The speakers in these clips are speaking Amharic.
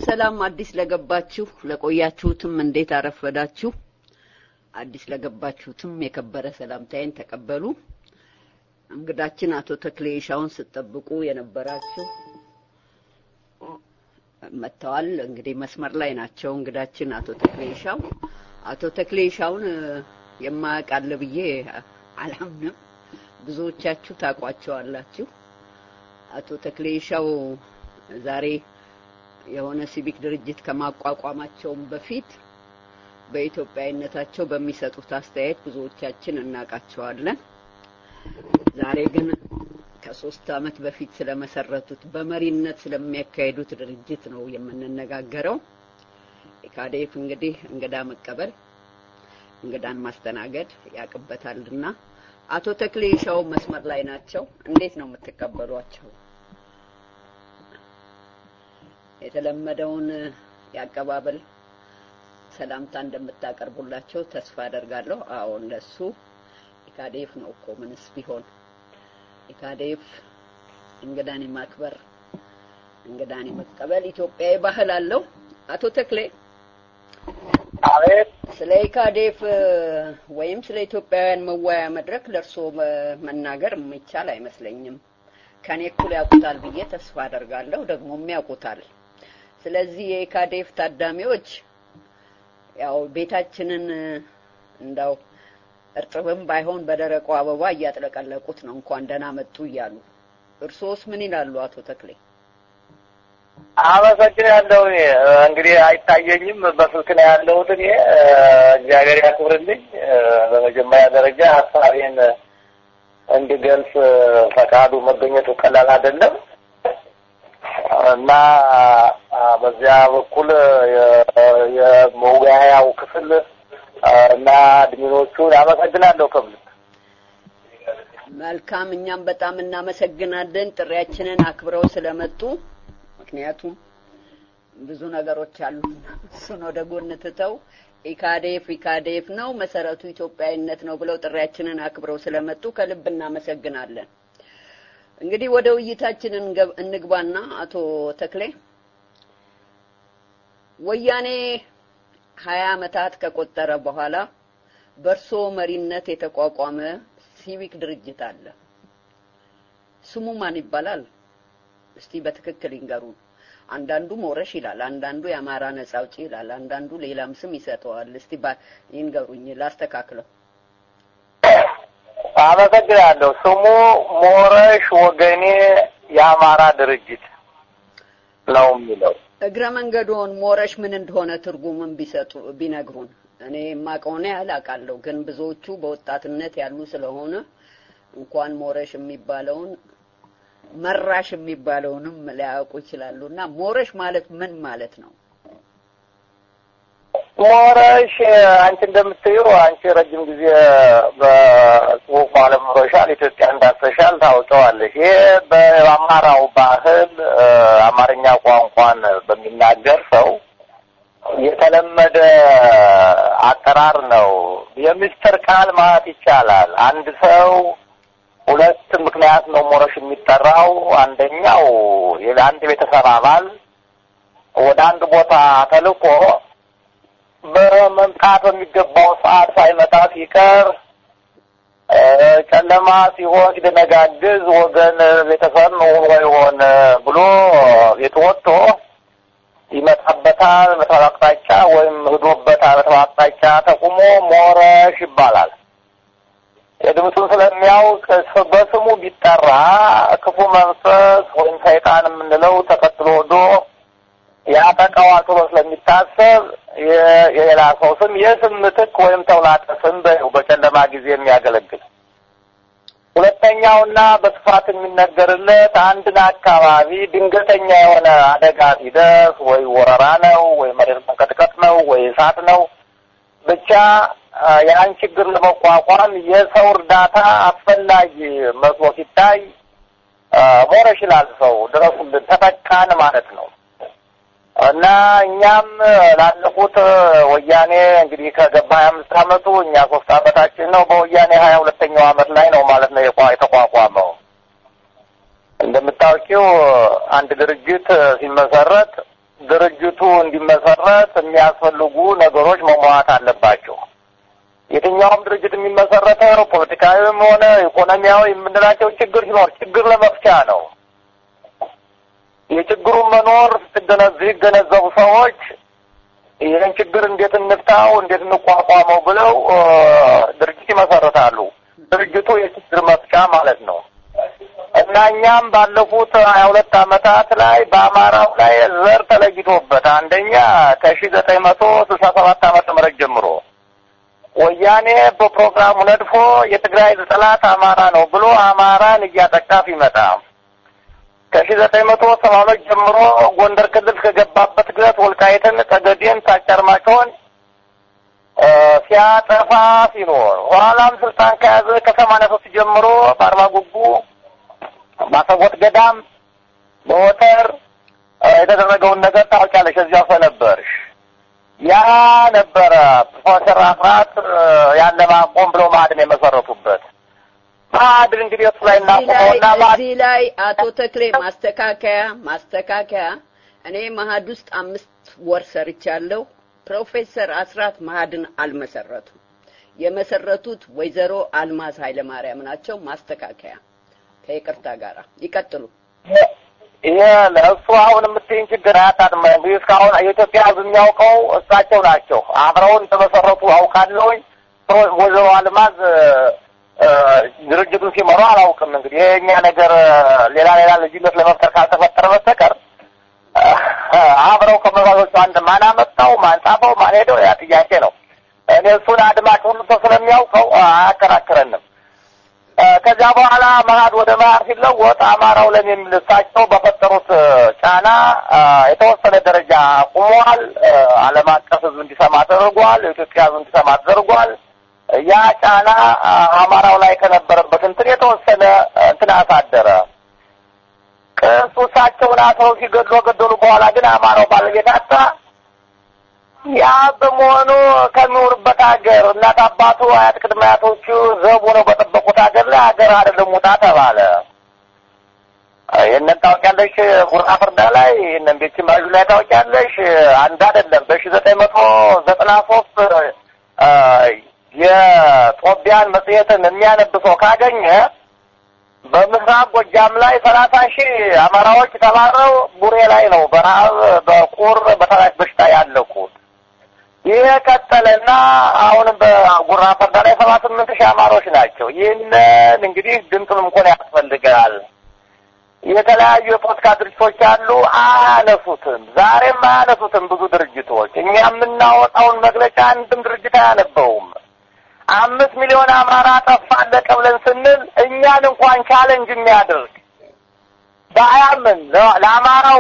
ሰላም አዲስ ለገባችሁ ለቆያችሁትም እንዴት አረፈዳችሁ። አዲስ ለገባችሁትም የከበረ ሰላምታዬን ተቀበሉ። እንግዳችን አቶ ተክሌ ሻውን ስትጠብቁ የነበራችሁ መጥተዋል። እንግዲህ መስመር ላይ ናቸው። እንግዳችን አቶ ተክሌ ሻው አቶ ተክሌ ሻውን የማያውቅ አለ ብዬ አላምንም። ብዙዎቻችሁ ታውቋቸዋላችሁ። አቶ ተክሌ ሻው ዛሬ የሆነ ሲቪክ ድርጅት ከማቋቋማቸውም በፊት በኢትዮጵያዊነታቸው በሚሰጡት አስተያየት ብዙዎቻችን እናውቃቸዋለን። ዛሬ ግን ከሶስት ዓመት በፊት ስለመሰረቱት በመሪነት ስለሚያካሂዱት ድርጅት ነው የምንነጋገረው። ኢካዴፍ እንግዲህ እንግዳ መቀበል እንግዳን ማስተናገድ ያቅበታልና አቶ ተክሌ ሻው መስመር ላይ ናቸው። እንዴት ነው የምትቀበሏቸው? የተለመደውን የአቀባበል ሰላምታ እንደምታቀርቡላቸው ተስፋ አደርጋለሁ። አዎ እንደሱ ኢካዴፍ ነው እኮ ምንስ ቢሆን ኢካዴፍ እንግዳን የማክበር እንግዳን የመቀበል ኢትዮጵያዊ ባህል አለው። አቶ ተክሌ አቤት ስለ ኢካዴፍ ወይም ስለ ኢትዮጵያውያን መወያያ መድረክ ለእርስዎ መናገር የሚቻል አይመስለኝም። ከኔ እኩል ያውቁታል ብዬ ተስፋ አደርጋለሁ። ደግሞም ያውቁታል። ስለዚህ የኢካዴፍ ታዳሚዎች ያው ቤታችንን እንዳው እርጥብም ባይሆን በደረቁ አበባ እያጥለቀለቁት ነው እንኳን ደህና መጡ እያሉ። እርሶስ ምን ይላሉ አቶ ተክሌ? አመሰግናለሁ። እኔ እንግዲህ አይታየኝም፣ በስልክ ነው ያለሁት። እኔ እግዚአብሔር ያክብርልኝ። በመጀመሪያ ደረጃ ሀሳቤን እንድገልጽ ፈቃዱ መገኘቱ ቀላል አይደለም እና በዚያ በኩል የመወያያው ክፍል እና አድሚኖቹን አመሰግናለሁ። ከብል መልካም፣ እኛም በጣም እናመሰግናለን ጥሪያችንን አክብረው ስለመጡ። ምክንያቱም ብዙ ነገሮች አሉ፣ እሱን ወደ ጎን ትተው ኢካዴፍ ኢካዴፍ ነው መሰረቱ ኢትዮጵያዊነት ነው ብለው ጥሪያችንን አክብረው ስለመጡ ከልብ እናመሰግናለን። እንግዲህ ወደ ውይይታችን እንግባና አቶ ተክሌ ወያኔ ሀያ አመታት ከቆጠረ በኋላ በእርሶ መሪነት የተቋቋመ ሲቪክ ድርጅት አለ። ስሙ ማን ይባላል? እስቲ በትክክል ይንገሩን። አንዳንዱ ሞረሽ ይላል፣ አንዳንዱ የአማራ ነጻ አውጪ ይላል፣ አንዳንዱ ሌላም ስም ይሰጠዋል። እስቲ ይንገሩኝ ላስተካክለው። አመሰግናለሁ። ስሙ ሞረሽ ወገኔ የአማራ ድርጅት ነው የሚለው። እግረ መንገዶን ሞረሽ ምን እንደሆነ ትርጉምን ቢሰጡ ቢነግሩን። እኔ የማውቀውን ያህል አውቃለሁ፣ ግን ብዙዎቹ በወጣትነት ያሉ ስለሆነ እንኳን ሞረሽ የሚባለውን መራሽ የሚባለውንም ሊያውቁ ይችላሉ። እና ሞረሽ ማለት ምን ማለት ነው? ሞረሽ አንቺ እንደምትይው አንቺ ረጅም ጊዜ በጽሁፍ ዓለም ኖረሻል፣ ኢትዮጵያ እንዳሰሻል ታውቀዋለሽ። ይሄ በአማራው ባህል አማርኛ ቋንቋን በሚናገር ሰው የተለመደ አጠራር ነው። የምስጢር ቃል ማለት ይቻላል። አንድ ሰው ሁለት ምክንያት ነው ሞረሽ የሚጠራው። አንደኛው የአንድ ቤተሰብ አባል ወደ አንድ ቦታ ተልኮ በመምጣት በሚገባው ሰዓት ሳይመጣ ሲቀር ጨለማ ሲሆን ሲደነጋግዝ ወገን ቤተሰብ ሆኖ ይሆን ብሎ ቤት ወጥቶ ይመጣበታል በተባለ አቅጣጫ ወይም ሂዶበታል በተባለ አቅጣጫ ተቁሞ ሞረሽ ይባላል። የድምፁን ስለሚያውቅ በስሙ ቢጠራ ክፉ መንፈስ ወይም ሰይጣን የምንለው ተከትሎ ወዶ ያጠቃዋል ተብሎ ስለሚታሰብ የሌላ ሰው ስም የስም ምትክ ወይም ተውላጠ ስም በጨለማ ጊዜ የሚያገለግል። ሁለተኛውና በስፋት የሚነገርለት አንድን አካባቢ ድንገተኛ የሆነ አደጋ ሲደርስ ወይ ወረራ ነው ወይ መሬት መንቀጥቀጥ ነው ወይ እሳት ነው ብቻ ያን ችግር ለመቋቋም የሰው እርዳታ አስፈላጊ መስሎ ሲታይ ሞረሽ ይላል ሰው ድረሱልን፣ ተጠቃን ማለት ነው። እና እኛም ላለፉት ወያኔ እንግዲህ ከገባ ሀያ አምስት አመቱ እኛ ሶስት አመታችን ነው። በወያኔ ሀያ ሁለተኛው አመት ላይ ነው ማለት ነው የተቋቋመው። እንደምታውቂው አንድ ድርጅት ሲመሰረት ድርጅቱ እንዲመሰረት የሚያስፈልጉ ነገሮች መሟላት አለባቸው። የትኛውም ድርጅት የሚመሰረተው ፖለቲካዊም ሆነ ኢኮኖሚያዊ የምንላቸው ችግር ሲኖር ችግር ለመፍቻ ነው። የችግሩን መኖር ሲገነዘቡ ሰዎች ይህን ችግር እንዴት እንፍታው፣ እንዴት እንቋቋመው ብለው ድርጅት ይመሰረታሉ። ድርጅቱ የችግር መፍቻ ማለት ነው እና እኛም ባለፉት ሀያ ሁለት ዓመታት ላይ በአማራው ላይ ዘር ተለይቶበት አንደኛ ከሺ ዘጠኝ መቶ ስልሳ ሰባት ዓመተ ምህረት ጀምሮ ወያኔ በፕሮግራሙ ነድፎ የትግራይ ጠላት አማራ ነው ብሎ አማራን እያጠቃ ሲመጣ ከሺ ዘጠኝ መቶ ሰባ ሁለት ጀምሮ ጎንደር ክልል ከገባበት ግለት ወልቃይትን፣ ጠገዴን፣ ታጫርማጭሆን ሲያጠፋ ሲኖር ኋላም ስልጣን ከያዘ ከሰማንያ ሶስት ጀምሮ በአርባ ጉጉ፣ ባሰቦት ገዳም፣ በወተር የተደረገውን ነገር ታውቂያለሽ። እዚያው ስለነበርሽ ያ ነበረ ፕሮፌሰር አስራት ያን ለማቆም ብለው ማዕድን የመሰረቱበት ማዕድን እንግዲህ እሱ ላይ እናቆመውና እዚህ ላይ አቶ ተክሌ ማስተካከያ ማስተካከያ እኔ መሀድ ውስጥ አምስት ወር ሰርቻለሁ። ፕሮፌሰር አስራት ማዕድን አልመሰረቱም። የመሰረቱት ወይዘሮ አልማዝ ኃይለማርያም ናቸው። ማስተካከያ ከይቅርታ ጋር ይቀጥሉ። ይሄ ለእሱ አሁን የምትይኝ ችግር አያጣጥም። እንግዲህ እስካሁን የኢትዮጵያ ሕዝብ የሚያውቀው እሳቸው ናቸው። አብረውን እንደመሰረቱ አውቃለሁኝ። ወይዘሮ አልማዝ ድርጅቱን ሲመሩ አላውቅም። እንግዲህ የእኛ ነገር ሌላ ሌላ ልዩነት ለመፍጠር ካልተፈጠረ በስተቀር አብረው ከመባሎቹ አንድ ማን አመጣው፣ ማን ጻፈው፣ ማን ሄደው ያ ጥያቄ ነው። እኔ እሱን አድማጭ ሁሉ ሰው ስለሚያውቀው አያከራክረንም። ከዚያ በኋላ መሀድ ወደ መሀድ ሲለወጥ አማራው ለም የሚል እሳቸው በፈጠሩት ጫና የተወሰነ ደረጃ አቁሟል። ዓለም አቀፍ ህዝብ እንዲሰማ ተደርጓል። የኢትዮጵያ ህዝብ እንዲሰማ ተደርጓል። ያ ጫና አማራው ላይ ከነበረበት እንትን የተወሰነ እንትን አሳደረ። ቅሱ እሳቸውን አስረው ሲገድሉ ገደሉ። በኋላ ግን አማራው ባለቤት አጣ። ያ በመሆኑ ከሚኖርበት ሀገር እናት አባቱ አያት ቅድመ አያቶቹ ዘቡ ነው በጠበቁት ሀገር ላይ ሀገር አይደለም ውጣ ተባለ። ይህንን ታውቂያለሽ? ጉራ ፍርዳ ላይ ይህንን ቤት ማዡ ላይ ታውቂያለሽ? አንድ አይደለም በሺ ዘጠኝ መቶ ዘጠና ሶስት የጦቢያን መጽሔትን የሚያነብ ሰው ካገኘ በምስራቅ ጎጃም ላይ ሰላሳ ሺህ አማራዎች ተባረው ቡሬ ላይ ነው በረሀብ በቁር በተላሽ በሽታ ያለቁት። ይህ ቀጠለና አሁንም በጉራ ፈርዳ ላይ ሰባ ስምንት ሺህ አማሮች ናቸው። ይህንን እንግዲህ ድምፅም እንኳን ያስፈልጋል። የተለያዩ የፖለቲካ ድርጅቶች አሉ፣ አያነሱትም። ዛሬም አያነሱትም ብዙ ድርጅቶች። እኛ የምናወጣውን መግለጫ አንድም ድርጅት አያነበውም። አምስት ሚሊዮን አማራ ጠፋ አለቀ ብለን ስንል እኛን እንኳን ቻለንጅ የሚያደርግ በአያምን ለአማራው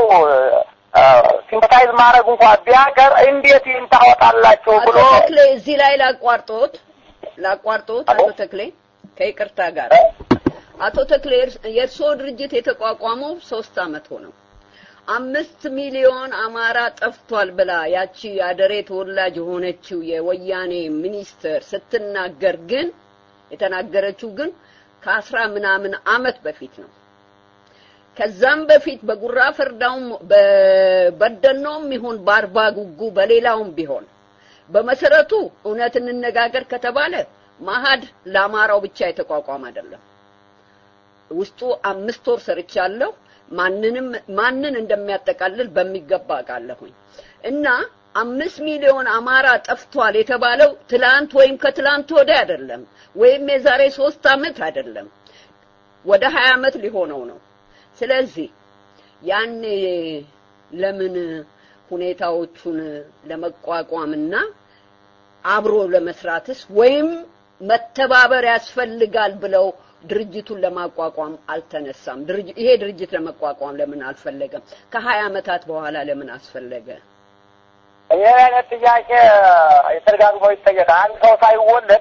ሲምፐታይዝ ማድረግ እንኳን ቢያቀር እንዴት ይህን ታወጣላቸው ብሎ አቶ ተክሌ እዚህ ላይ ላቋርጦት ላቋርጦት አቶ ተክሌ ከይቅርታ ጋር አቶ ተክሌ የእርስዎ ድርጅት የተቋቋመው ሶስት አመት ሆነው አምስት ሚሊዮን አማራ ጠፍቷል ብላ ያቺ አደሬ ተወላጅ የሆነችው የወያኔ ሚኒስትር ስትናገር ግን የተናገረችው ግን ከአስራ ምናምን አመት በፊት ነው። ከዛም በፊት በጉራ ፈርዳውም በበደኖም ይሁን በአርባ ጉጉ በሌላውም ቢሆን በመሰረቱ እውነት እንነጋገር ከተባለ ማሃድ ለአማራው ብቻ የተቋቋመ አይደለም። ውስጡ አምስት ወር ሰርቻለሁ። ማንንም ማንን እንደሚያጠቃልል በሚገባ አውቃለሁኝ። እና አምስት ሚሊዮን አማራ ጠፍቷል የተባለው ትላንት ወይም ከትላንት ወዲያ አይደለም፣ ወይም የዛሬ ሶስት አመት አይደለም፣ ወደ ሀያ አመት ሊሆነው ነው። ስለዚህ ያኔ ለምን ሁኔታዎቹን ለመቋቋምና አብሮ ለመስራትስ ወይም መተባበር ያስፈልጋል ብለው ድርጅቱን ለማቋቋም አልተነሳም። ይሄ ድርጅት ለመቋቋም ለምን አልፈለገም? ከሀያ አመታት በኋላ ለምን አስፈለገ? ይህ አይነት ጥያቄ የተደጋግሞ ይጠየቃል። አንድ ሰው ሳይወለድ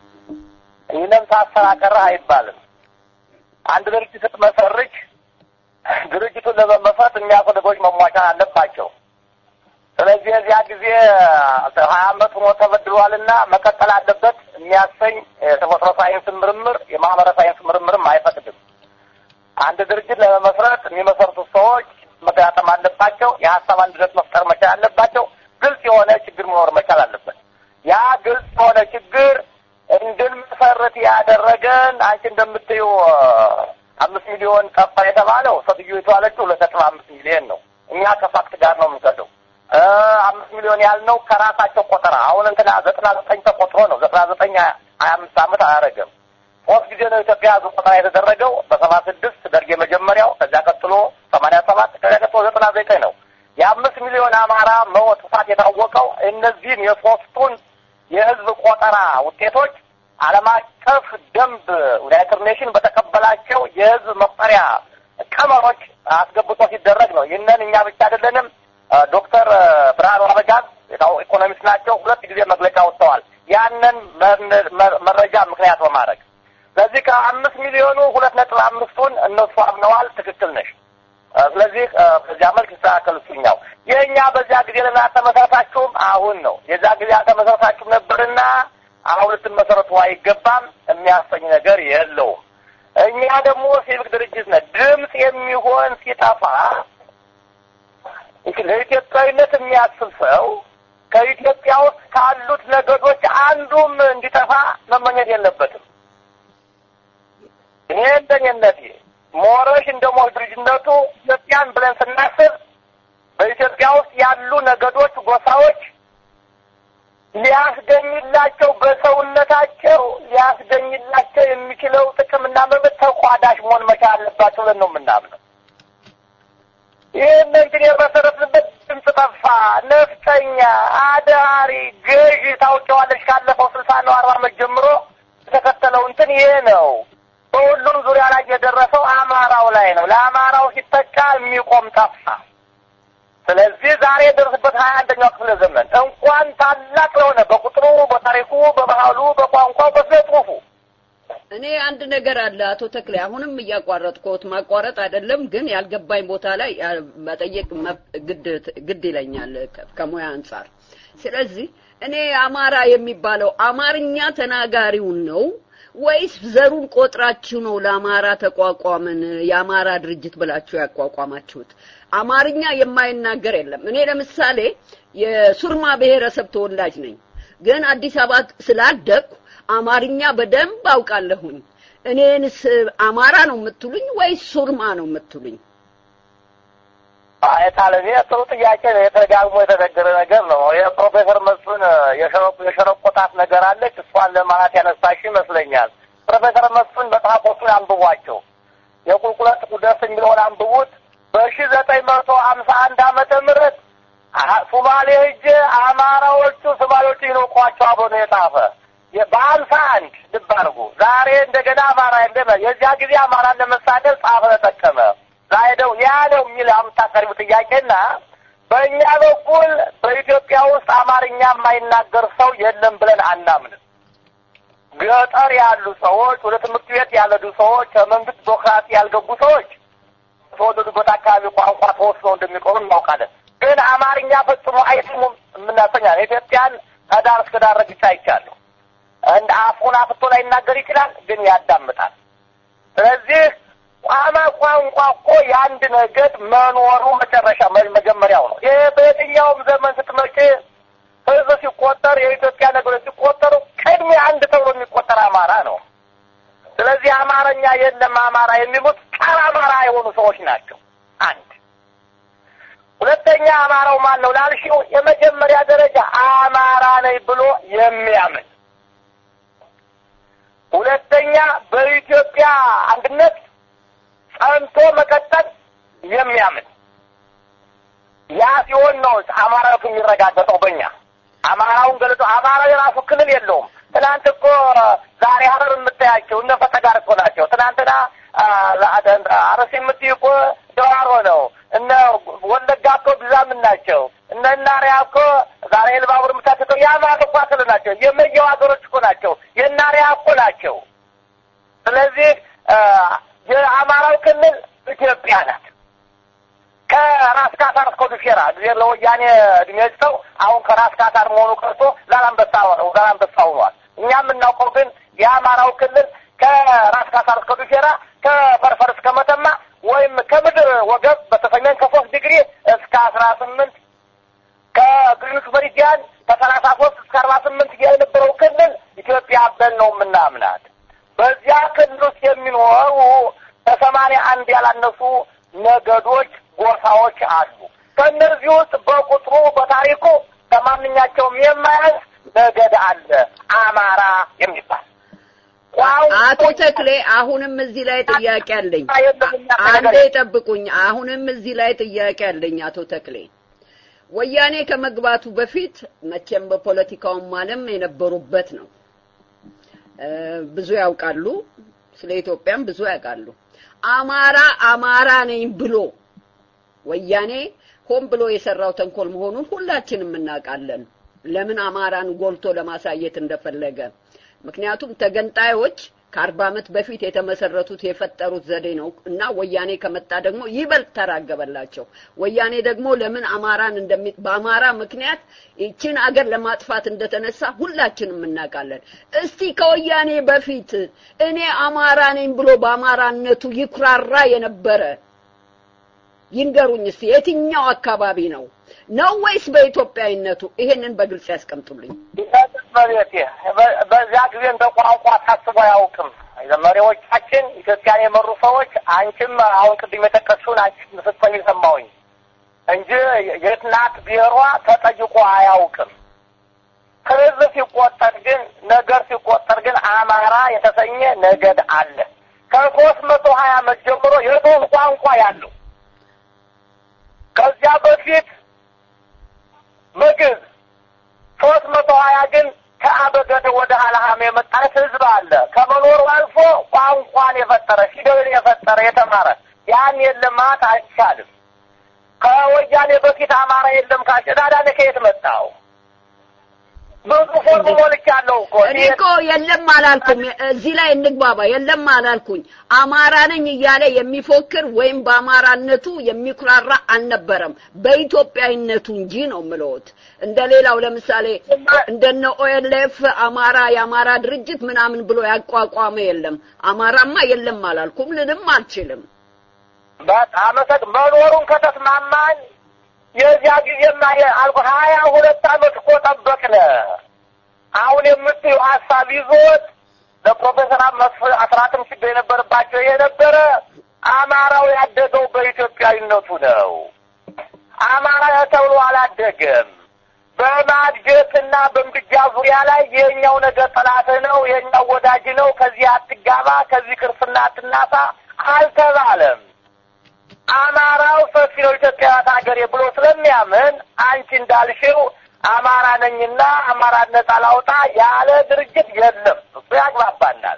ይህንም ሳሰራቀረህ አይባልም። አንድ ድርጅት ስትመሰርች ድርጅቱን ለመመስረት የሚያስፈልጎች መሟጫ አለባቸው። ስለዚህ እዚያ ጊዜ ሀያ አመት ሆኖ ተበድሏልና መቀጠል አለበት የሚያሰኝ የተፈጥሮ ሳይንስ ምርምር የማህበረ ሳይንስ ምርምርም አይፈቅድም። አንድ ድርጅት ለመመስረት የሚመሰርቱት ሰዎች መገጣጠም አለባቸው። የሀሳብ አንድነት መፍጠር መቻል አለባቸው። ግልጽ የሆነ ችግር መኖር መቻል አለበት። ያ ግልጽ የሆነ ችግር እንድንመሰርት ያደረገን አንቺ እንደምትዩ አምስት ሚሊዮን ጠፋ የተባለው ሴትዮ የተባለችው ሁለት ነጥብ አምስት ሚሊዮን ነው። እኛ ከፋክት ጋር ነው የምንሰደው። አምስት ሚሊዮን ያልነው ከራሳቸው ቆጠራ አሁን እንትና ዘጠና ዘጠኝ ተቆጥሮ ነው። ዘጠና ዘጠኝ ሀያ አምስት ዓመት አያደረግም። ሶስት ጊዜ ነው ኢትዮጵያ ህዝብ ቆጠራ የተደረገው በሰባ ስድስት ደርግ የመጀመሪያው፣ ከዚያ ቀጥሎ ሰማንያ ሰባት ከዚያ ቀጥሎ ዘጠና ዘጠኝ ነው። የአምስት ሚሊዮን አማራ መጥፋት የታወቀው እነዚህን የሶስቱን የህዝብ ቆጠራ ውጤቶች ዓለም አቀፍ ደንብ ዩናይትድ ኔሽን በተቀበላቸው የህዝብ መቁጠሪያ ቀመሮች አስገብቶ ሲደረግ ነው። ይህንን እኛ ብቻ አይደለንም። ዶክተር ብርሃኑ አበጋዝ ኢኮኖሚስት ናቸው። ሁለት ጊዜ መግለጫ ወጥተዋል። ያንን መረጃ ምክንያት በማድረግ ስለዚህ ከአምስት ሚሊዮኑ ሁለት ነጥብ አምስቱን እነሱ አምነዋል። ትክክል ነሽ። ስለዚህ በዚያ መልክ ይስተካከል እሱኛው። የእኛ በዚያ ጊዜ ለምን አልተመሰረታችሁም? አሁን ነው የዛ ጊዜ አልተመሰረታችሁም ነበርና አሁን ልትመሰረቱ አይገባም የሚያሰኝ ነገር የለውም። እኛ ደግሞ ሲቪክ ድርጅት ነን። ድምፅ የሚሆን ሲጠፋ ለኢትዮጵያዊነት የሚያስብ ሰው ከኢትዮጵያ ውስጥ ካሉት ነገዶች አንዱም እንዲጠፋ መመኘት የለበትም። እኔ እንደኝነቴ ሞረሽ እንደ ሞሽ ድርጅነቱ ኢትዮጵያን ብለን ስናስብ በኢትዮጵያ ውስጥ ያሉ ነገዶች፣ ጎሳዎች ሊያስገኝላቸው በሰውነታቸው ሊያስገኝላቸው የሚችለው ጥቅምና መብት ተቋዳሽ መሆን መቻል አለባቸው ብለን ነው የምናምነው። ይህን እንግዲህ የመሰረትንበት ድምፅ ጠፋ፣ ነፍጠኛ፣ አዳሪ፣ ገዢ ታውቂዋለሽ። ካለፈው ስልሳ ነው አርባ ዓመት ጀምሮ የተከተለው እንትን ይሄ ነው። በሁሉም ዙሪያ ላይ የደረሰው አማራው ላይ ነው። ለአማራው ሲጠቃ የሚቆም ጠፋ። ስለዚህ ዛሬ የደረስበት ሀያ አንደኛው ክፍለ ዘመን እንኳን ታላቅ ለሆነ በቁጥሩ፣ በታሪኩ፣ በባህሉ፣ በቋንቋው፣ በስነ ጽሁፉ እኔ አንድ ነገር አለ አቶ ተክሌ፣ አሁንም እያቋረጥኩት ማቋረጥ አይደለም ግን ያልገባኝ ቦታ ላይ መጠየቅ ግድ ግድ ይለኛል ከሙያ አንጻር። ስለዚህ እኔ አማራ የሚባለው አማርኛ ተናጋሪውን ነው ወይስ ዘሩን ቆጥራችሁ ነው ለአማራ ተቋቋምን የአማራ ድርጅት ብላችሁ ያቋቋማችሁት? አማርኛ የማይናገር የለም። እኔ ለምሳሌ የሱርማ ብሔረሰብ ተወላጅ ነኝ፣ ግን አዲስ አበባ ስላደግኩ አማርኛ በደንብ አውቃለሁኝ። እኔንስ አማራ ነው የምትሉኝ ወይስ ሱርማ ነው የምትሉኝ? አይታለኔ ጥሩ ጥያቄ ነው። የተደጋግሞ የተነገረ ነገር ነው። የፕሮፌሰር መስፍን የሸረቆጣት ነገር አለች። እሷን ለማለት ያነሳሽ ይመስለኛል። ፕሮፌሰር መስፍን መጽሐፎቹን አንብቧቸው። የቁልቁለት ጉደፍ የሚለውን አንብቡት። በሺ ዘጠኝ መቶ ሀምሳ አንድ ዓመተ ምህረት ሱማሌ ሂጄ አማራዎቹ ሱማሌዎቹ ይንቋቸው አብሮ ነው የጻፈ በሀምሳ አንድ ልብ አድርጉ። ዛሬ እንደገና አማራ የለም። የዚያ ጊዜ አማራን ለመሳደብ ጻፈ ተጠቀመ ዛይደው ያ ነው የሚል የምታቀርቡ ጥያቄና በእኛ በኩል በኢትዮጵያ ውስጥ አማርኛ የማይናገር ሰው የለም ብለን አናምንም። ገጠር ያሉ ሰዎች፣ ወደ ትምህርት ቤት ያልሄዱ ሰዎች፣ ከመንግስት ቢሮክራሲ ያልገቡ ሰዎች ተወለዱበት አካባቢ ቋንቋ ተወስነው እንደሚቆሩ እናውቃለን። ግን አማርኛ ፈጽሞ አይስሙም የምናሰኛ ኢትዮጵያን ከዳር እስከ ዳር ረግጬ አይቻለሁ። እንደ አፉን አፍቶ ላይ ይናገር ይችላል፣ ግን ያዳምጣል። ስለዚህ ቋማ ቋንቋ እኮ የአንድ ነገድ መኖሩ መጨረሻ መጀመሪያው ነው። ይህ በየትኛውም ዘመን ስትመጪ ህዝብ ሲቆጠር የኢትዮጵያ ነገሮች ሲቆጠሩ ቅድሚያ አንድ ተብሎ የሚቆጠር አማራ ነው። ስለዚህ አማርኛ የለም አማራ የሚሉት ጸረ አማራ የሆኑ ሰዎች ናቸው። አንድ ሁለተኛ አማራው ማን ነው ላልሽው፣ የመጀመሪያ ደረጃ አማራ ነኝ ብሎ የሚያምን ሁለተኛ በኢትዮጵያ አንድነት ጸንቶ መቀጠል የሚያምን ያ ሲሆን ነው አማራቱ የሚረጋገጠው። በእኛ አማራውን ገልጾ አማራው የራሱ ክልል የለውም። ትናንት እኮ ዛሬ ሀረር የምታያቸው እነ ፈተጋር እኮ ናቸው። ትናንትና አረስ የምትይ እኮ ደዋሮ ነው። እነ ወለጋ እኮ ብዛምን ናቸው። እነ እናሪያ እኮ ዛሬ ኤልባቡር የምታቸው የአማራ እኮ ክልል ናቸው። የመየው ሀገሮች እኮ ናቸው። የእናሪያ እኮ ናቸው። ስለዚህ የአማራው ክልል ኢትዮጵያ ናት። ከራስ ካሳር እስከ ዱፌራ ጊዜ ለወያኔ እድሜ ሰው አሁን ከራስ ካሳር መሆኑ ቀርቶ ዛላንበሳ ዛላንበሳ ሆኗል። እኛ የምናውቀው ግን የአማራው ክልል ከራስ ካሳር እስከ ዱፌራ ከፈርፈር እስከ መተማ ወይም ከምድር ወገብ በስተሰሜን ከሶስት ዲግሪ እስከ አስራ ስምንት ከግሪኒች መሪዲያን ከሰላሳ ሶስት እስከ አርባ ስምንት የነበረው ክልል ኢትዮጵያ ብለን ነው የምናምናት። በዚያ ክልል ውስጥ የሚኖሩ ከሰማንያ አንድ ያላነሱ ነገዶች፣ ጎሳዎች አሉ። ከእነዚህ ውስጥ በቁጥሩ በታሪኩ ከማንኛቸውም የማያንስ ነገድ አለ፣ አማራ የሚባል አቶ ተክሌ አሁንም እዚህ ላይ ጥያቄ አለኝ። አንዴ ጠብቁኝ። አሁንም እዚህ ላይ ጥያቄ አለኝ አቶ ተክሌ። ወያኔ ከመግባቱ በፊት መቼም በፖለቲካውም ዓለም የነበሩበት ነው። ብዙ ያውቃሉ፣ ስለ ኢትዮጵያም ብዙ ያውቃሉ። አማራ አማራ ነኝ ብሎ ወያኔ ሆን ብሎ የሰራው ተንኮል መሆኑን ሁላችንም እናውቃለን። ለምን አማራን ጎልቶ ለማሳየት እንደፈለገ ምክንያቱም ተገንጣዮች ከአርባ ዓመት በፊት የተመሰረቱት የፈጠሩት ዘዴ ነው እና ወያኔ ከመጣ ደግሞ ይበልጥ ተራገበላቸው። ወያኔ ደግሞ ለምን አማራን እንደሚ በአማራ ምክንያት ይችን አገር ለማጥፋት እንደተነሳ ሁላችንም እናውቃለን። እስቲ ከወያኔ በፊት እኔ አማራ ነኝ ብሎ በአማራነቱ ይኩራራ የነበረ ይንገሩኝ እስቲ የትኛው አካባቢ ነው ነው ወይስ በኢትዮጵያዊነቱ? ይሄንን በግልጽ ያስቀምጡልኝ። በቤቴ በዚያ ጊዜ እንደ ቋንቋ ታስቦ አያውቅም። መሪዎቻችን ኢትዮጵያን የመሩ ሰዎች አንቺም አሁን ቅድም የጠቀስሽውን አንቺ ስትሰሚ ሰማሁኝ እንጂ የት ናት ብሔሯ ተጠይቆ አያውቅም። ሕዝብ ሲቆጠር ግን ነገር ሲቆጠር ግን አማራ የተሰኘ ነገድ አለ። ከሶስት መቶ ሀያ ዓመት ጀምሮ የሶስት ቋንቋ ያለው ከዚያ በፊት ምግብ ሶስት መቶ ሀያ ግን ከአበገደ ወደ ሀለሃም የመጣለት ህዝብ አለ። ከመኖሩ አልፎ ቋንቋን የፈጠረ ፊደልን የፈጠረ የተማረ ያን የለም ማለት አይቻልም። ከወያኔ በፊት አማራ የለም ካልሽ ዳዳነ ከየት መጣው? ብዙ ፎርም ሞልቻለሁ እኮ እኔ እኮ የለም አላልኩም። እዚህ ላይ እንግባባ። የለም አላልኩኝ። አማራ ነኝ እያለ የሚፎክር ወይም በአማራነቱ የሚኩራራ አልነበረም፣ በኢትዮጵያዊነቱ እንጂ ነው የምለዎት። እንደ ሌላው ለምሳሌ እንደነ ኦኤልኤፍ አማራ የአማራ ድርጅት ምናምን ብሎ ያቋቋመ የለም። አማራማ የለም አላልኩም፣ ልልም አልችልም። በጣም መኖሩን ከተስማማን የዚያ ጊዜማ አልኩ ሀያ ሁለት ዓመት እኮ ጠበቅነ። አሁን የምትዩ ሀሳብ ይዞት ለፕሮፌሰር መስፍን አስራትም ችግር የነበረባቸው ይሄ ነበረ። አማራው ያደገው በኢትዮጵያዊነቱ ነው። አማራ ተብሎ አላደገም። በማድገትና በምድጃ ዙሪያ ላይ የኛው ነገር ጠላትህ ነው፣ የኛው ወዳጅ ነው፣ ከዚህ አትጋባ፣ ከዚህ ክርስትና አትናሳ አልተባለም። አማራው ሰፊ ነው ኢትዮጵያዊት ሀገሬ ብሎ ስለሚያምን አንቺ እንዳልሽው አማራ ነኝና አማራ ነጻ ላውጣ ያለ ድርጅት የለም። እሱ ያግባባናል።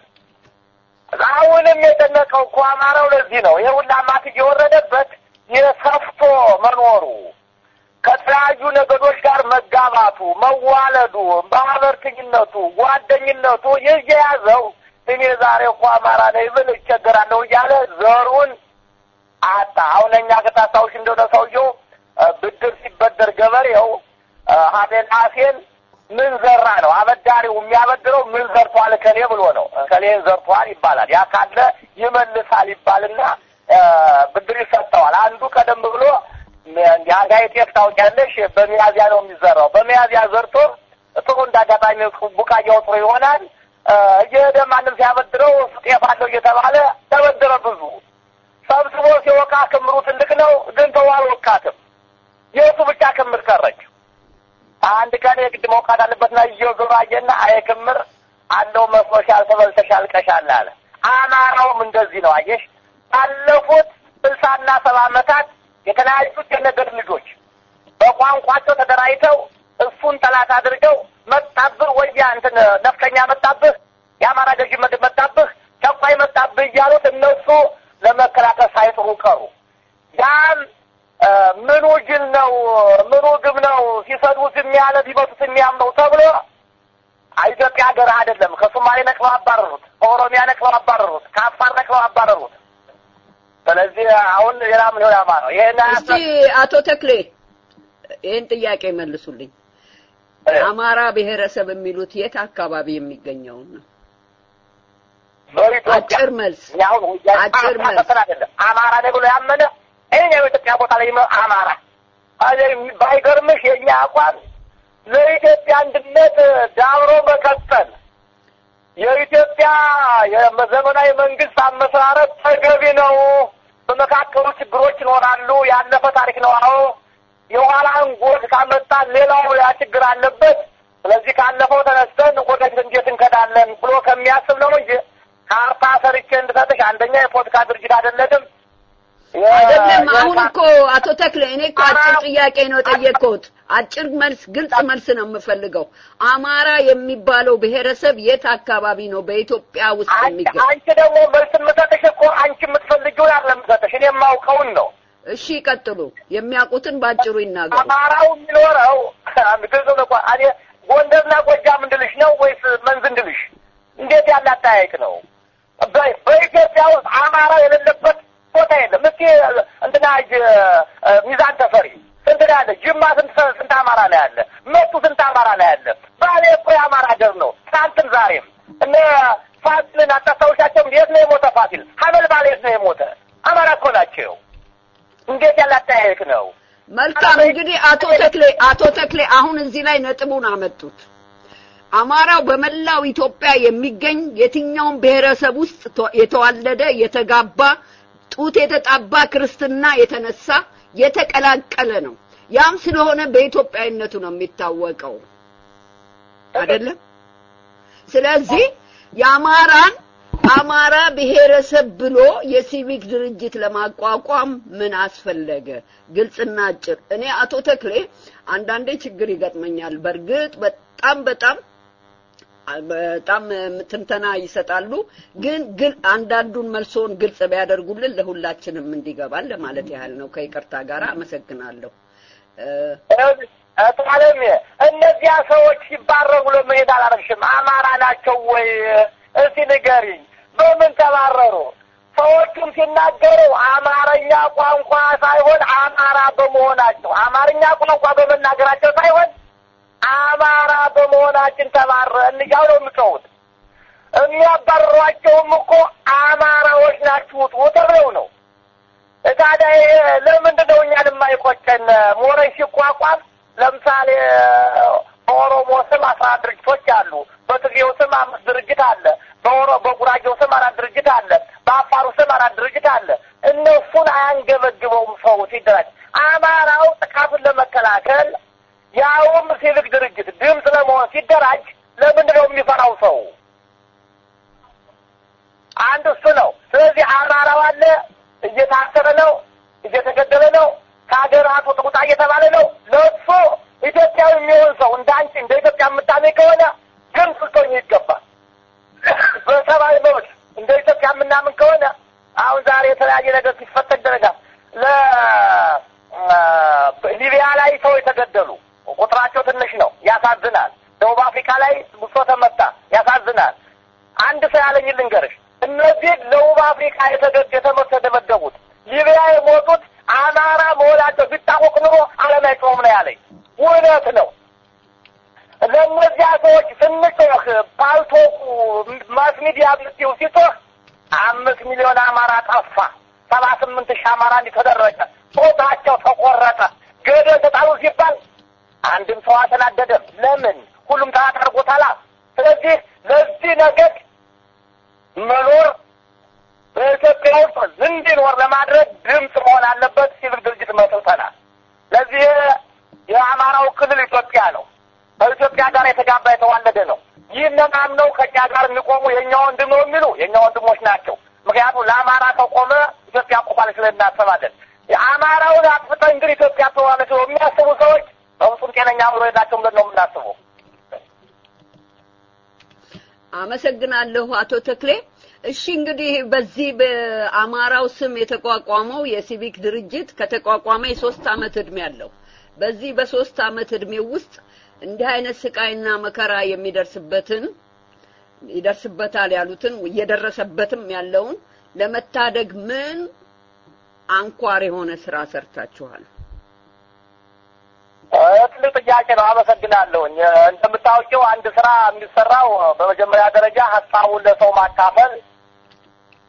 አሁንም የጨነቀው እኮ አማራው ለዚህ ነው። ይሄ ሁላ ማት እየወረደበት የሰፍቶ መኖሩ ከተለያዩ ነገዶች ጋር መጋባቱ፣ መዋለዱ፣ ማህበርተኝነቱ፣ ጓደኝነቱ ይህ የያዘው እኔ ዛሬ እኮ አማራ ነኝ ብል እቸገራለሁ እያለ ዘሩን አጣ። አሁን እኛ ከታስታውሽ እንደሆነ ሰውየው ብድር ሲበደር ገበሬው ሀቤን አፌን ምን ዘራ ነው አበዳሪው የሚያበድረው ምን ዘርቷል ከሌ ብሎ ነው። ከሌን ዘርቷል ይባላል። ያ ካለ ይመልሳል ይባልና ብድር ይሰጠዋል። አንዱ ቀደም ብሎ የአጋይ ጤፍ ታውቂያለሽ፣ በሚያዚያ ነው የሚዘራው። በሚያዚያ ዘርቶ ጥሩ እንዳጋጣሚ ቡቃያው ጥሩ ይሆናል። እየሄደ ማንም ሲያበድረው ጤፍ አለው እየተባለ ተበደረ ብዙ ሰብስቦ ሲወቃ ክምሩ ትልቅ ነው፣ ግን ተው አልወቃትም። የእሱ ብቻ ክምር ቀረች። አንድ ቀን የግድ መውቃት አለበትና እየዞረ አየና አየ ክምር አለው መስሎሻል፣ ተበልተሻል፣ ቀሻል አለ። አማራውም እንደዚህ ነው። አየሽ ባለፉት ስልሳና ሰባ ዓመታት የተለያዩት የነገድ ልጆች በቋንቋቸው ተደራጅተው እሱን ጠላት አድርገው መጣብህ ወያ እንትን ነፍጠኛ መጣብህ፣ የአማራ ገዥ መጣብህ፣ ጨቋይ መጣብህ እያሉት እነሱ ለመከላከል ሳይጥሩ ቀሩ። ያም ምኑ ጅል ነው ምኑ ግብ ነው ሲሰድቡት የሚያለ ቢመቱት የሚያምነው ተብሎ ኢትዮጵያ ሀገር አይደለም። ከሶማሌ ነቅለው አባረሩት፣ ከኦሮሚያ ነቅለው አባረሩት፣ ከአፋር ነቅለው አባረሩት። ስለዚህ አሁን ሌላ ምን ሆነ ነው ይሄን እስቲ አቶ ተክሌ ይህን ጥያቄ መልሱልኝ። አማራ ብሔረሰብ የሚሉት የት አካባቢ የሚገኘውን ነው? በኢትዮጵያ አጭር መልስ እኛ አሁን ወያኔ አጭር መልስ። ማፈን አይደለም አማራ ነኝ ብሎ ያመነ ይሄኛው የኢትዮጵያ ቦታ ላይ ይመ- አማራ አለ ባይገርምሽ የኛ አቋም ለኢትዮጵያ አንድነት ዳብሮ መቀጠል የኢትዮጵያ የዘመናዊ መንግስት አመሰራረት ተገቢ ነው። በመካከሉ ችግሮች ይኖራሉ። ያለፈ ታሪክ ነው። አዎ የኋላን ጎድ ካመጣን ሌላው ያ ችግር አለበት። ስለዚህ ካለፈው ተነስተን ወደፊት እንዴት እንከዳለን ብሎ ከሚያስብ ነው እንጂ ካርታ ሰርቼ እንድሰጥሽ አንደኛ የፖለቲካ ድርጅት አይደለንም። የ- አይደለም። አሁን የካ- እኮ አቶ ተክለ እኔ እኮ አጭር ጥያቄ ነው የጠየቅኩት። አጭር መልስ፣ ግልጽ መልስ ነው የምፈልገው። አማራ የሚባለው ብሔረሰብ የት አካባቢ ነው በኢትዮጵያ ውስጥ አንቺ የሚገኝ? አንቺ ደግሞ መልስ የምሰጥሽ እኮ አንቺ የምትፈልጊውን አይደለም የምሰጥሽ እኔ የማውቀውን ነው። እሺ ይቀጥሉ። የሚያውቁትን ባጭሩ ይናገሩ። አማራው የሚኖረው ግልጽ ነው እኮ እኔ ጎንደርና ጎጃም እንድልሽ ነው ወይስ መንዝ እንድልሽ? እንዴት ያለ አጠያየቅ ነው? በ- በኢትዮጵያ ውስጥ አማራ የሌለበት ቦታ የለም። እስኪ እንትና እ፣ ሚዛን ተፈሪ ስንት ነው ያለ? ጅማ ስንት ሰ- ስንት አማራ ነው ያለ? መቱ ስንት አማራ ነው ያለ? ባሌ እኮ የአማራ ሀገር ነው። ትናንትም ዛሬም እነ ፋሲልን አታስታውሻቸውም? የት ነው የሞተ ፋሲል? ሀበልባል የት ነው የሞተ? አማራ እኮ ናቸው። እንዴት ያለ አጠያየቅ ነው? መልካም እንግዲህ አቶ ተክሌ አቶ ተክሌ አሁን እዚህ ላይ ነጥቡን አመጡት። አማራው በመላው ኢትዮጵያ የሚገኝ የትኛውም ብሔረሰብ ውስጥ ተ- የተዋለደ የተጋባ ጡት የተጣባ ክርስትና የተነሳ የተቀላቀለ ነው። ያም ስለሆነ በኢትዮጵያዊነቱ ነው የሚታወቀው አይደለም። ስለዚህ የአማራን አማራ ብሔረሰብ ብሎ የሲቪክ ድርጅት ለማቋቋም ምን አስፈለገ? ግልጽና አጭር። እኔ አቶ ተክሌ አንዳንዴ ችግር ይገጥመኛል። በእርግጥ በጣም በጣም በጣም ትንተና ይሰጣሉ። ግን ግን አንዳንዱን መልሶን ግልጽ ቢያደርጉልን ለሁላችንም እንዲገባል ለማለት ያህል ነው። ከይቅርታ ጋር አመሰግናለሁ። እ፣ አለም እነዚያ ሰዎች ሲባረሩ ለመሄድ አላረግሽም። አማራ ናቸው ወይ? እስቲ ንገሪኝ። በምን ተባረሩ? ሰዎቹም ሲናገሩ አማርኛ ቋንቋ ሳይሆን አማራ በመሆናቸው አማርኛ ቋንቋ በመናገራቸው ሳይሆን አማራ በመሆናችን ተባረን እያሉ ነው የሚጮሁት። የሚያባርሯቸውም እኮ አማራዎች ናችሁ ውጡ ተብለው ነው። ታዲያ ይሄ ለምንድን ነው እኛን የማይቆጨን? ሞረሽ ሲቋቋም ለምሳሌ በኦሮሞ ስም አስራ አራት ድርጅቶች አሉ። በትግሬው ስም አምስት ድርጅት አለ። በኦሮ በጉራጌው ስም አራት ድርጅት አለ። በአፋሩ ስም አራት ድርጅት አለ። እነሱን አያንገበግበውም ሰው ሲደራጅ። አማራው ጥቃቱን ለመከላከል ያውም ሲቪክ ድርጅት ድምፅ ለመሆን ሲደራጅ ለምንድን ነው የሚፈራው ሰው? አንድ እሱ ነው። ስለዚህ አማራው አለ እየታሰረ ነው፣ እየተገደለ ነው፣ ከሀገራቱ ውጣ እየተባለ ነው። ለእሱ ኢትዮጵያዊ የሚሆን ሰው እንደ አንቺ እንደ ኢትዮጵያ የምታመኝ ከሆነ ድምፅ ልትሆኝ ይገባል። በሰብአዊ መብት እንደ ኢትዮጵያ የምናምን ከሆነ አሁን ዛሬ የተለያየ ነገር ሲፈጠር ይደረጋል። ለሊቢያ ላይ ሰው የተገደሉ ቁጥራቸው ትንሽ ነው፣ ያሳዝናል። ደቡብ አፍሪካ ላይ ብሶ ተመታ፣ ያሳዝናል። አንድ ሰው ያለኝ ልንገርሽ፣ እነዚህ ደቡብ አፍሪካ የተገድ የተመቱ የተደበደቡት ሊቢያ የሞቱት አማራ መሆናቸው ቢታወቅ ኑሮ ዓለም አይጮህም ነው ያለኝ። እውነት ነው። ለእነዚያ ሰዎች ስንጮህ ፓልቶኩ ማስ ሚዲያ ብትው ሲጮህ አምስት ሚሊዮን አማራ ጠፋ፣ ሰባ ስምንት ሺህ አማራ እንዲህ ተደረገ፣ ጾታቸው ተቆረጠ፣ ገደል ተጣሉ ሲባል አንድም ሰው አልተናደደም። ለምን? ሁሉም ተራት አድርጎታላ። ስለዚህ ለዚህ ነገድ መኖር በኢትዮጵያ ውስጥ እንዲኖር ለማድረግ ድምፅ መሆን አለበት። ሲቪል ድርጅት መስርተናል። ለዚህ የአማራው ክልል ኢትዮጵያ ነው። ከኢትዮጵያ ጋር የተጋባ የተዋለደ ነው። ይህንን አምነው ከእኛ ጋር የሚቆሙ የእኛ ወንድም ነው የሚሉ የእኛ ወንድሞች ናቸው። ምክንያቱም ለአማራ ከቆመ ኢትዮጵያ ቆማለች ብለን እናስባለን። የአማራውን አጥፍተን ግን ኢትዮጵያ ትሆናለች ብለው የሚያስቡ ሰዎች በፍጹም ጤነኛ አእምሮ የላቸውም ብለን ነው የምናስበው። አመሰግናለሁ አቶ ተክሌ። እሺ እንግዲህ በዚህ በአማራው ስም የተቋቋመው የሲቪክ ድርጅት ከተቋቋመ የሶስት አመት እድሜ አለው። በዚህ በሶስት አመት እድሜ ውስጥ እንዲህ አይነት ስቃይና መከራ የሚደርስበትን ይደርስበታል ያሉትን እየደረሰበትም ያለውን ለመታደግ ምን አንኳር የሆነ ስራ ሰርታችኋል? ትልቅ ጥያቄ ነው። አመሰግናለሁኝ። እንደምታውቂው አንድ ስራ የሚሰራው በመጀመሪያ ደረጃ ሀሳቡን ለሰው ማካፈል፣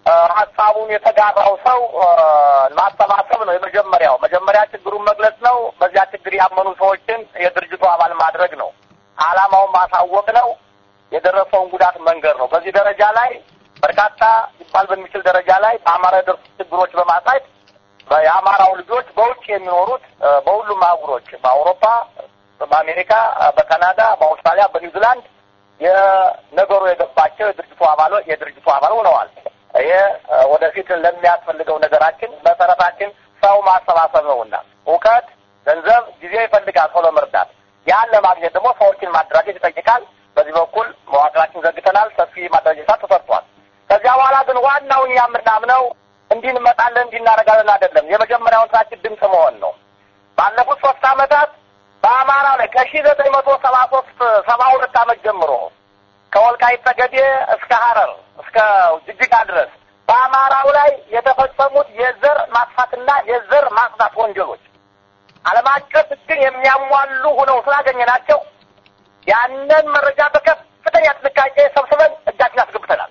ሀሳቡን የተጋራው ሰው ማሰባሰብ ነው የመጀመሪያው። መጀመሪያ ችግሩን መግለጽ ነው። በዚያ ችግር ያመኑ ሰዎችን የድርጅቱ አባል ማድረግ ነው። ዓላማውን ማሳወቅ ነው። የደረሰውን ጉዳት መንገር ነው። በዚህ ደረጃ ላይ በርካታ ሊባል በሚችል ደረጃ ላይ በአማራ የደረሱ ችግሮች በማሳየት የአማራው ልጆች በውጭ የሚኖሩት በሁሉም አህጉሮች በአውሮፓ፣ በአሜሪካ፣ በካናዳ፣ በአውስትራሊያ፣ በኒውዚላንድ የነገሩ የገባቸው የድርጅቱ አባሎ የድርጅቱ አባል ሆነዋል። ይሄ ወደፊት ለሚያስፈልገው ነገራችን መሰረታችን ሰው ማሰባሰብ ነውና እውቀት፣ ገንዘብ፣ ጊዜ ይፈልጋል ሰው ለመርዳት። ያን ለማግኘት ደግሞ ሰዎችን ማደራጀት ይጠይቃል። በዚህ በኩል መዋቅራችን ዘግተናል። ሰፊ ማደራጀት ተሰርቷል። ከዚያ በኋላ ግን ዋናው እኛ የምናምነው እንዲህ እንመጣለን እንዲህ እናደርጋለን አይደለም። የመጀመሪያውን ስራችን ድምፅ መሆን ነው። ባለፉት ሶስት ዓመታት በአማራው ላይ ከሺ ዘጠኝ መቶ ሰባ ሶስት ሰባ ሁለት ዓመት ጀምሮ ከወልቃይት ጠገዴ እስከ ሀረር እስከ ጅጅጋ ድረስ በአማራው ላይ የተፈጸሙት የዘር ማጥፋትና የዘር ማጽዳት ወንጀሎች ዓለም አቀፍ ሕግን የሚያሟሉ ሆነው ስላገኘናቸው ያንን መረጃ በከፍተኛ ጥንቃቄ ሰብስበን እጃችን አስገብተናል።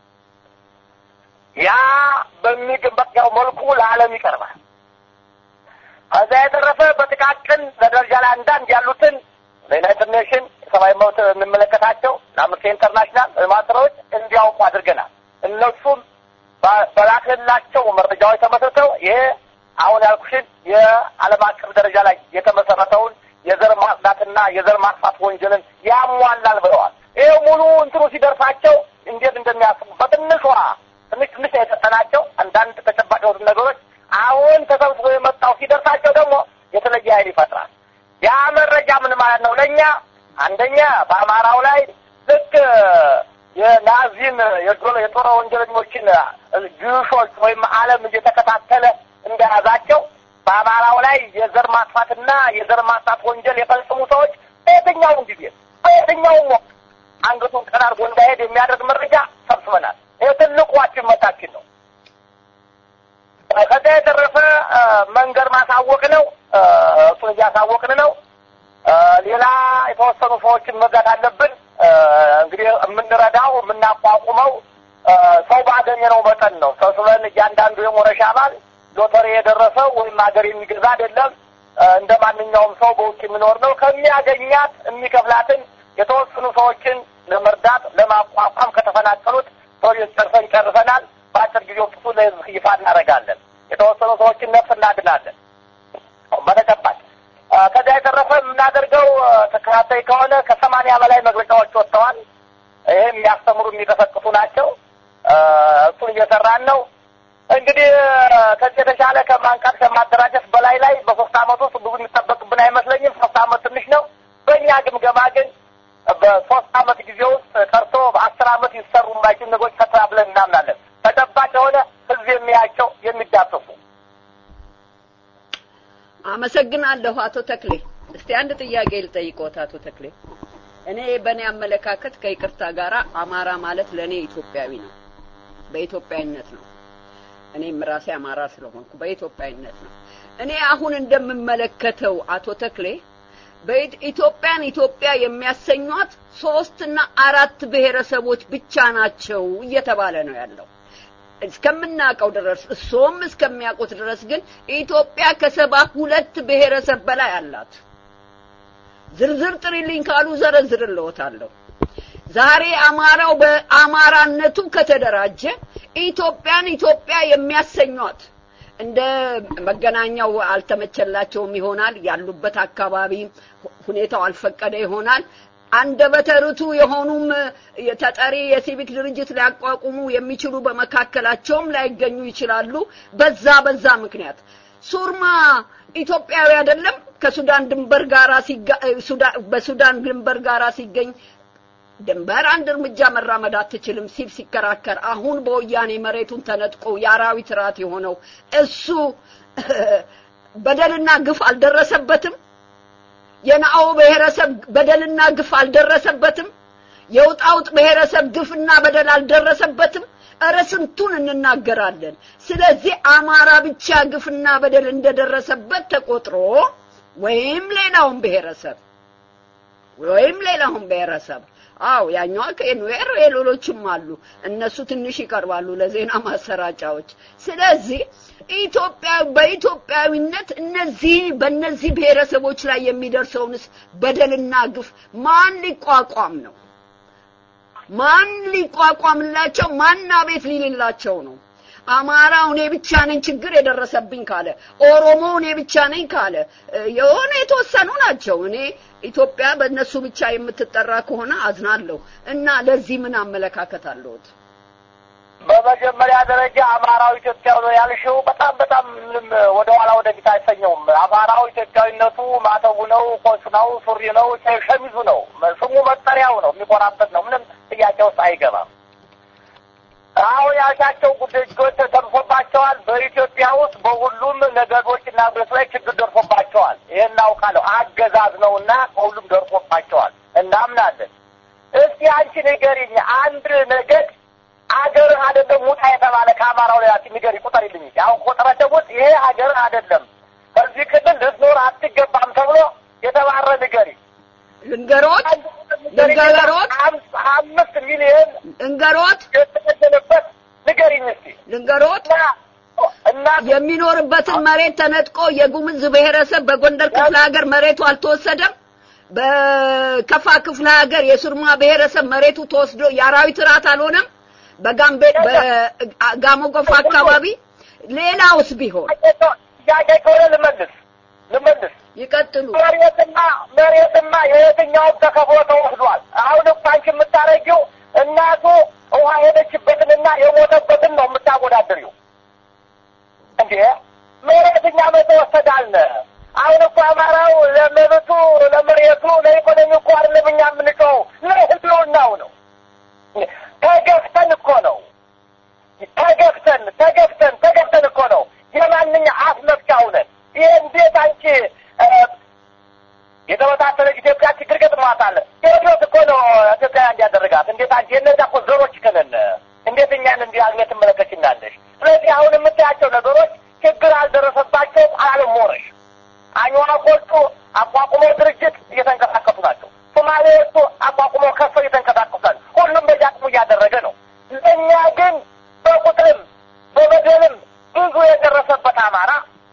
ያ በሚገባው መልኩ ለዓለም ይቀርባል። ከዛ የተረፈ በጥቃቅን በደረጃ ላይ አንዳንድ ያሉትን ለዩናይትድ ኔሽን ሰብአዊ መብት የሚመለከታቸው ለአምነስቲ ኢንተርናሽናል ማስራዎች እንዲያውቁ አድርገናል። እነሱም በላክንላቸው መረጃዎች ተመስርተው ይሄ አሁን ያልኩሽን የዓለም አቀፍ ደረጃ ላይ የተመሰረተውን የዘር ማጽዳትና የዘር ማጥፋት ወንጀልን ያሟላል ብለዋል። ይሄ ሙሉ እንትኑ ሲደርሳቸው እንዴት እንደሚያስቡ በትንሿ ትንሽ ትንሽ የሰጠናቸው አንዳንድ ተጨባጭ የሆኑት ነገሮች አሁን ተሰብስቦ የመጣው ሲደርሳቸው ደግሞ የተለየ ኃይል ይፈጥራል። ያ መረጃ ምን ማለት ነው? ለእኛ አንደኛ በአማራው ላይ ልክ የናዚን የጦር ወንጀለኞችን ጅሾች ወይም ዓለም እየተከታተለ እንደያዛቸው በአማራው ላይ የዘር ማጥፋትና የዘር ማጥፋት ወንጀል የፈጸሙ ሰዎች በየትኛውም ጊዜ በየትኛውም ወቅት አንገቱን ቀና አድርጎ እንዳይሄድ የሚያደርግ መረጃ ሰብስበናል። ይህ ትልቁ ዋችመታችን ነው። ከዚያ የተረፈ መንገድ ማሳወቅ ነው። እሱን እያሳወቅን ነው። ሌላ የተወሰኑ ሰዎችን መርዳት አለብን። እንግዲህ የምንረዳው የምናቋቁመው ሰው ባገኘነው መጠን ነው። ሰብስበን እያንዳንዱ የሞረሻ አባል ሎተሪ የደረሰው ወይም ሀገር የሚገዛ አይደለም። እንደ ማንኛውም ሰው በውጭ የሚኖር ነው። ከሚያገኛት የሚከፍላትን የተወሰኑ ሰዎችን ለመርዳት ለማቋቋም ከተፈናቀሉት ፕሮጀክት ጨርሰን ጨርሰናል። በአጭር ጊዜ ውስጥ ለህዝብ ይፋ እናደርጋለን። የተወሰኑ ሰዎችን ነፍስ እናድናለን በተጨባጭ ከዚያ የተረፈ የምናደርገው ተከታታይ ከሆነ ከሰማንያ በላይ መግለጫዎች ወጥተዋል። ይህ የሚያስተምሩ የሚቀሰቅሱ ናቸው። እሱን እየሰራን ነው። እንግዲህ ከዚህ የተሻለ ከማንቃት ከማደራጀት በላይ ላይ በሶስት አመት ውስጥ ብዙ የሚጠበቅብን አይመስለኝም። ሶስት አመት ትንሽ ነው። በእኛ ግምገማ ግን በሶስት አመት ጊዜ ውስጥ ቀርቶ በአስር አመት ይሰሩ የማይችሉ ነገሮች ፈትራ ብለን እናምናለን። ተጨባጭ የሆነ ህዝብ የሚያቸው የሚዳሰሱ አመሰግናለሁ አቶ ተክሌ። እስቲ አንድ ጥያቄ ልጠይቅዎት አቶ ተክሌ። እኔ በእኔ አመለካከት ከይቅርታ ጋር አማራ ማለት ለእኔ ኢትዮጵያዊ ነው፣ በኢትዮጵያዊነት ነው። እኔም ራሴ አማራ ስለሆንኩ በኢትዮጵያዊነት ነው። እኔ አሁን እንደምመለከተው አቶ ተክሌ በኢትዮጵያን ኢትዮጵያ የሚያሰኟት ሶስትና አራት ብሔረሰቦች ብቻ ናቸው እየተባለ ነው ያለው። እስከምናውቀው ድረስ እሶም እስከሚያውቁት ድረስ ግን ኢትዮጵያ ከሰባ ሁለት ብሔረሰብ በላይ አላት። ዝርዝር ጥሪልኝ ካሉ ዘረዝርልዎታለሁ። ዛሬ አማራው በአማራነቱ ከተደራጀ ኢትዮጵያን ኢትዮጵያ የሚያሰኟት እንደ መገናኛው አልተመቸላቸውም ይሆናል። ያሉበት አካባቢ ሁኔታው አልፈቀደ ይሆናል። አንደበተ ርቱዕ የሆኑም ተጠሪ የሲቪክ ድርጅት ሊያቋቁሙ የሚችሉ በመካከላቸውም ላይገኙ ይችላሉ። በዛ በዛ ምክንያት ሱርማ ኢትዮጵያዊ አይደለም። ከሱዳን ድንበር ጋራ በሱዳን ድንበር ጋራ ሲገኝ ድንበር አንድ እርምጃ መራመድ አትችልም ሲል ሲከራከር፣ አሁን በወያኔ መሬቱን ተነጥቆ የአራዊት ራት የሆነው እሱ በደልና ግፍ አልደረሰበትም። የናኦ ብሔረሰብ በደልና ግፍ አልደረሰበትም። የውጣውጥ ብሔረሰብ ግፍና በደል አልደረሰበትም። እረ ስንቱን እንናገራለን። ስለዚህ አማራ ብቻ ግፍና በደል እንደደረሰበት ተቆጥሮ ወይም ሌላውን ብሔረሰብ ወይም ሌላውን ብሔረሰብ አዎ ያኛዋ ከኤንዌር የሌሎችም አሉ። እነሱ ትንሽ ይቀርባሉ ለዜና ማሰራጫዎች። ስለዚህ ኢትዮጵያ በኢትዮጵያዊነት እነዚህ በእነዚህ ብሔረሰቦች ላይ የሚደርሰውንስ በደልና ግፍ ማን ሊቋቋም ነው? ማን ሊቋቋምላቸው? ማን አቤት ሊልላቸው ነው? አማራው እኔ ብቻ ነኝ ችግር የደረሰብኝ ካለ፣ ኦሮሞ እኔ ብቻ ነኝ ካለ የሆነ የተወሰኑ ናቸው። እኔ ኢትዮጵያ በእነሱ ብቻ የምትጠራ ከሆነ አዝናለሁ እና ለዚህ ምን አመለካከት አለዎት? በመጀመሪያ ደረጃ አማራው ኢትዮጵያዊ ነው ያልሽው በጣም በጣም ምንም ወደ ኋላ ወደፊት አይሰኘውም። አማራው ኢትዮጵያዊነቱ ማተቡ ነው፣ ኮሱ ነው፣ ሱሪ ነው፣ ሸሚዙ ነው፣ ስሙ መጠሪያው ነው፣ የሚኮራበት ነው። ምንም ጥያቄ ውስጥ አይገባም። አሁን ያልሻቸው ጉዳዮች ተደርሶባቸዋል። በኢትዮጵያ ውስጥ በሁሉም ነገዶች እና ብስ ላይ ችግር ደርሶባቸዋል። ይህን እናውቃለሁ። አገዛዝ ነው እና ከሁሉም ደርሶባቸዋል እናምናለን። እስቲ አንቺ ንገሪኝ፣ አንድ ነገድ አገር አይደለም ውጣ የተባለ ከአማራው ላይ አቲ ንገሪ፣ ቁጠሪልኝ። አሁን ቆጠራቸው ውስጥ ይሄ አገር አይደለም ከዚህ ክልል ልትኖር አትገባም ተብሎ የተባረ ንገሪ። ልንገሮት ልንገሮት አምስት ሚሊዮን ልንገሮት የተገደለበት ንገሪኝ እስቲ ልንገሮት እና የሚኖርበትን መሬት ተነጥቆ የጉምዝ ብሔረሰብ በጎንደር ክፍለ ሀገር መሬቱ አልተወሰደም። በከፋ ክፍለ ሀገር የሱርማ ብሔረሰብ መሬቱ ተወስዶ የአራዊት ራት አልሆነም። በጋምቤ በጋሞ ጎፋ አካባቢ ሌላውስ ቢሆን ጥያቄ ከሆነ ልመልስ ልመልስ ይቀጥሉ። መሬትና መሬትና የየትኛውም ተከፍሎ ተወስዷል። አሁን እኮ አንቺ የምታረጊው እናቱ ውሃ ሄደችበትንና የሞተበትን ነው የምታወዳድሪው። እንዴ መሬትኛ መተወሰዳልነ አሁን እኮ አማራው ለመብቱ ለመሬቱ ለኢኮኖሚ እኮ አይደለም እኛ የምንጮኸው ለህልውናው ነው። ተገፍተን እኮ ነው ተገፍተን ተገፍተን ተገፍተን እኮ ነው የማንኛ አፍ መፍቻ ሁነን ይህ እንዴት አንቺ የተበታተነች ኢትዮጵያ ችግር ገጥሟታል። ቴዎድሮስ እኮ ነው ኢትዮጵያ እንዲያደረጋት። እንዴት አንቺ የነዛ እኮ ዘሮች ከነን እንዴት እኛን እንዲህ አግኘት ትመለከችናለሽ? ስለዚህ አሁን የምታያቸው ነገሮች ችግር አልደረሰባቸውም አለሞረሽ አኝዋኮቹ አቋቁሞ ድርጅት እየተንቀሳቀሱ ናቸው። ሶማሌዎቹ አቋቁሞ ከፍ እየተንቀሳቀሱ ናቸው። ሁሉም በዚህ አቅሙ እያደረገ ነው። ለእኛ ግን በቁጥርም በበደልም ብዙ የደረሰበት አማራ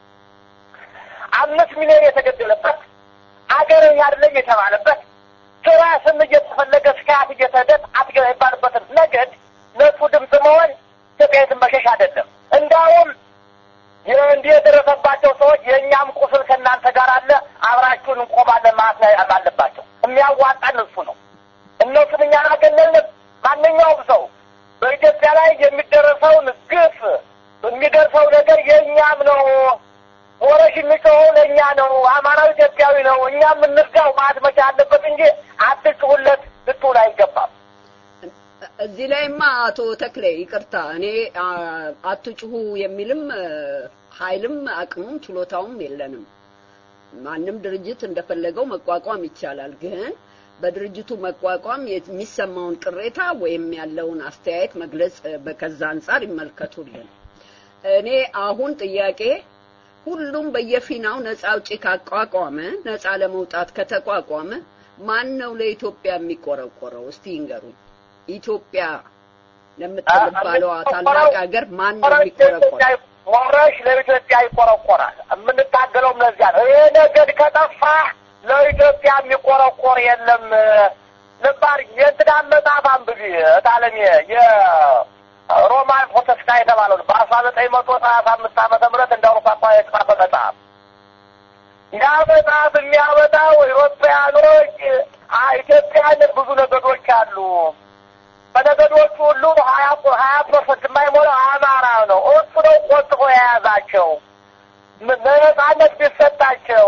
አምስት ሚሊዮን የተገደለበት አገር አይደለም የተባለበት ስራ ስም እየተፈለገ ስካት እየተደት አትገባ ይባልበትን ነገድ ለሱ ድምፅ መሆን ኢትዮጵያዊትን መሸሽ አይደለም። እንዳውም እንዲህ የደረሰባቸው ሰዎች የእኛም ቁስል ከእናንተ ጋር አለ፣ አብራችሁን እንቆማለን ማለት አለባቸው። የሚያዋጣን እሱ ነው። እነሱን እኛን አገለልንም። ማንኛውም ሰው በኢትዮጵያ ላይ የሚደረሰውን ግፍ የሚደርሰው ነገር የእኛም ነው። ወረሽ የሚጮኸው ለእኛ ነው። አማራዊ ኢትዮጵያዊ ነው። እኛ የምንርዳው ማለት መቻል አለበት እንጂ አትጩሁለት ልትውል አይገባም። እዚህ ላይማ አቶ ተክሌ ይቅርታ፣ እኔ አትጩሁ የሚልም ኃይልም አቅሙም ችሎታውም የለንም። ማንም ድርጅት እንደፈለገው መቋቋም ይቻላል። ግን በድርጅቱ መቋቋም የሚሰማውን ቅሬታ ወይም ያለውን አስተያየት መግለጽ በከዛ አንጻር ይመልከቱልን። እኔ አሁን ጥያቄ ሁሉም በየፊናው ነፃ አውጪ ካቋቋመ ነፃ ለመውጣት ከተቋቋመ ማን ነው ለኢትዮጵያ የሚቆረቆረው? እስቲ ይንገሩኝ። ኢትዮጵያ ለምትባለዋ ታላቅ ሀገር ማን ነው የሚቆረቆረው? ወረሽ ለኢትዮጵያ ይቆረቆራል። የምንታገለውም ለዚያ ነው። ይሄ ነገድ ከጠፋ ለኢትዮጵያ የሚቆረቆር የለም። ልባር የእንትናን መጽሐፍ አንብቢ እታለሜ የሮማን ፖለቲካ የተባለው በአስራ ዘጠኝ መቶ ሰላሳ አምስት ዓመተ ምህረት እንደ አውሮፓ አቋ የተጻፈ መጽሐፍ ያ መጽሐፍ የሚያመጣው ኢትዮጵያኖች ኢትዮጵያን ብዙ ነገዶች አሉ። በነገዶቹ ሁሉ ሀያ ሀያ ፐርሰንት የማይሞላው አማራ ነው። እሱ ነው ቆጥቆ የያዛቸው። ነጻነት ቢሰጣቸው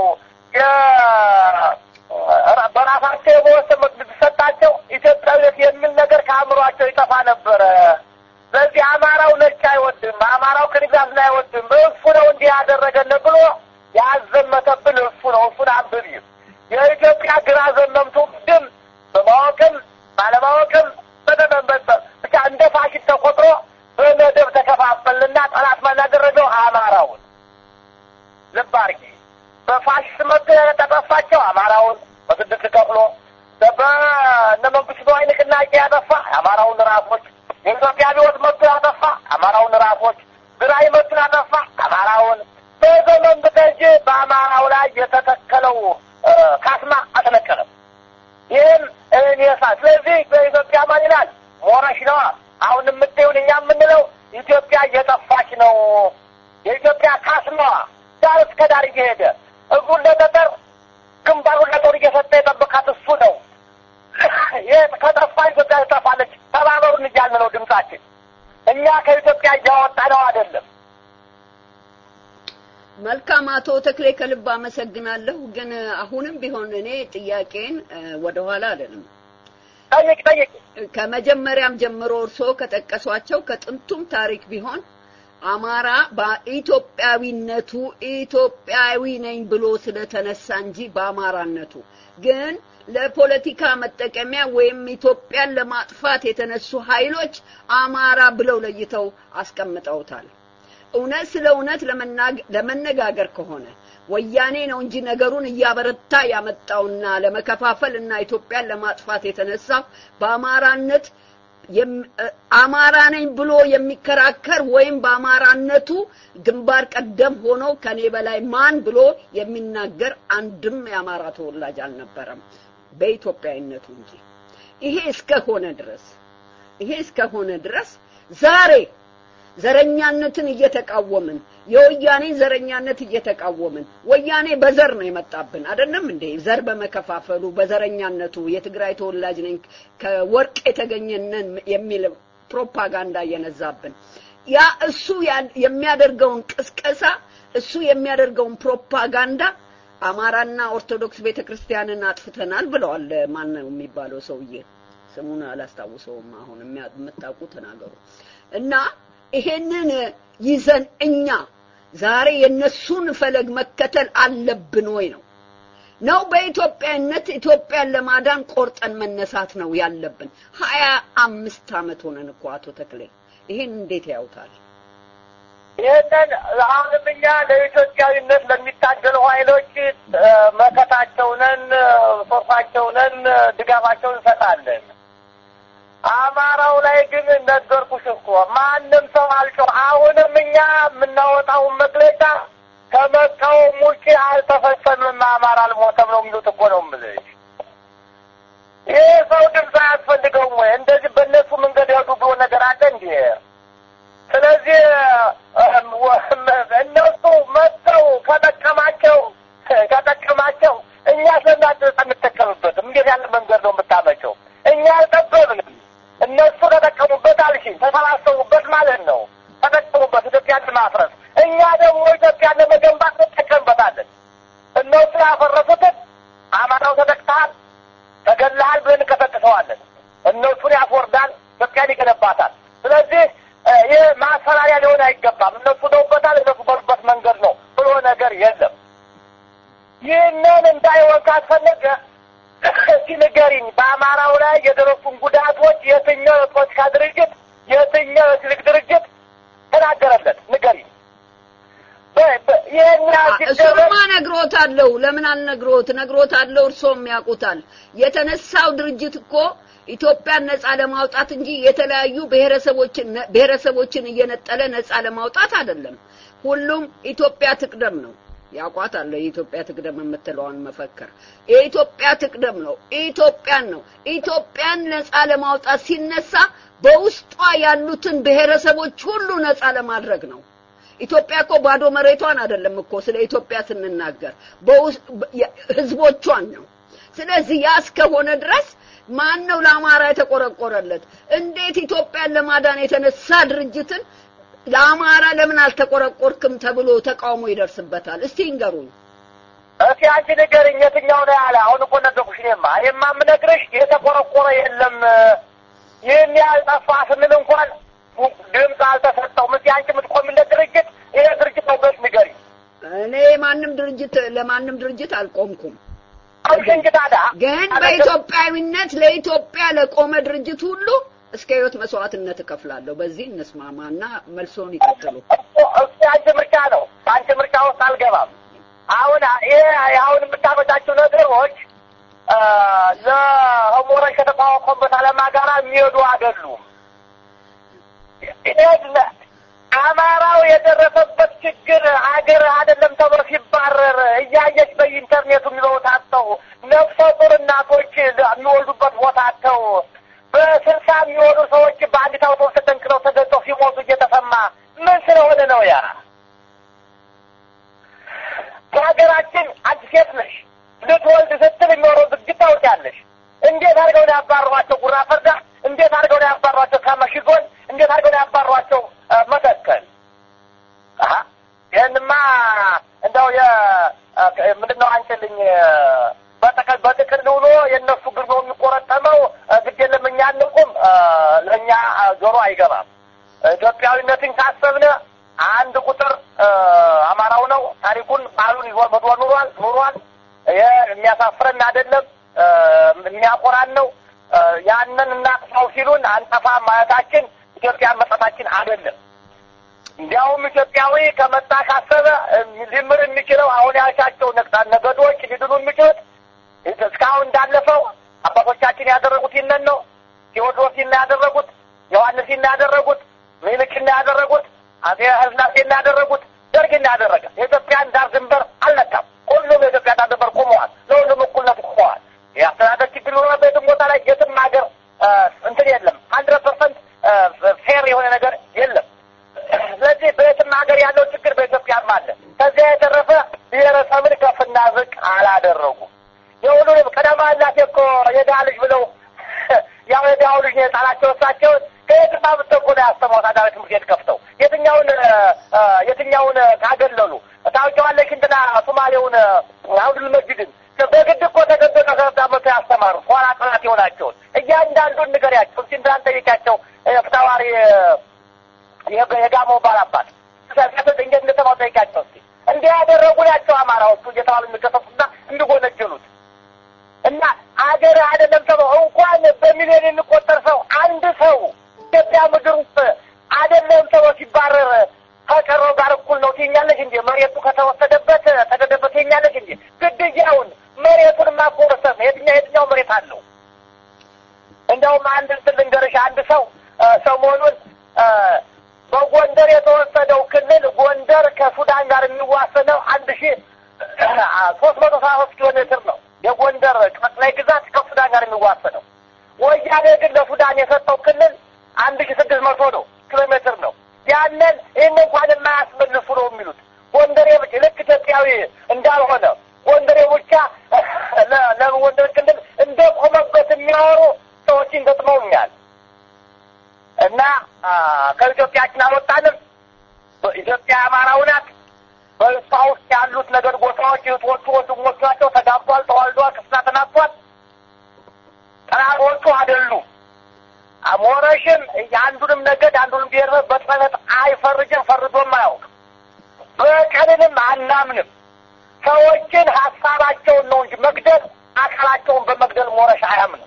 በራሳቸው የመወሰን መብት ቢሰጣቸው ኢትዮጵያዊነት የሚል ነገር ከአእምሯቸው ይጠፋ ነበረ። ስለዚህ አማራው ነጭ አይወድም፣ አማራው ክንግዛትን አይወድም። እሱ ነው እንዲህ ያደረገን ብሎ ያዘመተብን እሱ ነው። እሱን አንብቢ። የኢትዮጵያ ግራ ዘመምቱ ድም በማወቅም ባለማወቅም ብቻ እንደ ፋሽስት ተቆጥሮ በመደብ ተከፋፈልና ጠላት ማን ያደረገው አማራውን። ልብ አድርጊ። በፋሽስት መጥቶ ያጠፋቸው አማራውን በስድስት ከፍሎ በእነ መንግስቱ ነዋይ ላይ የተተከለው ካስማ አልተነቀለም። ይህም እኔ ሳ ስለዚህ በኢትዮጵያ ማን ይላል ሞረሽ ነዋ። አሁን የምታዩን እኛ የምንለው ኢትዮጵያ እየጠፋች ነው። የኢትዮጵያ ካስማዋ ዳር እስከ ዳር እየሄደ እግሩን ለጠጠር ግንባሩን ለጦር እየሰጠ የጠበቃት እሱ ነው። ይህ ከጠፋ ኢትዮጵያ ትጠፋለች። ተባበሩን እያልን ነው ድምጻችን። እኛ ከኢትዮጵያ እያወጣ ነው አይደለም። መልካም አቶ ተክሌ ከልብ አመሰግናለሁ። ግን አሁንም ቢሆን እኔ ጥያቄን ወደኋላ አይደለም ጠይቅ ጠይቅ። ከመጀመሪያም ጀምሮ እርስዎ ከጠቀሷቸው ከጥንቱም ታሪክ ቢሆን አማራ በኢትዮጵያዊነቱ ኢትዮጵያዊ ነኝ ብሎ ስለተነሳ እንጂ በአማራነቱ ግን ለፖለቲካ መጠቀሚያ ወይም ኢትዮጵያን ለማጥፋት የተነሱ ኃይሎች አማራ ብለው ለይተው አስቀምጠውታል። እውነት ስለ እውነት ለመነጋገር ከሆነ ወያኔ ነው እንጂ ነገሩን እያበረታ ያመጣውና ለመከፋፈል እና ኢትዮጵያን ለማጥፋት የተነሳው በአማራነት አማራ ነኝ ብሎ የሚከራከር ወይም በአማራነቱ ግንባር ቀደም ሆኖ ከኔ በላይ ማን ብሎ የሚናገር አንድም የአማራ ተወላጅ አልነበረም በኢትዮጵያዊነቱ እንጂ። ይሄ እስከሆነ ድረስ ይሄ እስከሆነ ድረስ ዛሬ ዘረኛነትን እየተቃወምን የወያኔን ዘረኛነት እየተቃወምን ወያኔ በዘር ነው የመጣብን አይደለም እንዴ? ዘር በመከፋፈሉ በዘረኛነቱ የትግራይ ተወላጅ ነኝ ከወርቅ የተገኘነን የሚል ፕሮፓጋንዳ እየነዛብን ያ እሱ የሚያደርገውን ቅስቀሳ እሱ የሚያደርገውን ፕሮፓጋንዳ አማራና ኦርቶዶክስ ቤተክርስቲያንን አጥፍተናል ብለዋል። ማን ነው የሚባለው ሰውዬ? ስሙን አላስታውሰውም። አሁን የምታውቁ ተናገሩ። እና ይሄንን ይዘን እኛ ዛሬ የነሱን ፈለግ መከተል አለብን ወይ ነው ነው በኢትዮጵያዊነት ኢትዮጵያን ለማዳን ቆርጠን መነሳት ነው ያለብን። ሀያ አምስት ዓመት ሆነን እኮ አቶ ተክሌ ይሄን እንዴት ያውታል? ይህንን አሁንም እኛ ለኢትዮጵያዊነት ለሚታገሉ ኃይሎች መከታቸው ነን፣ ሶርፋቸው ነን፣ ድጋፋቸውን እንሰጣለን። አማራው ላይ ግን ነገርኩሽ እኮ ማንም ሰው አልጮህ። አሁንም እኛ የምናወጣውን መግለጫ ከመቃወም ውጭ አልተፈጸምም። አማራ አልሞተም ነው የሚሉት እኮ ነው የምልሽ። ይህ ሰው ድምፅ አያስፈልገውም ወይ? እንደዚህ በእነሱ መንገድ ያዱ ብሎ ነገር አለ እንዴ? ስለዚህ እነሱ መጥተው ከጠቀማቸው ከጠቀማቸው እኛ ስለናት አንጠቀምበትም። እንዴት ያለ መንገድ ነው የምታመቸው? እኛ አልጠበብንም። እነሱ ተጠቀሙበት አልሽኝ፣ ተሰባሰቡበት ማለት ነው። ተጠቀሙበት ኢትዮጵያን ለማፍረስ። እኛ ደግሞ ኢትዮጵያን ለመገንባት እንጠቀምበታለን። እነሱ ያፈረሱትን አማራው ተጠቅተሃል፣ ተገለሃል ብለን እንቀጠቅሰዋለን። እነሱን ያስወርዳል፣ ኢትዮጵያን ይገነባታል። ስለዚህ ይህ ማሰራሪያ ሊሆን አይገባም። እነሱ ደውበታል፣ እነሱ በሉበት መንገድ ነው ብሎ ነገር የለም። ይህንን እንዳይሆን ካስፈለገ እስቲ ንገሪኝ፣ በአማራው ላይ የደረሱን ጉዳቶች የትኛው የፖለቲካ ድርጅት የትኛው የሲቪክ ድርጅት ተናገረለት? ንገሪኝ። እሱማ ነግሮታለሁ። ለምን አልነግሮት? ነግሮታለሁ። እርሶም ያውቁታል። የተነሳው ድርጅት እኮ ኢትዮጵያን ነፃ ለማውጣት እንጂ የተለያዩ ብሔረሰቦችን ብሔረሰቦችን እየነጠለ ነፃ ለማውጣት አይደለም። ሁሉም ኢትዮጵያ ትቅደም ነው። ያውቋታል። የኢትዮጵያ ትቅደም የምትለዋን መፈክር የኢትዮጵያ ትቅደም ነው። ኢትዮጵያን ነው። ኢትዮጵያን ነፃ ለማውጣት ሲነሳ በውስጧ ያሉትን ብሔረሰቦች ሁሉ ነፃ ለማድረግ ነው። ኢትዮጵያ እኮ ባዶ መሬቷን አይደለም እኮ ስለ ኢትዮጵያ ስንናገር ህዝቦቿን ነው። ስለዚህ ያ እስከሆነ ድረስ ማን ነው ለአማራ የተቆረቆረለት? እንዴት ኢትዮጵያን ለማዳን የተነሳ ድርጅትን ለአማራ ለምን አልተቆረቆርክም ተብሎ ተቃውሞ ይደርስበታል? እስቲ ይንገሩኝ። እስቲ አንቺ ንገርኝ፣ የትኛው ነው ያለ? አሁን እኮ ነገርኩሽ። እኔማ እኔማ የምነግርሽ የተቆረቆረ የለም። ይህን ያህል ጠፋ ስንል እንኳን ድምፅ አልተሰጠውም። እስቲ አንቺ የምትቆሚለት ድርጅት ይሄ ድርጅት ነው ብለሽ ንገሪኝ። እኔ ማንም ድርጅት ለማንም ድርጅት አልቆምኩም። አልሽ እንጂ ታዲያ ግን በኢትዮጵያዊነት ለኢትዮጵያ ለቆመ ድርጅት ሁሉ እስከ ህይወት መስዋዕትነት እከፍላለሁ። በዚህ እንስማማና መልሶን ይቀጥሉ። እሱ የአንቺ ምርጫ ነው። በአንቺ ምርጫ ውስጥ አልገባም። አሁን ይሄ አሁን የምታመጣቸው ነገሮች ለሞረሽ ከተቋቋሙበት ዓላማ ጋር የሚሄዱ አይደሉም። አማራው የደረሰበት ችግር አገር አይደለም ተብሎ ሲባረር እያየች በኢንተርኔቱ የሚለውት አጥተው ነፍሰ ጡር እናቶች የሚወልዱበት ቦታ አጥተው በስልሳ የሚሆኑ ሰዎች በአንዲት አውቶቡስ ተጠንቅረው ተገጠው ሲሞቱ እየተሰማ ምን ስለሆነ ነው ያ? በሀገራችን አንድ ሴት ነሽ ልትወልድ ስትል የሚኖረው ዝግጅት ታውቂያለሽ። እንዴት አድርገው ነው ያባሯቸው? ጉራ ፈርዳ እንዴት አድርገው ነው ያባሯቸው? ከመሽጎን እንዴት አድርገው ነው ያባሯቸው? መተከል ይህንማ እንደው ምንድን ነው አንችልኝ በጠቅል በጥቅል ውሎ የእነሱ ግር ነው የሚቆረጠመው። ግድ የለም እኛ አንቁም፣ ለእኛ ጆሮ አይገባም። ኢትዮጵያዊነትን ካሰብነ አንድ ቁጥር አማራው ነው። ታሪኩን ባህሉን ይዞ መድሮ ኑሯል ኑሯል። ይሄ የሚያሳፍረን አይደለም፣ የሚያኮራን ነው። ያንን እናጥፋው ሲሉን አንጠፋ ማለታችን ኢትዮጵያን መጥፋታችን አይደለም። እንዲያውም ኢትዮጵያዊ ከመጣ ካሰበ ሊምር የሚችለው አሁን ያልሻቸው ነገዶች ሊድኑ የሚችሉት እስካሁን እንዳለፈው አባቶቻችን ያደረጉት ይነን ነው። ቴዎድሮስ ይና ያደረጉት፣ ዮሐንስ ይና ያደረጉት፣ ምኒልክ ይና ያደረጉት፣ አጼ ኃይለሥላሴ ይና ያደረጉት፣ ደርግ ይና ያደረገ የኢትዮጵያን ዳር ድንበር አልነካም። ሁሉም የኢትዮጵያ ዳር ድንበር ቆመዋል። ለሁሉም እኩልነት ቆመዋል። የአስተዳደር ችግር ኖረ በየትም ቦታ ላይ የትም ሀገር እንትን የለም። ሀንድረድ ፐርሰንት ፌር የሆነ ነገር የለም። ስለዚህ በየትም ሀገር ያለው ችግር በኢትዮጵያም አለ። ከዚያ የተረፈ ብሔረሰብን ከፍና ዝቅ አላደረጉም። የሁሉንም ቀደማ ላሴ እኮ የድሀ ልጅ ብለው ያው የድሀው ልጅ ነው የጣላቸው እሳቸውን ከየትም አምጥተው እኮ ነው ያስተማሩት። አዳሪ ትምህርት ቤት ከፍተው የትኛውን የትኛውን ካገለሉ ታውቂዋለሽ? እንትና ሶማሌውን አብዱል መጂድን በግድ እኮ ተገዶ ከሰት አመቶ ያስተማሩ ኋላ ጥናት የሆናቸውን እያንዳንዱን ንገሪያቸው። እስኪ እንትናን ጠይቂያቸው ፍታዋሪ የጋሞ ባላባት እንዴት እንደተባሉ ጠይቂያቸው እስኪ። እንዲህ ያደረጉ ናቸው አማራዎቹ እየተባሉ የሚከሰሱና እንዲጎነጀሉት እና አገር አይደለም ተብሎ እንኳን በሚሊዮን የሚቆጠር ሰው አንድ ሰው ኢትዮጵያ ምድር ውስጥ አይደለም ተብሎ ሲባረር ከቀረው ጋር እኩል ነው ትኛለች እንጂ መሬቱ ከተወሰደበት ተገደበት ትኛለች እንጂ ግድያውን መሬቱን ማቆረሰብ የትኛው የትኛው መሬት አለው? እንደውም አንድ እንትን ልንገርሽ አንድ ሰው ሰሞኑን በጎንደር የተወሰደው ክልል ጎንደር ከሱዳን ጋር የሚዋሰነው አንድ ሺ ሶስት መቶ ሰባ ሶስት ኪሎ ሜትር ነው። የጎንደር ጠቅላይ ግዛት ከሱዳን ጋር የሚዋሰነው። ወያኔ ግን ለሱዳን የሰጠው ክልል አንድ ሺ ስድስት መቶ ነው ኪሎ ሜትር ነው። ያንን ይህን እንኳን የማያስመልሱ ነው የሚሉት ጎንደሬ ብቻ ልክ ኢትዮጵያዊ እንዳልሆነ ጎንደሬ ብቻ ለጎንደር ክልል እንደ ቆመበት የሚያወሩ ሰዎችን ገጥመውኛል። እና ከኢትዮጵያችን አልወጣንም። ኢትዮጵያ አማራው ናት። በእሷ ውስጥ ያሉት ነገድ ጎሳዎች እህቶቹ፣ ወንድሞቹ ናቸው። ተጋብቷል፣ ተዋልዷል፣ ክርስትና ተናቷል። ጠላቶቹ አይደሉም። ሞረሽም የአንዱንም ነገድ አንዱንም ብሔር በጥፈት አይፈርጅም፣ ፈርዶም አያውቅም። በቀልንም አናምንም። ሰዎችን ሀሳባቸውን ነው እንጂ መግደል አካላቸውን በመግደል ሞረሽ አያምንም።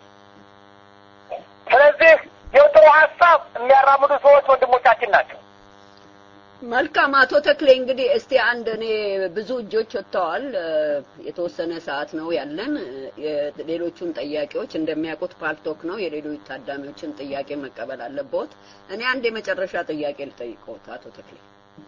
ስለዚህ የጥሩ ሀሳብ የሚያራምዱ ሰዎች ወንድሞቻችን ናቸው። መልካም አቶ ተክሌ እንግዲህ እስቲ አንድ እኔ ብዙ እጆች ወጥተዋል። የተወሰነ ሰዓት ነው ያለን። ሌሎቹን ጥያቄዎች እንደሚያውቁት ፓልቶክ ነው። የሌሎች ታዳሚዎችን ጥያቄ መቀበል አለበት። እኔ አንድ የመጨረሻ ጥያቄ ልጠይቀውት አቶ ተክሌ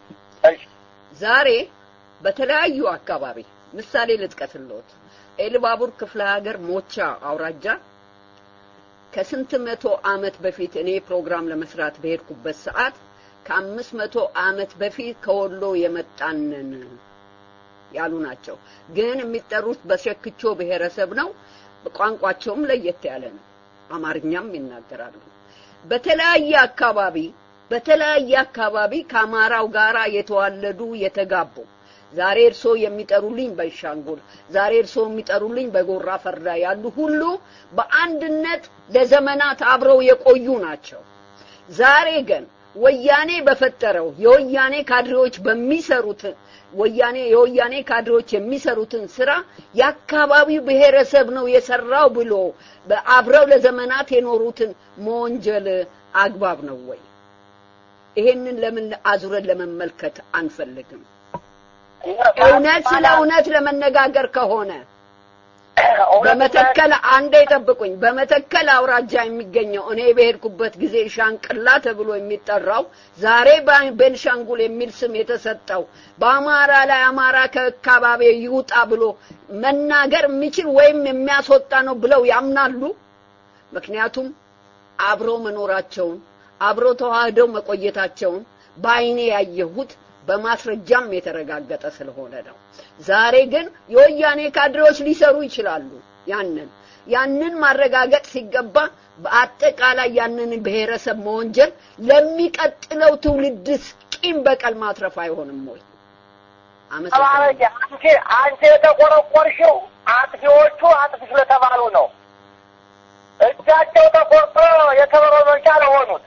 ዛሬ በተለያዩ አካባቢ ምሳሌ ልጥቀስልዎት። ኤልባቡር ክፍለ ሀገር ሞቻ አውራጃ ከስንት መቶ ዓመት በፊት እኔ ፕሮግራም ለመስራት በሄድኩበት ሰዓት ከአምስት መቶ ዓመት በፊት ከወሎ የመጣንን ያሉ ናቸው። ግን የሚጠሩት በሸክቾ ብሔረሰብ ነው። ቋንቋቸውም ለየት ያለ ነው። አማርኛም ይናገራሉ። በተለያየ አካባቢ በተለያየ አካባቢ ከአማራው ጋራ የተዋለዱ የተጋቡ ዛሬ እርሶ የሚጠሩልኝ በሻንጉል ዛሬ እርሶ የሚጠሩልኝ በጎራ ፈርዳ ያሉ ሁሉ በአንድነት ለዘመናት አብረው የቆዩ ናቸው። ዛሬ ግን ወያኔ በፈጠረው የወያኔ ካድሬዎች በሚሰሩት ወያኔ የወያኔ ካድሬዎች የሚሰሩትን ስራ የአካባቢው ብሔረሰብ ነው የሰራው ብሎ አብረው ለዘመናት የኖሩትን መወንጀል አግባብ ነው ወይ? ይሄንን ለምን አዙረን ለመመልከት አንፈልግም? እውነት ስለ እውነት ለመነጋገር ከሆነ በመተከል አንዴ ጠብቁኝ። በመተከል አውራጃ የሚገኘው እኔ በሄድኩበት ጊዜ ሻንቅላ ተብሎ የሚጠራው ዛሬ ቤንሻንጉል የሚል ስም የተሰጠው በአማራ ላይ አማራ ከአካባቢ ይውጣ ብሎ መናገር የሚችል ወይም የሚያስወጣ ነው ብለው ያምናሉ? ምክንያቱም አብሮ መኖራቸውን አብሮ ተዋህደው መቆየታቸውን በአይኔ ያየሁት በማስረጃም የተረጋገጠ ስለሆነ ነው። ዛሬ ግን የወያኔ ካድሬዎች ሊሰሩ ይችላሉ። ያንን ያንን ማረጋገጥ ሲገባ በአጠቃላይ ያንን ብሔረሰብ መወንጀል ለሚቀጥለው ትውልድስ ቂም በቀል ማትረፍ አይሆንም ወይ? አመሰግናለሁ። አንቺ አንቺ የተቆረቆርሽው አጥፊዎቹ አጥፊ ስለተባሉ ነው። እጃቸው ተቆርጦ የከበሮ መምቻ ለሆኑት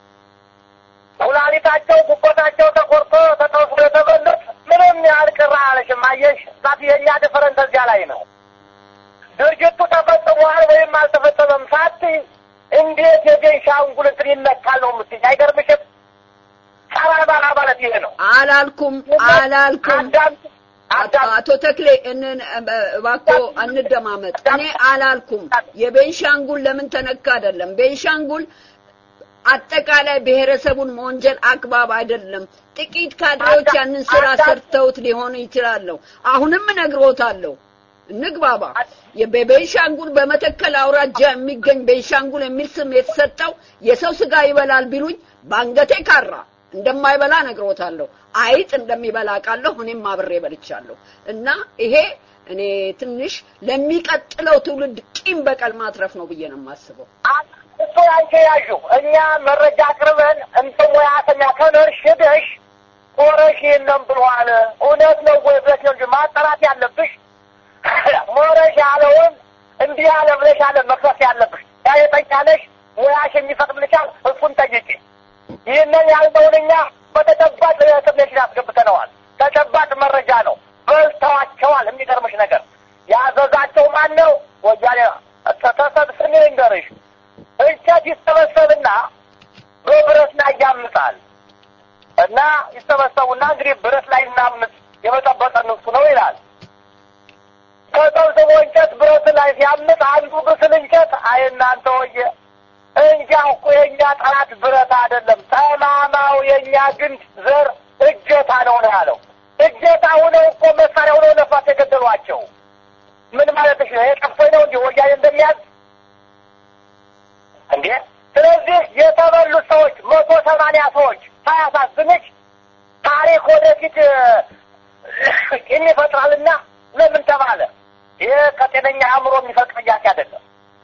ኩላሊታቸው ጉበታቸው ተቆርጦ ተጠብሶ የተበሉት ምንም ያህል ቅር አለሽም። አየሽ ዛት የእኛ ድፍረንት እዚያ ላይ ነው። ድርጅቱ ተፈጽሟል ወይም አልተፈጸመም ሳትይ እንዴት የቤንሻንጉል እንትን ይነካል ነው የምትይኝ? አይገርምሽም? ጸረ አማራ ማለት ይሄ ነው። አላልኩም አላልኩም። አቶ ተክሌ እንን እባክዎ እንደማመጥ። እኔ አላልኩም የቤንሻንጉል ለምን ተነካ አይደለም። ቤንሻንጉል አጠቃላይ ብሔረሰቡን መወንጀል አግባብ አይደለም። ጥቂት ካድሬዎች ያንን ስራ ሰርተውት ሊሆኑ ይችላሉ። አሁንም እነግሮታለሁ፣ እንግባባ። በቤንሻንጉል በመተከል አውራጃ የሚገኝ ቤንሻንጉል የሚል ስም የተሰጠው የሰው ስጋ ይበላል ቢሉኝ በአንገቴ ካራ እንደማይበላ ነግሮታለሁ። አይጥ እንደሚበላ ቃለሁ፣ እኔም አብሬ በልቻለሁ። እና ይሄ እኔ ትንሽ ለሚቀጥለው ትውልድ ቂም በቀል ማትረፍ ነው ብዬ ነው የማስበው። እሱ ያንቺ ያዡ እኛ መረጃ አቅርበን እንደ ሙያተኛ ከነርሽ ሄደሽ ሞረሽ ይህንም ብሏል እውነት ነው ወይ ብለሽ ነው እንጂ ማጣራት ያለብሽ ሞረሽ ያለውን እንዲህ ያለ ብለሽ ያለ መክሰስ ያለብሽ ያ የጠኛለሽ ሙያሽ የሚፈቅድልሻል እሱን ጠይቂ። ይህንን ያልነውን እኛ በተጨባጭ ኢንፎርሜሽን አስገብተነዋል። ተጨባጭ መረጃ ነው። በልተዋቸዋል። የሚገርምሽ ነገር ያዘዛቸው ማን ነው? ወያኔ ተሰብስቤ ልንገርሽ እንጨት ይሰበሰብና በብረት ላይ ያምጣል እና ይሰበሰቡና እንግዲህ ብረት ላይ እናምጥ የመጠበቀ ንሱ ነው ይላል። ተሰብስቦ እንጨት ብረት ላይ ሲያምጥ አንዱ ብስል እንጨት አይ እናንተ ወየ እንጃ እኮ የእኛ ጠላት ብረት አይደለም፣ ጠማማው የእኛ ግንድ ዘር እጀታ ነው ነው ያለው። እጀታ ሆነው እኮ መሳሪያ ሆነው ነፋስ የገደሏቸው ምን ማለትሽ ነው? የጠፎኝ ነው እንዲህ ወያኔ እንደሚያዝ እንዴ ስለዚህ የተበሉት ሰዎች መቶ ሰማንያ ሰዎች ሳያሳዝንሽ ታሪክ ወደፊት ቂም ይፈጥራልና ለምን ተባለ? ይህ ከጤነኛ አእምሮ የሚፈቅድ ጥያቄ አይደለም።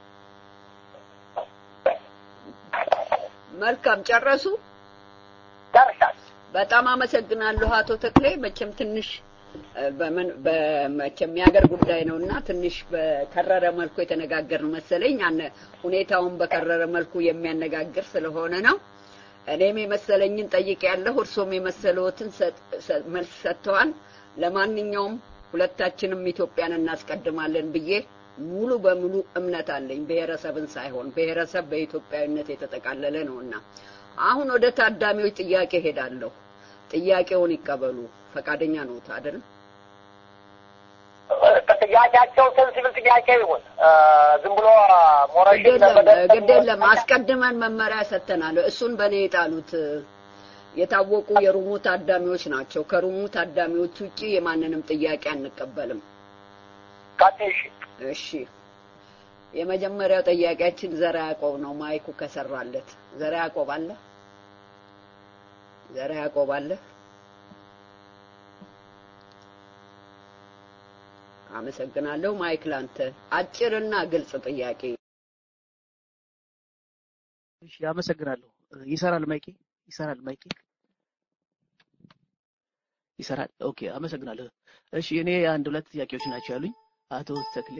መልካም ጨረሱ። ጨርሻል። በጣም አመሰግናለሁ አቶ ተክሌ። መቼም ትንሽ በምን በመቼም የሀገር ጉዳይ ነውና ትንሽ በከረረ መልኩ የተነጋገርን መሰለኝ። አነ ሁኔታውን በከረረ መልኩ የሚያነጋግር ስለሆነ ነው። እኔም የመሰለኝን ጠይቄያለሁ፣ እርሶም የመሰለዎትን መልስ ሰጥተዋል። ለማንኛውም ሁለታችንም ኢትዮጵያን እናስቀድማለን ብዬ ሙሉ በሙሉ እምነት አለኝ። ብሔረሰብን ሳይሆን ብሔረሰብ በኢትዮጵያዊነት የተጠቃለለ ነውና አሁን ወደ ታዳሚዎች ጥያቄ ሄዳለሁ። ጥያቄውን ይቀበሉ። ፈቃደኛ ነዎት አይደል? ጥያቄያቸው ሴንሲብል ጥያቄ ይሁን ዝም ብሎ ሞረሽ ግድ የለም አስቀድመን መመሪያ ሰጥተናል። እሱን በእኔ የጣሉት የታወቁ የሩሙ ታዳሚዎች ናቸው። ከሩሙ ታዳሚዎች ውጪ የማንንም ጥያቄ አንቀበልም። ቀጥሽ እሺ የመጀመሪያው ጥያቄያችን ዘራ ያዕቆብ ነው። ማይኩ ከሰራለት ዘራ ያዕቆብ አለ? ዘራ ያዕቆብ አለ? አመሰግናለሁ። ማይክ ላንተ አጭርና ግልጽ ጥያቄ። እሺ አመሰግናለሁ። ይሰራል ማይኬ? ይሰራል ማይኬ? ይሰራል። ኦኬ አመሰግናለሁ። እሺ እኔ አንድ ሁለት ጥያቄዎች ናቸው ያሉኝ አቶ ተክሌ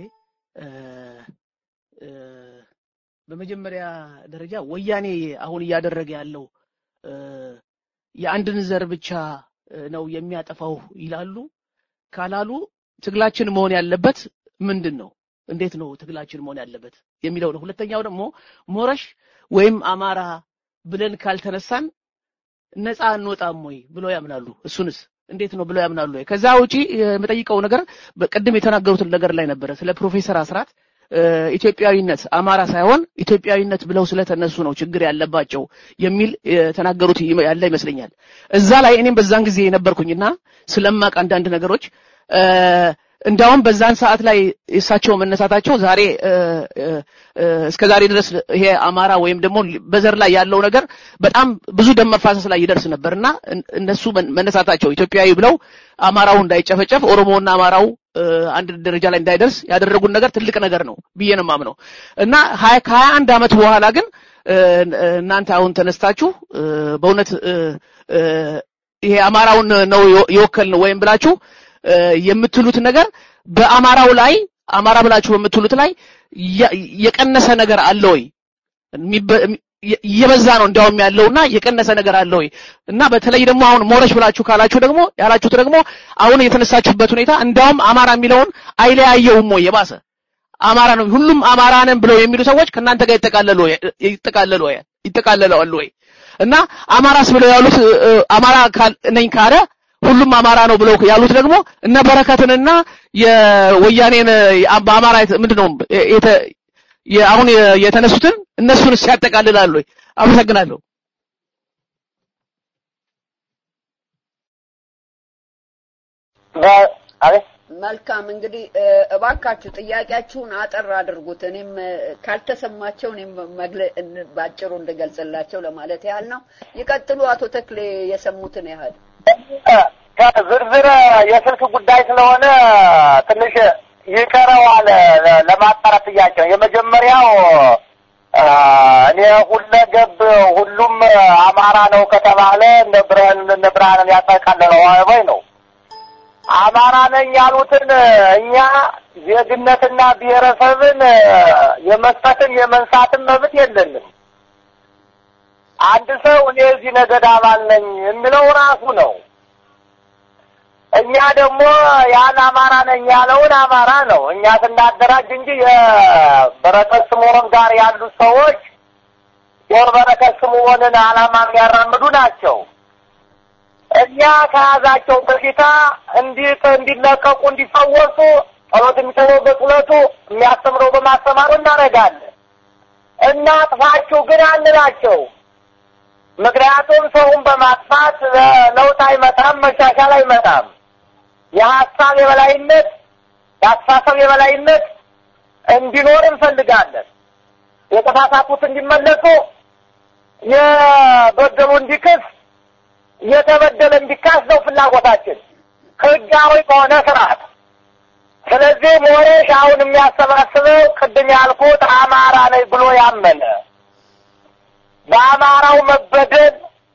በመጀመሪያ ደረጃ ወያኔ አሁን እያደረገ ያለው የአንድን ዘር ብቻ ነው የሚያጠፋው ይላሉ። ካላሉ ትግላችን መሆን ያለበት ምንድን ነው? እንዴት ነው ትግላችን መሆን ያለበት የሚለው ነው። ሁለተኛው ደግሞ ሞረሽ ወይም አማራ ብለን ካልተነሳን ነፃ አንወጣም ወይ ብለው ያምናሉ። እሱንስ እንዴት ነው ብለው ያምናሉ ወይ? ከዛ ውጪ የምጠይቀው ነገር በቅድም የተናገሩትን ነገር ላይ ነበረ ስለ ፕሮፌሰር አስራት ኢትዮጵያዊነት አማራ ሳይሆን ኢትዮጵያዊነት ብለው ስለተነሱ ነው ችግር ያለባቸው የሚል የተናገሩት ያለ ይመስለኛል። እዛ ላይ እኔም በዛን ጊዜ የነበርኩኝና ስለማቅ አንዳንድ ነገሮች እንዳውም በዛን ሰዓት ላይ እሳቸው መነሳታቸው ዛሬ እስከ ዛሬ ድረስ ይሄ አማራ ወይም ደግሞ በዘር ላይ ያለው ነገር በጣም ብዙ ደም መፋሰስ ላይ ይደርስ ነበርና እነሱ መነሳታቸው ኢትዮጵያዊ ብለው አማራው እንዳይጨፈጨፍ ኦሮሞና አማራው አንድ ደረጃ ላይ እንዳይደርስ ያደረጉን ነገር ትልቅ ነገር ነው ብዬ ነው የማምነው እና ከሀያ አንድ ዓመት በኋላ ግን እናንተ አሁን ተነስታችሁ በእውነት ይሄ አማራውን ነው የወከልን ወይም ብላችሁ የምትሉት ነገር በአማራው ላይ አማራ ብላችሁ በምትሉት ላይ የቀነሰ ነገር አለ ወይ? እየበዛ ነው እንዲያውም ያለውና የቀነሰ ነገር አለ ወይ? እና በተለይ ደግሞ አሁን ሞረሽ ብላችሁ ካላችሁ ደግሞ ያላችሁት ደግሞ አሁን የተነሳችሁበት ሁኔታ እንዲያውም አማራ የሚለውን አይለያየውም ወይ የባሰ አማራ ነው ሁሉም አማራ ነን ብለው የሚሉ ሰዎች ከእናንተ ጋር ይጠቃለሉ ይጠቃለሉ ይጠቃለላሉ ወይ? እና አማራስ ብለው ያሉት አማራ ነኝ ካለ ሁሉም አማራ ነው ብለው ያሉት ደግሞ እነ በረከትንና የወያኔን በአማራ ምንድነው አሁን የተነሱትን እነሱን ሲያጠቃልላሉ ወይ? አመሰግናለሁ። መልካም እንግዲህ እባካችሁ ጥያቄያችሁን አጠር አድርጉት። እኔም ካልተሰማቸው እኔም ባጭሩ እንድገልጽላቸው ለማለት ያህል ነው። ይቀጥሉ አቶ ተክሌ የሰሙትን ያህል ከዝርዝር የስልክ ጉዳይ ስለሆነ ትንሽ ይቀረዋል ለማጣራት ጥያቄ ነው። የመጀመሪያው እኔ ሁለገብ ሁሉም አማራ ነው ከተባለ እነ ብርሃንን ያጠቃልለዋል ወይ ነው። አማራ ነኝ ያሉትን እኛ ዜግነትና ብሔረሰብን የመስጠትም የመንሳትም መብት የለንም። አንድ ሰው እኔ እዚህ ነገድ አባል ነኝ የሚለው ራሱ ነው። እኛ ደግሞ ያን አማራ ነኝ ያለውን አማራ ነው እኛ ስናደራጅ እንጂ የበረከት ስምዖን ጋር ያሉት ሰዎች የበረከት ስምዖንን ዓላማ የሚያራምዱ ናቸው። እኛ ከያዛቸው በሽታ እንዲት እንዲለቀቁ እንዲፈወሱ ጸሎት የሚሰበው በጸሎቱ የሚያስተምረው በማስተማሩ እናደርጋለን። እናጥፋችሁ ግን አንላቸው። ምክንያቱም ሰውን በማጥፋት ለውጥ አይመጣም፣ መሻሻል አይመጣም። የሀሳብ የበላይነት የአስተሳሰብ የበላይነት እንዲኖር እንፈልጋለን። የተሳሳቱት እንዲመለሱ፣ የበደሉ እንዲክስ፣ የተበደለ እንዲካስ ነው ፍላጎታችን ህጋዊ በሆነ ስርዓት። ስለዚህ ሞሬሽ አሁን የሚያሰባስበው ቅድም ያልኩት አማራ ነኝ ብሎ ያመነ በአማራው መበደል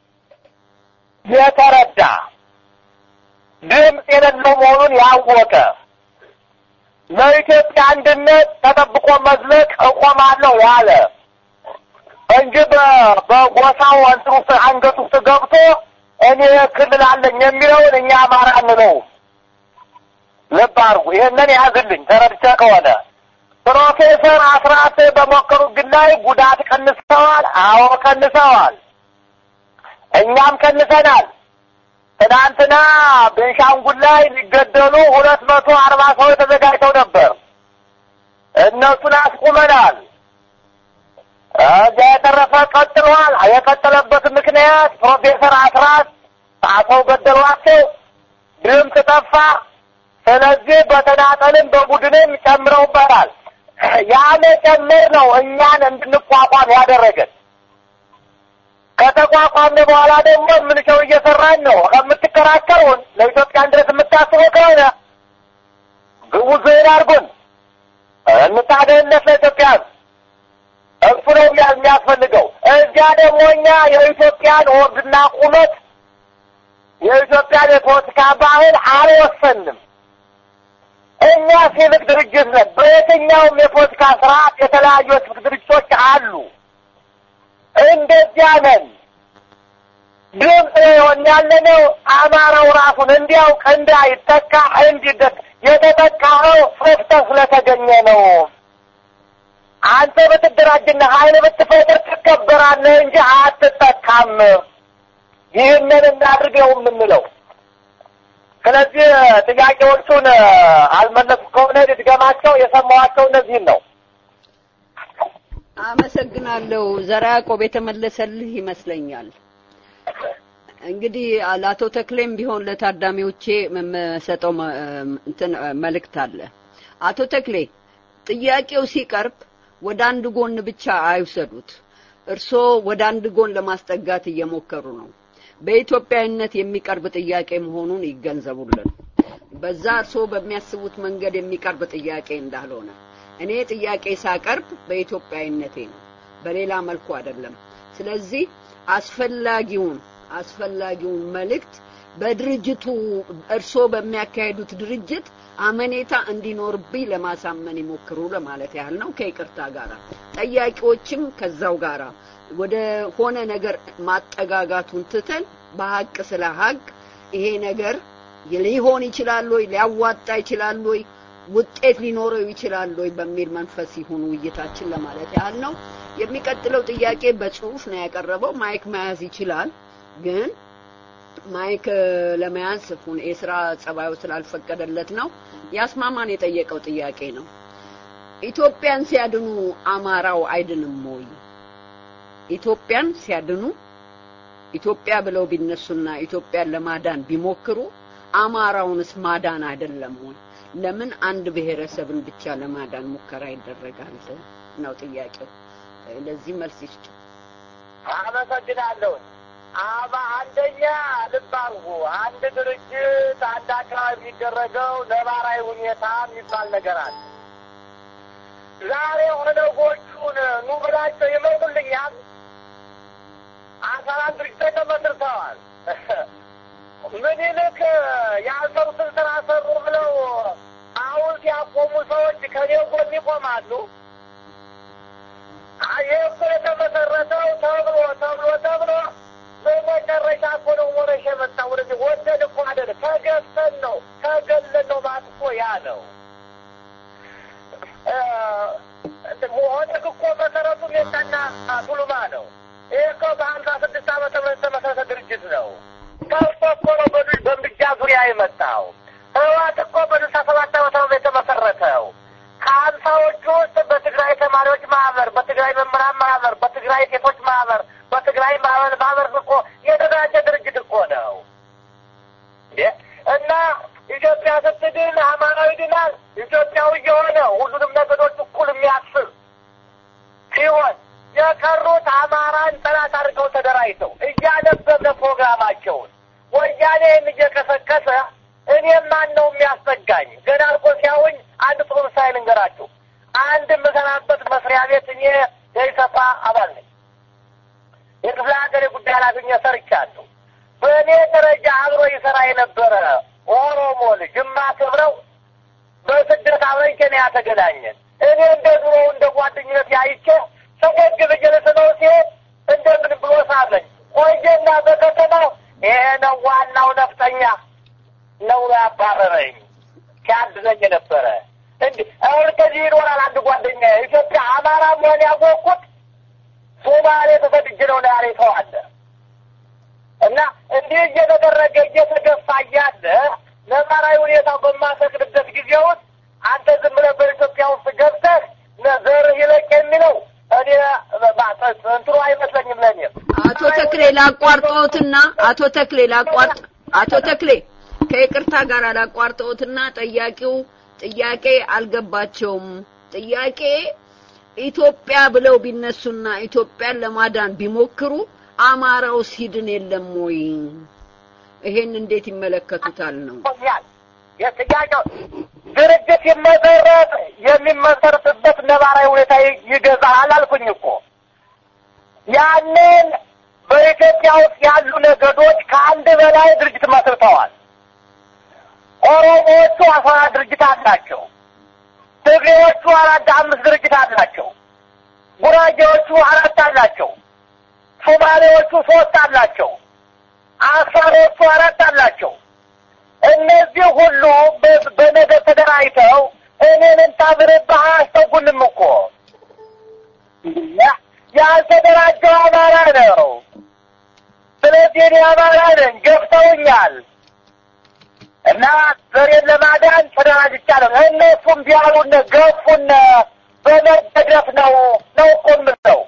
የተረዳ ድምፅ የሌለው መሆኑን ያወቀ ለኢትዮጵያ አንድነት ተጠብቆ መዝለቅ እቆማለሁ ያለ እንጂ በጎሳው እንትን ውስጥ አንገት ውስጥ ገብቶ እኔ ክልል አለኝ የሚለውን እኛ አማራ አንለውም። ልብ አድርጉ። ይህንን ያዝልኝ ተረድቼ ከሆነ ፕሮፌሰር አስራት በሞከሩ ግን ላይ ጉዳት ቀንሰዋል። አዎ ቀንሰዋል። እኛም ቀንሰናል። ትናንትና ቤንሻንጉል ላይ ሊገደሉ ሁለት መቶ አርባ ሰዎች ተዘጋጅተው ነበር። እነሱን አስቁመናል። እዚያ የተረፈ ቀጥሏል። የቀጠለበት ምክንያት ፕሮፌሰር አስራት አሰው ገደሏቸው፣ ድምፅ ጠፋ። ስለዚህ በተናጠልም በቡድንም ጨምረውበታል። ያ መጨመር ነው እኛን እንድንቋቋም ያደረገን። ከተቋቋምን በኋላ ደግሞ የምንሸው እየሰራን ነው። ከምትከራከሩን ለኢትዮጵያን ድረስ የምታስበው ከሆነ ግቡ ዘይን አድርጉን፣ እንታደህነት ለኢትዮጵያ እሱ ነው የሚያስፈልገው። እዚያ ደግሞ እኛ የኢትዮጵያን ወግና ቁመት የኢትዮጵያን የፖለቲካ ባህል አልወሰንም። እኛ ሲቪክ ድርጅት ነን። በየትኛውም የፖለቲካ ስርዓት የተለያዩ የሲቪክ ድርጅቶች አሉ። እንደዚያ ነን። ድምፅ የሆን ያለነው አማራው ራሱን እንዲያውቅ እንዳይጠቃ እንዲደት የተጠቃኸው ሰፍተህ ስለተገኘ ነው። አንተ ብትደራጅና ኃይል ብትፈጥር ትከበራለህ እንጂ አትጠቃም። ይህንን እናድርገው የምንለው ስለዚህ ጥያቄዎቹን አልመለሱ ከሆነ ድገማቸው። የሰማኋቸው እነዚህን ነው። አመሰግናለሁ። ዘራ ያዕቆብ የተመለሰልህ ይመስለኛል። እንግዲህ ለአቶ ተክሌም ቢሆን ለታዳሚዎቼ የምሰጠው እንትን መልእክት አለ። አቶ ተክሌ ጥያቄው ሲቀርብ ወደ አንድ ጎን ብቻ አይውሰዱት። እርስዎ ወደ አንድ ጎን ለማስጠጋት እየሞከሩ ነው። በኢትዮጵያዊነት የሚቀርብ ጥያቄ መሆኑን ይገንዘቡልን። በዛ እርስዎ በሚያስቡት መንገድ የሚቀርብ ጥያቄ እንዳልሆነ እኔ ጥያቄ ሳቀርብ በኢትዮጵያዊነቴ ነው፣ በሌላ መልኩ አይደለም። ስለዚህ አስፈላጊውን አስፈላጊውን መልእክት በድርጅቱ እርስዎ በሚያካሄዱት ድርጅት አመኔታ እንዲኖርብኝ ለማሳመን ይሞክሩ ለማለት ያህል ነው። ከይቅርታ ጋራ ጠያቂዎችም ከዛው ጋራ ወደ ሆነ ነገር ማጠጋጋቱን ትተን በሀቅ ስለ ሀቅ ይሄ ነገር ሊሆን ይችላል ወይ ሊያዋጣ ይችላል ወይ ውጤት ሊኖረው ይችላል ወይ በሚል መንፈስ ይሁን ውይይታችን ለማለት ያህል ነው። የሚቀጥለው ጥያቄ በጽሁፍ ነው ያቀረበው። ማይክ መያዝ ይችላል፣ ግን ማይክ ለመያዝ ሁን የስራ ጸባዩ ስላልፈቀደለት ነው። ያስማማን የጠየቀው ጥያቄ ነው። ኢትዮጵያን ሲያድኑ አማራው አይድንም ወይ? ኢትዮጵያን ሲያድኑ ኢትዮጵያ ብለው ቢነሱና ኢትዮጵያን ለማዳን ቢሞክሩ አማራውንስ ማዳን አይደለም ወይ? ለምን አንድ ብሔረሰብን ብቻ ለማዳን ሙከራ ይደረጋል ነው ጥያቄው። ለዚህ መልስ ይስጡ። አመሰግናለሁ። አባ አንደኛ ልብ አድርጉ። አንድ ድርጅት አንድ አካባቢ የሚደረገው ነባራዊ ሁኔታ የሚባል ነገር አለ። ዛሬ ኦነጎቹን ኑ ብላቸው ይመጡልኛል። አስራ አንድ ድርጅቶች ተመስርተዋል። ምኒልክ ያልሰሩትን ስራ ሰሩ ብለው ሐውልት ያቆሙ ሰዎች ከኔ ጎን ይቆማሉ። ይህ እኮ የተመሰረተው ተብሎ ተብሎ ተብሎ በመጨረሻ እኮ ነው ወረሽ የመጣ ወደዚህ ወደድ እኮ አይደል፣ ተገፍተን ነው ተገለን ነው ማለት እኮ ያ ነው። ኦነግ እኮ መሰረቱ ሜታና ቱሉማ ነው። ይህ እኮ በሀምሳ ስድስት ዓመተ ምህረት የተመሰረተ ድርጅት ነው። ከብቶ እኮ ነው በምድጃ ዙሪያ የመጣው። ህወሓት እኮ በስልሳ ሰባት ዓመተ ምህረት የተመሰረተው ከሀምሳዎቹ ውስጥ በትግራይ ተማሪዎች ማህበር፣ በትግራይ መምህራን ማህበር፣ በትግራይ ሴቶች ማህበር፣ በትግራይ ማህበር ማህበር እኮ የተደራጀ ድርጅት እኮ ነው እና ኢትዮጵያ ስትድን አማራዊ ድናል ኢትዮጵያዊ የሆነ ሁሉንም ነገዶች እኩል የሚያስብ ሲሆን የቀሩት አማራን ጠላት አድርገው ተደራጅተው እያነበብነ ፕሮግራማቸውን ወያኔ እየቀሰቀሰ እኔም ማን ነው የሚያስጠጋኝ? ገና እኮ ሲያውኝ አንድ ጥሩ ምሳሌ ልንገራችሁ። አንድ የምሰራበት መስሪያ ቤት እኔ የኢሰፓ አባል ነኝ። የክፍለ ሀገር የጉዳይ ኃላፊ ሰርቻለሁ። በእኔ ደረጃ አብሮ ይሰራ የነበረ ኦሮሞ ልጅ የማከብረው በስደት አብረን ኬንያ ተገናኘን። እኔ እንደ ድሮ እንደ ጓደኝነት ያይቼ ፈገግ ብዬ ልስመው ሲሄድ እንደምን ብሎ ሳለኝ ቆየና በከተማው ይሄ ነው ዋናው ነፍጠኛ ነው ያባረረኝ ሲያድነኝ ነበረ። እንዲህ አሁን ከዚህ ይኖራል አንድ ጓደኛ ኢትዮጵያ አማራ መሆን ያወቅኩት ሶማሌ ተሰድጄ ነው ነው ያለ ሰው አለ እና እንዲህ እየተደረገ እየተገፋ እያለ ነባራዊ ሁኔታው በማሰክርበት ጊዜ ውስጥ አንተ ዝም ብለህ በኢትዮጵያ ውስጥ ገብተህ ዘርህ ይለቅ የሚለው እኔ እንትኑ አይመስለኝም ለእኔ። አቶ ተክሌ ላቋርጠዎትና አቶ ተክሌ ላቋርጥ አቶ ተክሌ ከይቅርታ ጋር ላቋርጠዎትና ጠያቂው ጥያቄ አልገባቸውም። ጥያቄ ኢትዮጵያ ብለው ቢነሱና ኢትዮጵያን ለማዳን ቢሞክሩ አማራው ሲድን የለም ወይ? ይሄን እንዴት ይመለከቱታል ነው የጥያቄው ድርጅት ይመሰረት የሚመሰርትበት ነባራዊ ሁኔታ ይገዛል አልኩኝ እኮ ያንን በኢትዮጵያ ውስጥ ያሉ ነገዶች ከአንድ በላይ ድርጅት መስርተዋል። ኦሮሞዎቹ አስራ ድርጅት አላቸው። ትግሬዎቹ አራት አምስት ድርጅት አላቸው። ጉራጌዎቹ አራት አላቸው። ሶማሌዎቹ ሶስት አላቸው። አፋሮቹ አራት አላቸው። እነዚህ ሁሉ በነገር ተደራጅተው እኔን እንታብርብህ አያስጠጉንም እኮ ያልተደራጀው አማራ ነው። ስለዚህ እኔ አማራ ነኝ፣ ገፍተውኛል እና ዘሬን ለማዳን ተደራጅቻለሁ። እነሱም ቢያሉን ገፉን፣ በመደገፍ ነው ነው እኮ የምለው።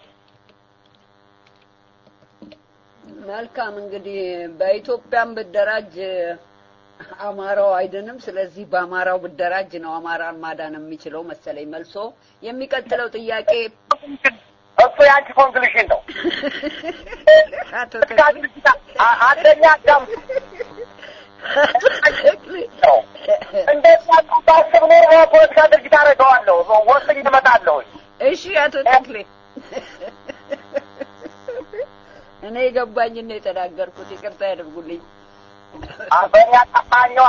መልካም እንግዲህ በኢትዮጵያም ብደራጅ አማራው አይድንም። ስለዚህ በአማራው ብደራጅ ነው አማራን ማዳን የሚችለው መሰለኝ መልሶ። የሚቀጥለው ጥያቄ እሱ የአንቺ ኮንክሉሽን ነው። አቶ ተክሌ አንደኛ አዳም አቶ ተክሌ ነው እንደዛ ባስብ ኖሮ ፖለቲካ ድርጅት አደርገዋለሁ፣ ወስኝ እመጣለሁ። እሺ አቶ ተክሌ እኔ የገባኝን ነው የተናገርኩት፣ ይቅርታ ያደርጉልኝ። በእኛ ጠፋኛዋ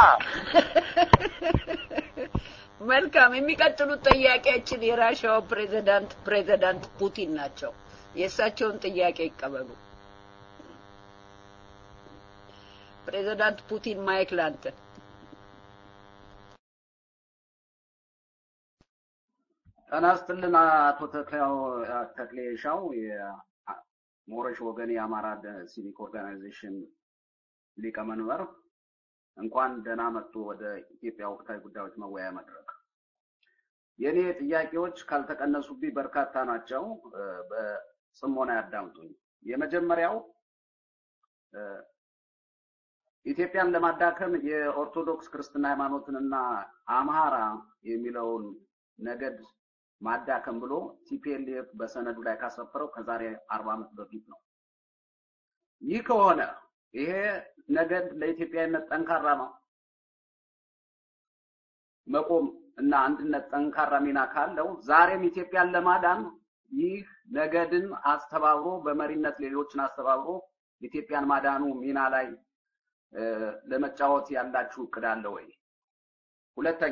መልካም የሚቀጥሉት ጥያቄያችን የራሻው ፕሬዚዳንት ፕሬዚዳንት ፑቲን ናቸው። የእሳቸውን ጥያቄ ይቀበሉ። ፕሬዚዳንት ፑቲን ማይክ ላንተ። ጤና ይስጥልን አቶ ተክሌው ተክሌ ሻው የሞረሽ ወገን የአማራ ሲቪክ ኦርጋናይዜሽን ሊቀመንበር እንኳን ደህና መጡ ወደ ኢትዮጵያ ወቅታዊ ጉዳዮች መወያያ መድረክ። የእኔ ጥያቄዎች ካልተቀነሱብኝ በርካታ ናቸው። በጽሞና ያዳምጡኝ። የመጀመሪያው ኢትዮጵያን ለማዳከም የኦርቶዶክስ ክርስትና ሃይማኖትንና አምሃራ የሚለውን ነገድ ማዳከም ብሎ ቲፒኤልኤፍ በሰነዱ ላይ ካሰፈረው ከዛሬ አርባ ዓመት በፊት ነው። ይህ ከሆነ ይሄ ነገድ ለኢትዮጵያዊነት ጠንካራ ነው መቆም እና አንድነት ጠንካራ ሚና ካለው ዛሬም ኢትዮጵያን ለማዳን ይህ ነገድን አስተባብሮ በመሪነት ሌሎችን አስተባብሮ ኢትዮጵያን ማዳኑ ሚና ላይ ለመጫወት ያላችሁ እቅድ አለ ወይ? ሁለተኛ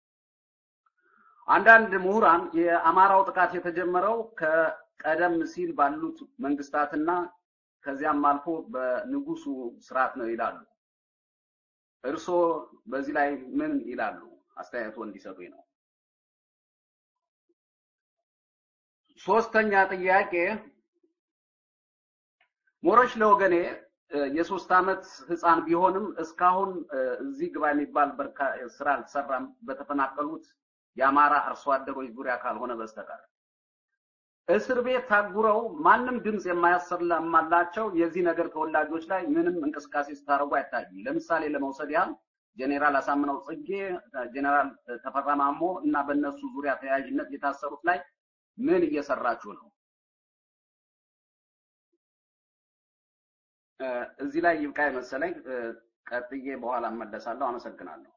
አንዳንድ ምሁራን የአማራው ጥቃት የተጀመረው ከቀደም ሲል ባሉት መንግስታትና ከዚያም አልፎ በንጉሱ ስርዓት ነው ይላሉ። እርስዎ በዚህ ላይ ምን ይላሉ? አስተያየቶ እንዲሰጡኝ ነው። ሶስተኛ ጥያቄ ሞረሽ ለወገኔ የሶስት ዓመት ህፃን ቢሆንም እስካሁን እዚህ ግባ የሚባል ስራ አልተሰራም በተፈናቀሉት የአማራ አርሶ አደሮች ዙሪያ ካልሆነ በስተቀር እስር ቤት ታጉረው ማንም ድምፅ የማያሰማላቸው የዚህ ነገር ተወላጆች ላይ ምንም እንቅስቃሴ ስታደርጉ አይታይም። ለምሳሌ ለመውሰድ ያህል ጄኔራል አሳምነው ጽጌ፣ ጄኔራል ተፈራ ማሞ እና በእነሱ ዙሪያ ተያያዥነት የታሰሩት ላይ ምን እየሰራችሁ ነው? እዚህ ላይ ይብቃ መሰለኝ። ቀጥዬ በኋላ እመለሳለሁ። አመሰግናለሁ።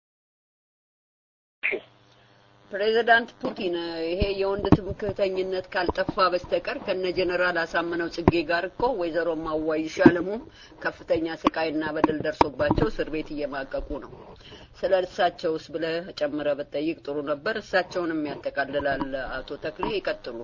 ፕሬዚዳንት ፑቲን ይሄ የወንድ ትምክህተኝነት ካልጠፋ በስተቀር ከነ ጀነራል አሳምነው ጽጌ ጋር እኮ ወይዘሮ ማዋይሽ አለሙ ከፍተኛ ስቃይና በደል ደርሶባቸው እስር ቤት እየማቀቁ ነው። ስለ እሳቸውስ ብለህ ጨምረህ ብትጠይቅ ጥሩ ነበር። እሳቸውንም ያጠቃልላል። አቶ ተክሌ ይቀጥሉ።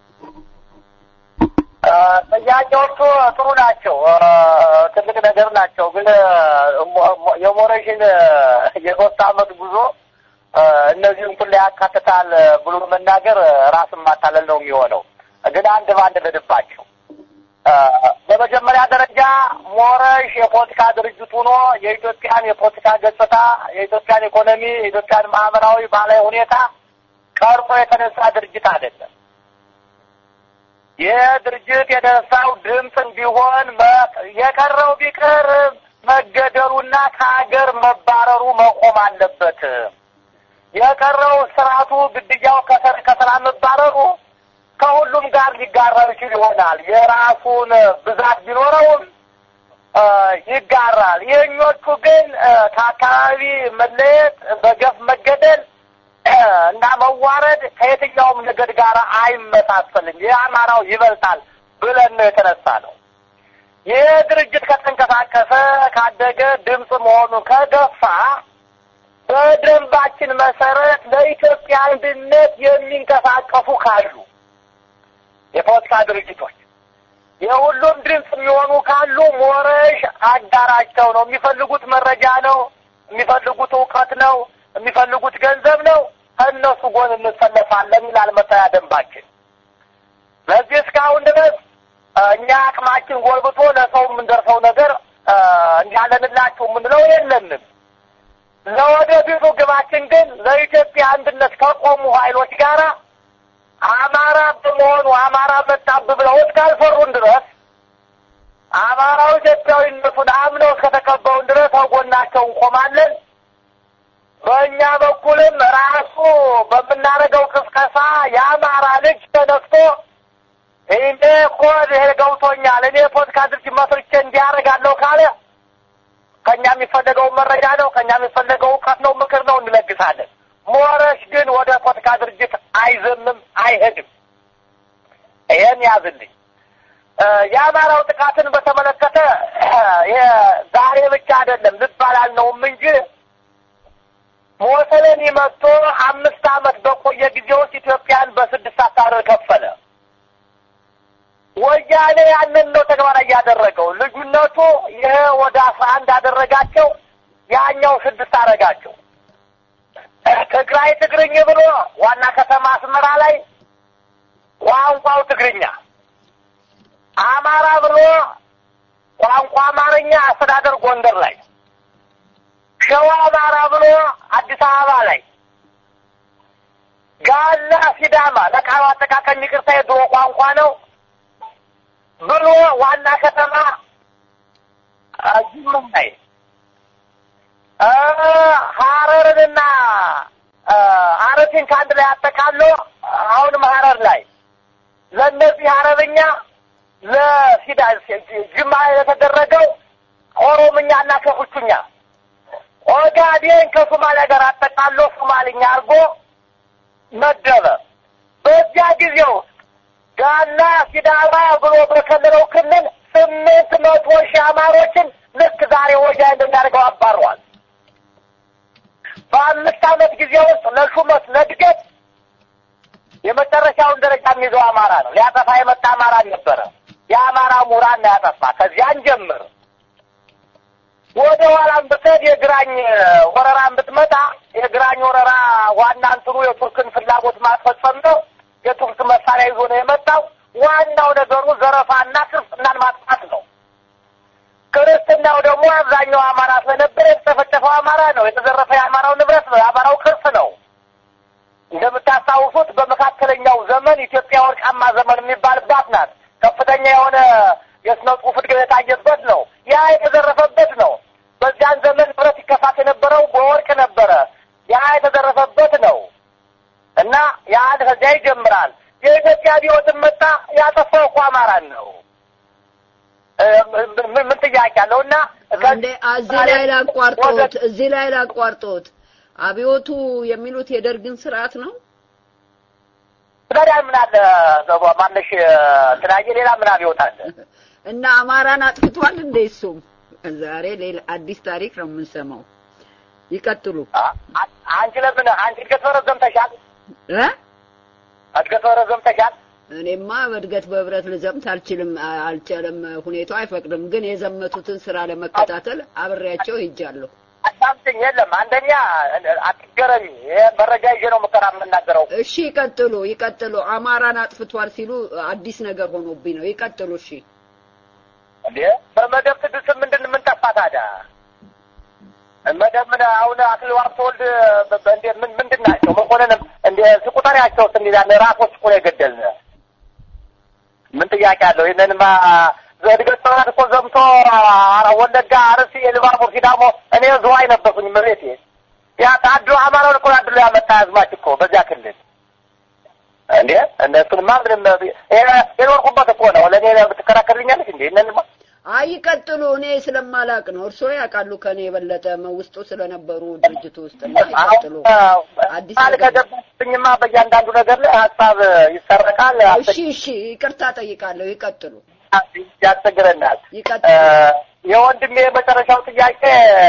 ጥያቄዎቹ ጥሩ ናቸው፣ ትልቅ ነገር ናቸው። ግን የሞረሽን የሶስት አመት ጉዞ እነዚህን ሁሉ ያካትታል ብሎ መናገር ራስን ማታለል ነው የሚሆነው። ግን አንድ በአንድ ልድባቸው። በመጀመሪያ ደረጃ ሞረሽ የፖለቲካ ድርጅት ሆኖ የኢትዮጵያን የፖለቲካ ገጽታ፣ የኢትዮጵያን ኢኮኖሚ፣ የኢትዮጵያን ማህበራዊ ባህላዊ ሁኔታ ቀርጾ የተነሳ ድርጅት አይደለም። ይህ ድርጅት የተነሳው ድምፅም ቢሆን የቀረው ቢቀር መገደሉና ከሀገር መባረሩ መቆም አለበት። የቀረው ስርዓቱ ግድያው ከሰላም መባረሩ ከሁሉም ጋር ሊጋራው ይችል ይሆናል። የራሱን ብዛት ቢኖረውም ይጋራል። ይህኞቹ ግን ከአካባቢ መለየት፣ በገፍ መገደል እና መዋረድ ከየትኛውም ነገድ ጋር አይመሳሰልም። የአማራው ይበልጣል ብለን ነው የተነሳ ነው። ይህ ድርጅት ከተንቀሳቀሰ ካደገ ድምፅ መሆኑ ከገፋ በደንባችን መሰረት ለኢትዮጵያ አንድነት የሚንቀሳቀሱ ካሉ የፖለቲካ ድርጅቶች የሁሉም ድምፅ የሚሆኑ ካሉ ሞረሽ አጋራቸው ነው። የሚፈልጉት መረጃ ነው፣ የሚፈልጉት እውቀት ነው፣ የሚፈልጉት ገንዘብ ነው። ከእነሱ ጎን እንሰለፋለን ይላል መተያ ደንባችን። ለዚህ እስካሁን ድረስ እኛ አቅማችን ጎልብቶ ለሰው የምንደርሰው ነገር እንዲያለንላችሁ የምንለው የለንም። ለወደፊቱ ግባችን ግን ለኢትዮጵያ አንድነት ከቆሙ ኃይሎች ጋር አማራ በመሆኑ አማራ መጣብ ብለው እስካልፈሩን ድረስ አማራው ኢትዮጵያዊነቱን አምነው እስከተቀበሉን ድረስ ከጎናቸው እንቆማለን። በእኛ በኩልም ራሱ በምናደርገው ቅስቀሳ የአማራ ልጅ ተነስቶ እኔ እኮ ይሄ ገብቶኛል፣ እኔ ፖለቲካ ድርጅት መስርቼ እንዲያደርጋለሁ ካለ ከእኛ የሚፈለገው መረጃ ነው፣ ከእኛ የሚፈለገው እውቀት ነው፣ ምክር ነው፣ እንለግሳለን። ሞረሽ ግን ወደ ፖለቲካ ድርጅት አይዘምም፣ አይሄድም። ይሄን ያዝልኝ። የአማራው ጥቃትን በተመለከተ ይሄ ዛሬ ብቻ አይደለም ልባል አልነውም እንጂ ሞሰለኒ መጥቶ አምስት ዓመት በቆየ ጊዜ ውስጥ ኢትዮጵያን በስድስት አሳር ከፈለ። ወያኔ ያንን ነው ተግባራዊ ያደረገው። ልዩነቱ ይሄ ወደ አስራ አንድ አደረጋቸው፣ ያኛው ስድስት አደረጋቸው። ትግራይ ትግርኝ ብሎ ዋና ከተማ አስመራ ላይ ቋንቋው ትግርኛ፣ አማራ ብሎ ቋንቋ አማርኛ አስተዳደር ጎንደር ላይ፣ ሸዋ አማራ ብሎ አዲስ አበባ ላይ፣ ጋላ ሲዳማ ለቃሉ አጠቃቀም ይቅርታ የድሮ ቋንቋ ነው ብሎ ዋና ከተማ ጅማ ላይ ሀረርንና አረሲን ከአንድ ላይ አጠቃሎ አሁንም ሀረር ላይ ለእነዚህ ሀረርኛ ለሲዳ ጅማ የተደረገው ኦሮምኛና ከፉቹኛ ኦጋዴን ከሶማሊያ ጋር አጠቃሎ ሶማልኛ አድርጎ መደበ። በዚያ ጊዜ ውስጥ ጋና ሲዳማ ብሎ በከለለው ክልል ስምንት መቶ ሺህ አማሮችን ልክ ዛሬ ወያኔ እንደሚያደርገው አባረዋል። በአምስት ዓመት ጊዜ ውስጥ ለሹመት ለእድገት የመጨረሻውን ደረጃ የሚይዘው አማራ ነው። ሊያጠፋ የመጣ አማራ ነበረ። የአማራ ምሁራን ነው ያጠፋ። ከዚያን ጀምር ወደ ኋላም ብትሄድ የግራኝ ወረራን ብትመጣ የግራኝ ወረራ ዋና እንትኑ የቱርክን ፍላጎት ማስፈጸም ነው። የቱርክ መሳሪያ ይዞ ነው የመጣው። ዋናው ነገሩ ዘረፋና ክርስትናን ማጥፋት ነው። ክርስትናው ደግሞ አብዛኛው አማራ ስለነበረ የተጨፈጨፈው አማራ ነው። የተዘረፈ የአማራው ንብረት ነው። የአማራው ቅርስ ነው። እንደምታስታውሱት በመካከለኛው ዘመን ኢትዮጵያ ወርቃማ ዘመን የሚባልባት ናት። ከፍተኛ የሆነ የስነ ጽሑፍ እድገት የታየበት ነው። ያ የተዘረፈበት ነው። በዚያን ዘመን ንብረት ይከፋት የነበረው በወርቅ ነበረ። ያ የተዘረፈበት ነው እና ያን ከዚያ ይጀምራል። የኢትዮጵያ ቢሆንም መጣ ያጠፋው እኮ አማራን ነው። ምን ጥያቄ አለው? እና እንዴ እዚህ ላይ ላቋርጦት፣ እዚህ ላይ ላቋርጦት። አብዮቱ የሚሉት የደርግን ስርዓት ነው። ታዲያ ምን አለ ማነሽ ትናየ ሌላ ምን አብዮት አለ? እና አማራን አጥፍቷል እንዴ? እሱም ዛሬ ሌላ አዲስ ታሪክ ነው የምንሰማው። ይቀጥሉ። አንቺ ለምን አንቺ እድገት በረዘም ተሻል እ እድገት በረዘም ተሻል እኔማ በእድገት በህብረት ልዘምት አልችልም አልቻለም፣ ሁኔታው አይፈቅድም። ግን የዘመቱትን ስራ ለመከታተል አብሬያቸው ሄጃለሁ። አሳምትኝ የለም አንደኛ አትገረሚ። ይሄ መረጃ ይዤ ነው ምከራ የምናገረው። እሺ ይቀጥሉ፣ ይቀጥሉ። አማራን አጥፍቷል ሲሉ አዲስ ነገር ሆኖብኝ ነው። ይቀጥሉ። እሺ እንዴ በመደብ ስድስት ምንድን ምን ጠፋ ታዲያ? መደብ ምን አሁን አክሊሉ ሀብተወልድ እንዴ ምን ምንድን ናቸው? መኮንንም እንደ ስቁጠሪያቸው ስንይዛን ራሶች እኮ ነው የገደልን። ምን ጥያቄ አለው? ይህንንማ እድገት ጥናት እኮ ዘምቶ ወለጋ፣ አርሲ፣ የልባቡር፣ ሲዳሞ እኔ ዝዋይ ነበርኩኝ መሬቴ ያ ታድሎ አማራውን እኮ አድሎ ያመጣ አዝማች እኮ በዚያ ክልል እንዴ እነሱንማ ምንም የኖርኩበት እኮ ነው። ለእኔ ብትከራከርልኛለች እንዴ እነንማ አይ ይቀጥሉ። እኔ ስለማላቅ ነው። እርስዎ ያውቃሉ ከኔ የበለጠ ውስጡ ስለነበሩ ድርጅቱ ውስጥ እና ይቀጥሉ። አዲስ ቃል ከገባብኝማ በእያንዳንዱ ነገር ላይ ሀሳብ ይሰረቃል። እሺ፣ እሺ፣ ይቅርታ ጠይቃለሁ። ይቀጥሉ። ያስቸግረናል። ይቀጥሉ። የወንድሜ የመጨረሻው ጥያቄ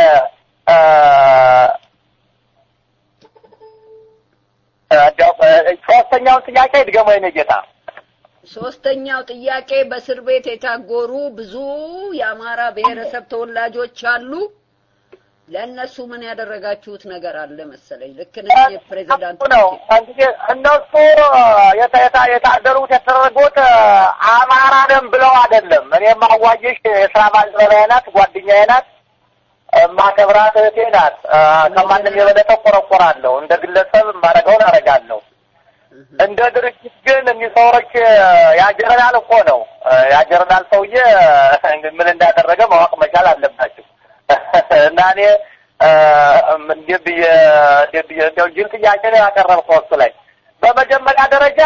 ሶስተኛውን ጥያቄ ድገሞ የኔ ጌታ። ሶስተኛው ጥያቄ በእስር ቤት የታጎሩ ብዙ የአማራ ብሔረሰብ ተወላጆች አሉ። ለእነሱ ምን ያደረጋችሁት ነገር አለ መሰለኝ? ልክ ነኝ ፕሬዚዳንት ነው እንግዲህ እነሱ የታደሩት የተደረጉት አማራ ነን ብለው አይደለም። እኔ ማዋየሽ የስራ ባልደረባዬ ናት፣ ጓደኛዬ ናት። ማከብራት እህቴ ናት። ከማንም የበለጠ ቆረቆራለሁ። እንደ ግለሰብ ማረገውን አረጋለሁ። እንደ ድርጅት ግን እኒህ ሰዎች ያጀረናል እኮ ነው። ያጀረናል ሰውዬ ምን እንዳደረገ ማወቅ መቻል አለባቸው። እና እኔ እንዲህ ብዬ እንዲህ ብዬ እንደው ጅል ጥያቄ ነው ያቀረብከው እሱ ላይ በመጀመሪያ ደረጃ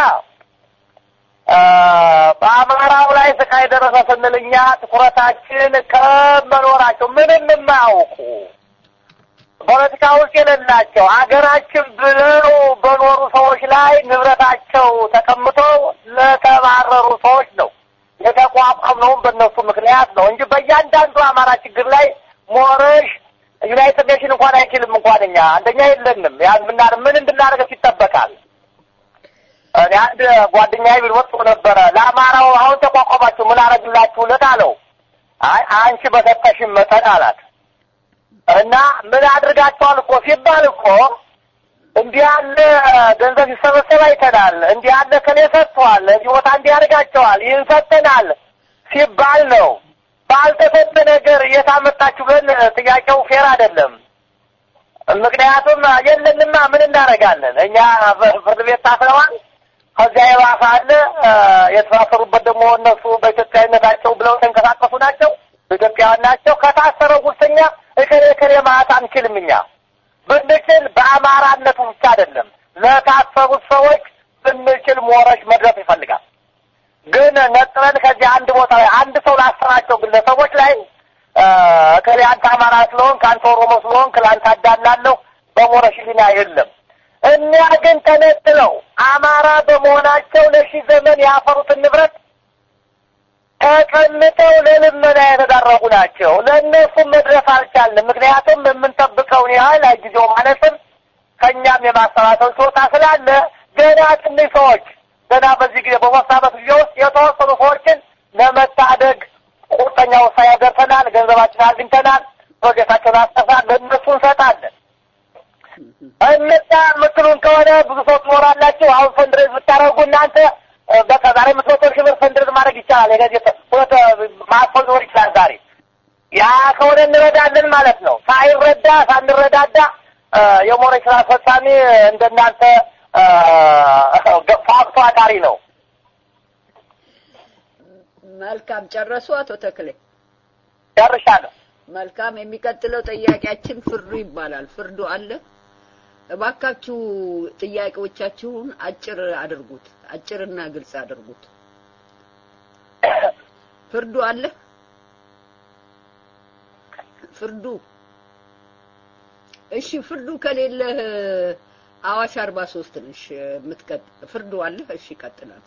በአማራው ላይ ስቃይ ደረሰ ስንል እኛ ትኩረታችን ከመኖራቸው ምንም የማያውቁ ፖለቲካ ውስጥ የሌላቸው አገራችን ብለው በኖሩ ሰዎች ላይ ንብረታቸው ተቀምጦ ለተባረሩ ሰዎች ነው የተቋቋምነውም በእነሱ ምክንያት ነው እንጂ በእያንዳንዱ አማራ ችግር ላይ ሞረሽ ዩናይትድ ኔሽን እንኳን አይችልም። እንኳን እኛ አንደኛ የለንም። ያን ምናር ምን እንድናደርገት ይጠበቃል። እኔ አንድ ጓደኛዬ ቢል ወጥቶ ነበረ ለአማራው አሁን ተቋቋማችሁ ምን አረግላችሁለት አለው። አይ አንቺ በሰጠሽን መጠን አላት እና ምን አድርጋቸዋል እኮ ሲባል እኮ እንዲህ ያለ ገንዘብ ሲሰበሰብ አይተናል። እንዲህ ያለ ከኔ ሰጥቷል፣ እዚህ ቦታ እንዲህ ያደርጋቸዋል፣ ይህን ሰጥተናል ሲባል ነው። ባልተሰጠ ነገር የታመጣችሁ ብለን ጥያቄው ፌር አይደለም። ምክንያቱም የለንማ ምን እናደርጋለን? እኛ ፍርድ ቤት ታስረዋል። ከዚያ የባሰ አለ። የተሳሰሩበት ደግሞ እነሱ በኢትዮጵያዊነታቸው ብለው የተንቀሳቀሱ ናቸው፣ በኢትዮጵያውያን ናቸው። ከታሰረው ውስጥኛ እከሌ እከሌ ማለት አንችልም። እኛ ብንችል በአማራነቱ ብቻ አይደለም ለታሰሩት ሰዎች ብንችል ሞረሽ መድረስ ይፈልጋል። ግን ነጥረን ከዚህ አንድ ቦታ ላይ አንድ ሰው ላሰራቸው ግለሰቦች ላይ እከሌ አንተ አማራ ስለሆንክ አንተ ኦሮሞ ስለሆንክ ለአንተ አዳላለሁ በሞረሽ ሊና የለም። እኒያ ግን ተነጥለው አማራ በመሆናቸው ለሺህ ዘመን ያፈሩትን ንብረት ተቀምጠው ለልመና የተዳረጉ ናቸው። ለእነሱም መድረስ አልቻልንም። ምክንያቱም የምንጠብቀውን ያህል ጊዜው ማለትም ከእኛም የማሰባሰብ ችሎታ ስላለ ገና ትንሽ ሰዎች ገና በዚህ ጊዜ በሶስት ዓመት ጊዜ ውስጥ የተወሰኑ ሰዎችን ለመታደግ ቁርጠኛ ውሳኔ ደርሰናል። ገንዘባችን አግኝተናል። ፕሮጀክታቸውን አስጠፋል። ለእነሱ እንሰጣለን። እነዛ የምትሉን ከሆነ ብዙ ሰው ትኖራላችሁ። አሁን ፈንድሬዝ ብታደርጉ እናንተ በቃ ዛሬ የምትመቶ ሺህ ብር ፈንድሬዝ ማድረግ ይቻላል። የገዜ ሁለት ማጥፎ ሊኖር ይችላል ዛሬ። ያ ከሆነ እንረዳለን ማለት ነው። ሳይረዳ ሳንረዳዳ የሞረሽ ስራ አስፈጻሚ እንደናንተ ፋክቶ አዳሪ ነው። መልካም ጨረሱ አቶ ተክሌ? ጨርሻለሁ። መልካም። የሚቀጥለው ጥያቄያችን ፍርዱ ይባላል። ፍርዱ አለ። እባካችሁ ጥያቄዎቻችሁን አጭር አድርጉት፣ አጭርና ግልጽ አድርጉት። ፍርዱ አለ። ፍርዱ እሺ፣ ፍርዱ ከሌለ አዋሽ አርባ ሶስት ነሽ የምትቀጥ ፍርዱ አለ። እሺ፣ ይቀጥላል።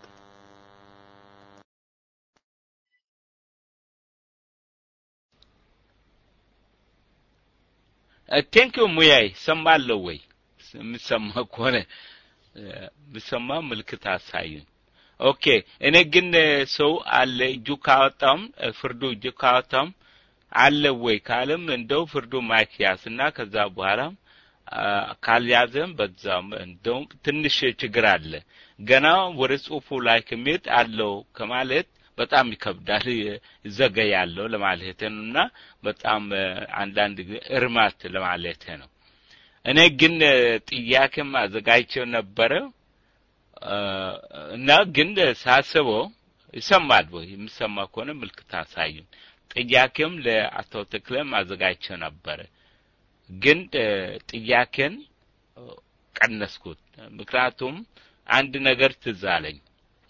ቴንኪዩ ሙያይ ሰማለሁ ወይ የምሰማ ከሆነ የምሰማ ምልክት አሳዩኝ። ኦኬ እኔ ግን ሰው አለ እጁ ካወጣም ፍርዱ እጁ ካወጣም አለ ወይ ካለም እንደው ፍርዱ ማይክ ያዝና ከዛ በኋላ ካልያዘም በዛም እንደውም ትንሽ ችግር አለ። ገና ወደ ጽሁፉ ላይ ከሚሄድ አለው ከማለት በጣም ይከብዳል፣ ይዘገያለሁ ለማለት ነው እና በጣም አንዳንድ ጊዜ እርማት ለማለት ነው። እኔ ግን ጥያቄም አዘጋጅቼው ነበረ እና ግን ሳስበው ይሰማል ወይ የሚሰማ ከሆነ ምልክት አሳዩን። ጥያቄም ለአቶ ተክለም አዘጋጅቼው ነበረ ግን ጥያቄን ቀነስኩት። ምክንያቱም አንድ ነገር ትዝ አለኝ።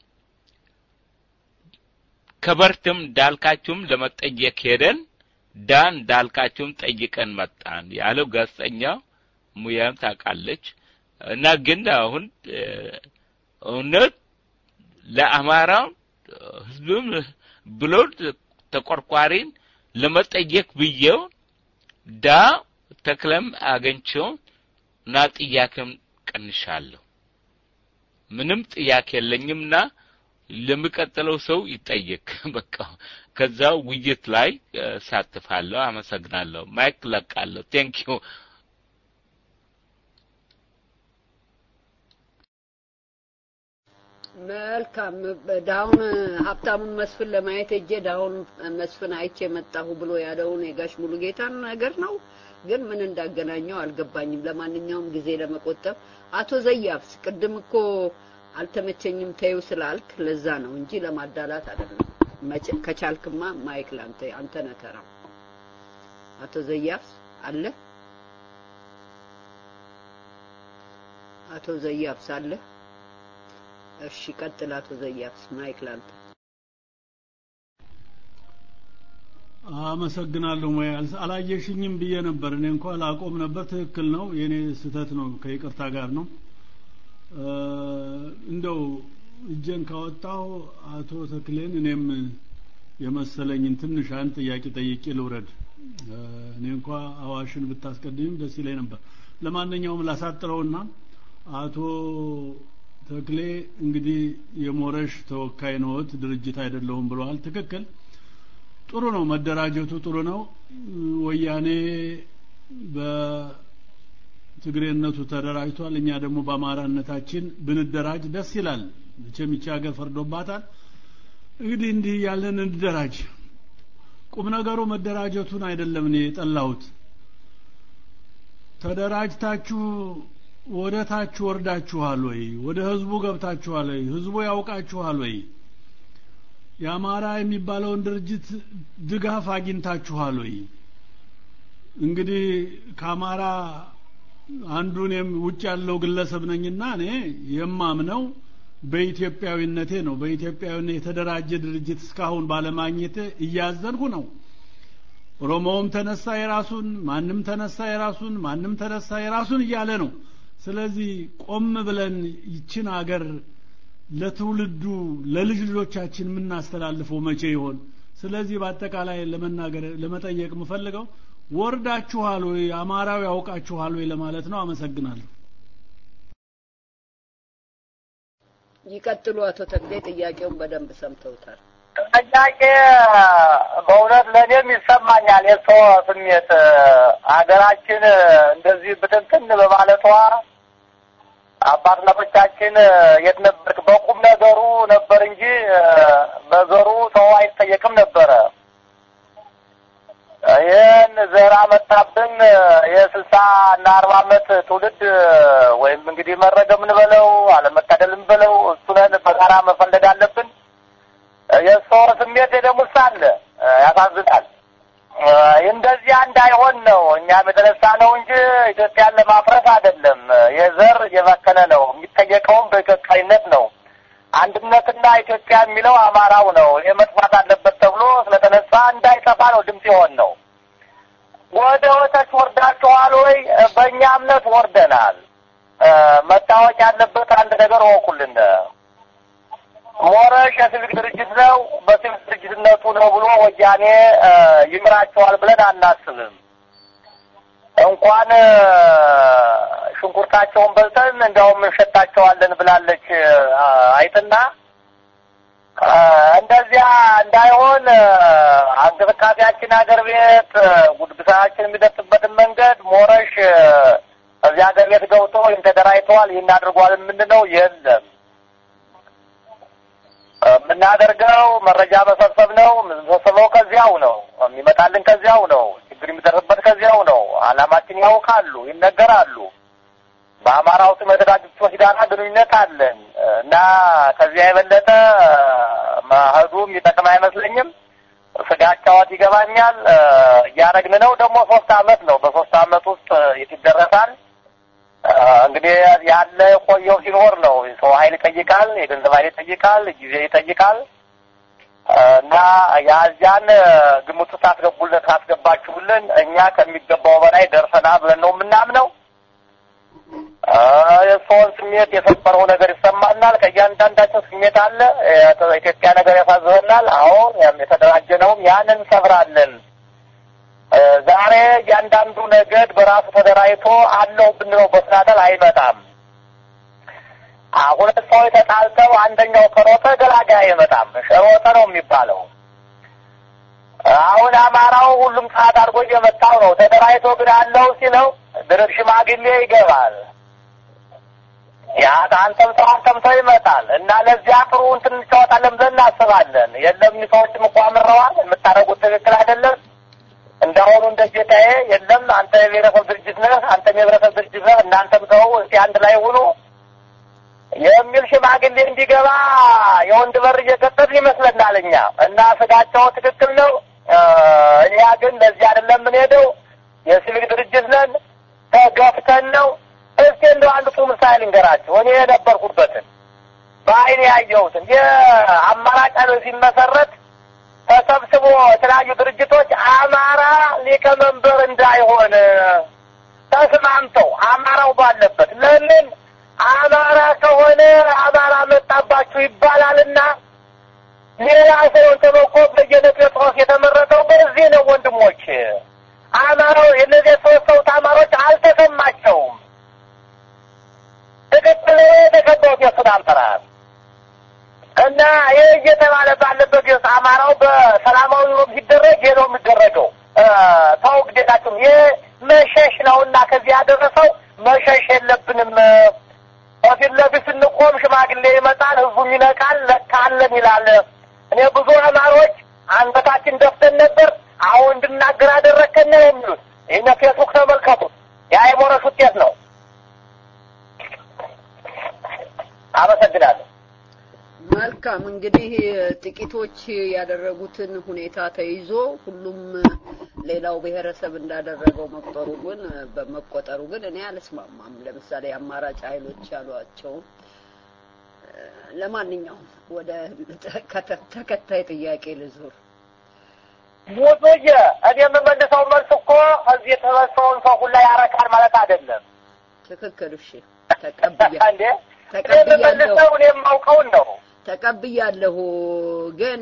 ከበርትም እንዳልካችሁም ለመጠየቅ ሄደን ዳን እንዳልካችሁም ጠይቀን መጣን ያለው ጋዜጠኛው ሙያም ታውቃለች። እና ግን አሁን እውነት ለአማራ ህዝብም ብሎ ተቆርቋሪን ለመጠየቅ ብዬው ዳ ተክለም አገኝቼው እና ጥያቄም ቀንሻለሁ። ምንም ጥያቄ የለኝምና ለሚቀጥለው ሰው ይጠየቅ። በቃ ከዛ ውይይት ላይ ሳትፋለሁ። አመሰግናለሁ። ማይክ ለቃለሁ። ቴንክ ዩ መልካም ዳውን ሀብታሙን መስፍን ለማየት እጄ ዳውን መስፍን አይቼ መጣሁ ብሎ ያለውን የጋሽ ሙሉጌታን ነገር ነው። ግን ምን እንዳገናኘው አልገባኝም። ለማንኛውም ጊዜ ለመቆጠብ አቶ ዘያብስ ቅድም እኮ አልተመቸኝም ተይው ስላልክ ለዛ ነው እንጂ ለማዳላት አይደለም። መቼ- ከቻልክማ ማይክ ላንተ አንተ ነህ ተራው። አቶ ዘያብስ አለ? አቶ ዘያብስ አለ? እሺ ቀጥል። አቶ ዘያብስ ማይክ ላንተ። አመሰግናለሁ። ሙያ አልስ- አላየሽኝም ብዬ ነበር። እኔ እንኳን ላቆም ነበር። ትክክል ነው፣ የኔ ስህተት ነው። ከይቅርታ ጋር ነው። እ፣ እንደው እጄን ካወጣሁ አቶ ተክሌን እኔም የመሰለኝን ትንሽ አንድ ጥያቄ ጠይቄ ልውረድ። እ፣ እኔ እንኳ አዋሽን ብታስቀድምም ደስ ይለኝ ነበር። ለማንኛውም ላሳጥረውና አቶ ተክሌ እንግዲህ የሞረሽ ተወካይ ነዎት፣ ድርጅት አይደለሁም ብለዋል። ትክክል ጥሩ ነው። መደራጀቱ ጥሩ ነው። ወያኔ በትግሬነቱ ተደራጅቷል። እኛ ደግሞ በአማራነታችን ብንደራጅ ደስ ይላል። መቼም ይቺ ሀገር ፈርዶባታል። እንግዲህ እንዲህ ያለን እንደራጅ። ቁም ነገሩ መደራጀቱን አይደለም እኔ የጠላሁት። ተደራጅታችሁ ወደ ታች ወርዳችኋል ወይ? ወደ ህዝቡ ገብታችኋል ወይ? ህዝቡ ያውቃችኋል ወይ? የአማራ የሚባለውን ድርጅት ድጋፍ አግኝታችኋል ወይ? እንግዲህ ከአማራ አንዱ እኔም ውጭ ያለው ግለሰብ ነኝና እኔ የማምነው በኢትዮጵያዊነቴ ነው። በኢትዮጵያዊነት የተደራጀ ድርጅት እስካሁን ባለማግኘቴ እያዘንኩ ነው። ኦሮሞውም ተነሳ የራሱን፣ ማንም ተነሳ የራሱን፣ ማንም ተነሳ የራሱን እያለ ነው። ስለዚህ ቆም ብለን ይችን አገር ለትውልዱ ለልጅ ልጆቻችን የምናስተላልፈው መቼ ይሆን? ስለዚህ በአጠቃላይ ለመናገር ለመጠየቅ የምፈልገው ወርዳችኋል ወይ አማራው ያውቃችኋል ወይ ለማለት ነው። አመሰግናለሁ። ይቀጥሉ አቶ ተክሌ። ጥያቄውን በደንብ ሰምተውታል። ጥያቄ በእውነት ለእኔም ይሰማኛል የሰው ስሜት ሀገራችን እንደዚህ ብትንትን በማለቷ አባትነቶቻችን የት ነበርክ? በቁም ነገሩ ነበር እንጂ በዘሩ ሰው አይጠየቅም ነበረ። ይህን ዘር አመጣብን የስልሳ እና አርባ ዓመት ትውልድ ወይም እንግዲህ መረገም እንበለው አለመታደልም በለው እሱነን በጋራ መፈለግ አለብን። የሰው ስሜት ደግሞ አለ፣ ያሳዝናል። እንደዚያ እንዳይሆን ነው እኛም የተነሳ ነው እንጂ ኢትዮጵያን ለማፍረስ አይደለም። የዘር የመከነ ነው የሚጠየቀውም በኢትዮጵያዊነት ነው። አንድነትና ኢትዮጵያ የሚለው አማራው ነው። ይህ መጥፋት አለበት ተብሎ ስለተነሳ እንዳይጠፋ ነው ድምፅ የሆን ነው። ወደ ወተች ወርዳችኋል ወይ? በእኛ እምነት ወርደናል። መታወቅ ያለበት አንድ ነገር ወቁልን። ሞረሽ የሲቪክ ድርጅት ነው። በሲቪክ ድርጅትነቱ ነው ብሎ ወያኔ ይምራቸዋል ብለን አናስብም። እንኳን ሽንኩርታቸውን በልተን እንዲያውም እንሸታቸዋለን ብላለች አይጥና እንደዚያ እንዳይሆን እንቅስቃሴያችን ሀገር ቤት ጉድብሳችን የሚደርስበትን መንገድ ሞረሽ እዚህ ሀገር ቤት ገብቶ ይህን ተደራጅተዋል ይህን አድርጓል የምንለው የለም። የምናደርገው መረጃ መሰብሰብ ነው። የምንሰበሰበው ከዚያው ነው። የሚመጣልን ከዚያው ነው። ችግር የሚደርስበት ከዚያው ነው። አላማችን ያውቃሉ፣ ይነገራሉ። በአማራው ስም የተደራጁት ሰዎች ጋር ግንኙነት አለን እና ከዚያ የበለጠ መሄዱ የሚጠቅም አይመስለኝም። ስጋጫዋት ይገባኛል። እያደረግን ነው። ደግሞ ሶስት አመት ነው። በሶስት አመት ውስጥ የት ይደረሳል? እንግዲህ ያለ ቆየው ሲኖር ነው። ሰው ኃይል ይጠይቃል፣ የገንዘብ ኃይል ይጠይቃል፣ ጊዜ ይጠይቃል እና ያዚያን ግምት ውስጥ አስገቡልን ካስገባችሁልን እኛ ከሚገባው በላይ ደርሰናል ብለን ነው የምናምነው። የሰውን ስሜት የሰበረው ነገር ይሰማናል። ከእያንዳንዳቸው ስሜት አለ። ኢትዮጵያ ነገር ያሳዝበናል። አሁን የተደራጀነውም ያን እንሰብራለን። ዛሬ እያንዳንዱ ነገድ በራሱ ተደራጅቶ አለው ብንለው በስናደል አይመጣም። ሁለት ሰዎች ተጣልተው አንደኛው ከሮጠ ገላጋይ አይመጣም። ሮጠ ነው የሚባለው። አሁን አማራው ሁሉም ሰዓት አድርጎ እየመጣው ነው። ተደራጅቶ ግን አለው ሲለው ድርብ ሽማግሌ ይገባል። ያ አንተም ሰው አንተም ሰው ይመጣል እና ለዚያ ጥሩ እንትን እንጫወታለን ብለን እናስባለን። የለም ሰዎችም እኮ አምረዋል፣ የምታደርጉት ትክክል አይደለም። እንዳሁኑ እንደ ጌታዬ የለም አንተ የብሔረሰብ ድርጅት ነህ፣ አንተም የብሔረሰብ ድርጅት ነህ፣ እናንተም ሰው እስቲ አንድ ላይ ሁኑ የሚል ሽማግሌ እንዲገባ የወንድ በር እየቀጠል ይመስለናል እኛ እና ስጋቸው ትክክል ነው። እኛ ግን ለዚህ አይደለም የምንሄደው። የሲቪክ ድርጅት ነን፣ ተገፍተን ነው። እስቲ እንደው አንድ ጥሩ ምሳሌ ልንገራችሁ። እኔ የነበርኩበትን በአይኔ ያየሁትን የአማራጭ ኃይል ሲመሰረት ተሰብስቦ የተለያዩ ድርጅቶች አማራ ሊቀመንበር እንዳይሆን ተስማምተው አማራው ባለበት ለምን አማራ ከሆነ አማራ መጣባችሁ ይባላልና ሌላ ሰው ተበቆ በየነ ጴጥሮስ የተመረጠው በዚህ ነው። ወንድሞች አማራው የነዚህ ሶስት ሰው አማሮች አልተሰማቸውም። ትክክል የተቀበሉት የሱን አመራር እና ይህ እየተባለ ባለበት ጊዜ አማራው በሰላማዊ ኑሮ ሲደረግ ይህ ነው የሚደረገው። ተው ግዴታችሁም ይህ መሸሽ ነውና ከዚህ ያደረሰው መሸሽ የለብንም። ከፊት ለፊት ስንቆም ሽማግሌ ይመጣል፣ ህዝቡም ይነቃል፣ ለካለን ይላል። እኔ ብዙ አማሮች አንገታችን ደፍተን ነበር፣ አሁን እንድናገር አደረከን ነው የሚሉት። ይህን ፌስቡክ ተመልከቱት። የአይሞረሽ ውጤት ነው። አመሰግናለሁ። መልካም እንግዲህ ጥቂቶች ያደረጉትን ሁኔታ ተይዞ ሁሉም ሌላው ብሔረሰብ እንዳደረገው መቁጠሩ ግን በመቆጠሩ ግን እኔ አልስማማም። ለምሳሌ አማራጭ ኃይሎች ያሏቸውን ለማንኛውም ወደ ተከታይ ጥያቄ ልዙር። ሙዙዬ እኔ የምመልሰው መልስ እኮ እዚህ የተሰበሰበውን ሰው ሁላ ያረካል ማለት አይደለም። ትክክል። እሺ፣ ተቀብያ እንዴ እኔ የምመልሰው እኔ የማውቀውን ነው። ተቀብያለሁ ግን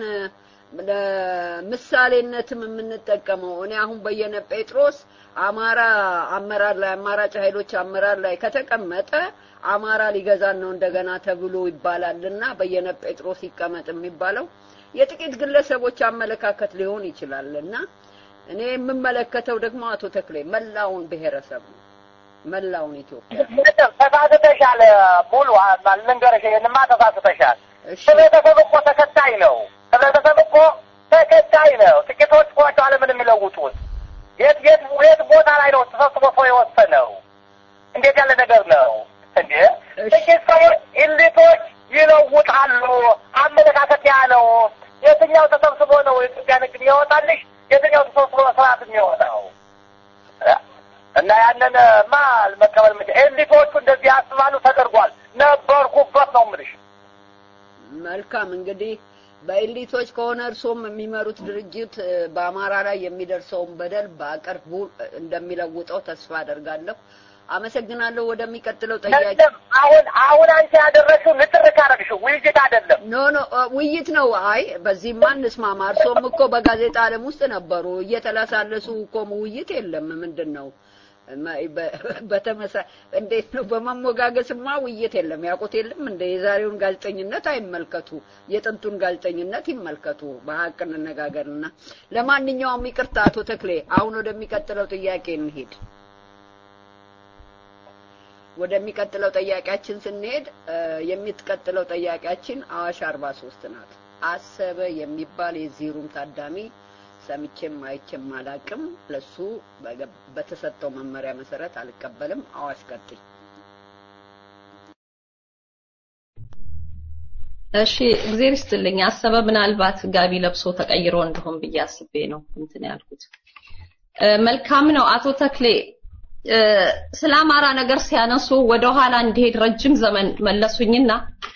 ለምሳሌነትም የምንጠቀመው እኔ አሁን በየነ ጴጥሮስ አማራ አመራር ላይ አማራጭ ኃይሎች አመራር ላይ ከተቀመጠ አማራ ሊገዛን ነው እንደገና ተብሎ ይባላልና በየነ ጴጥሮስ ይቀመጥ የሚባለው የጥቂት ግለሰቦች አመለካከት ሊሆን ይችላል እና እኔ የምመለከተው ደግሞ አቶ ተክሌ መላውን ብሔረሰብ ነው መላውን ኢትዮጵያ ተሳስተሻል። ሙሉ ልንገርሽ፣ ይህንማ ተሳስተሻል። ህብረተሰብ እኮ ተከታይ ነው። ህብረተሰብ እኮ ተከታይ ነው። ጥቂቶች ናቸው ዓለምን የሚለውጡት። የት የት የት ቦታ ላይ ነው ተሰብስቦ ሰው የወሰነው? እንዴት ያለ ነገር ነው እንዴ? ጥቂት ሰዎች ኢሊቶች ይለውጣሉ። አመለካከት ያ ነው። የትኛው ተሰብስቦ ነው የኢትዮጵያ ንግድ የሚያወጣልሽ? የትኛው ተሰብስቦ ስርዓት የሚያወጣው? እና ያንን ማ መቀበል ምጭ ኤሊቶቹ እንደዚህ ያስባሉ። ተደርጓል። ነበርኩበት ነው የምልሽ። መልካም እንግዲህ በኤሊቶች ከሆነ እርሶም የሚመሩት ድርጅት በአማራ ላይ የሚደርሰውን በደል በቅርቡ እንደሚለውጠው ተስፋ አደርጋለሁ። አመሰግናለሁ። ወደሚቀጥለው ጥያቄ አሁን አሁን አንቺ ያደረግሽው ንትርክ አደረግሽው ውይይት አይደለም። ኖ ኖ ውይይት ነው። አይ በዚህማ እንስማማ። እርሶም እኮ በጋዜጣ ዓለም ውስጥ ነበሩ። እየተላሳለሱ እኮ ውይይት የለም። ምንድን ነው በተመሳ እንዴት ነው? በመሞጋገስማ ውይይት የለም። ያውቁት የለም እንደ የዛሬውን ጋዜጠኝነት አይመልከቱ፣ የጥንቱን ጋዜጠኝነት ይመልከቱ። በሀቅ እንነጋገርና ለማንኛውም ይቅርታ አቶ ተክሌ፣ አሁን ወደሚቀጥለው ጥያቄ እንሄድ። ወደሚቀጥለው ጥያቄያችን ስንሄድ የሚቀጥለው ጥያቄያችን አዋሽ አርባ ሶስት ናት። አሰበ የሚባል የዚህ ሩም ታዳሚ ሰምቼም አይቼም አላቅም። ለሱ በተሰጠው መመሪያ መሰረት አልቀበልም። አዋሽ ቀጥይ። እሺ እግዜር ይስጥልኝ። አሰበ ምናልባት ጋቢ ለብሶ ተቀይሮ እንደሆን ብዬ አስቤ ነው እንትን ያልኩት። መልካም ነው አቶ ተክሌ ስለ አማራ ነገር ሲያነሱ ወደ ኋላ እንዲሄድ ረጅም ዘመን መለሱኝና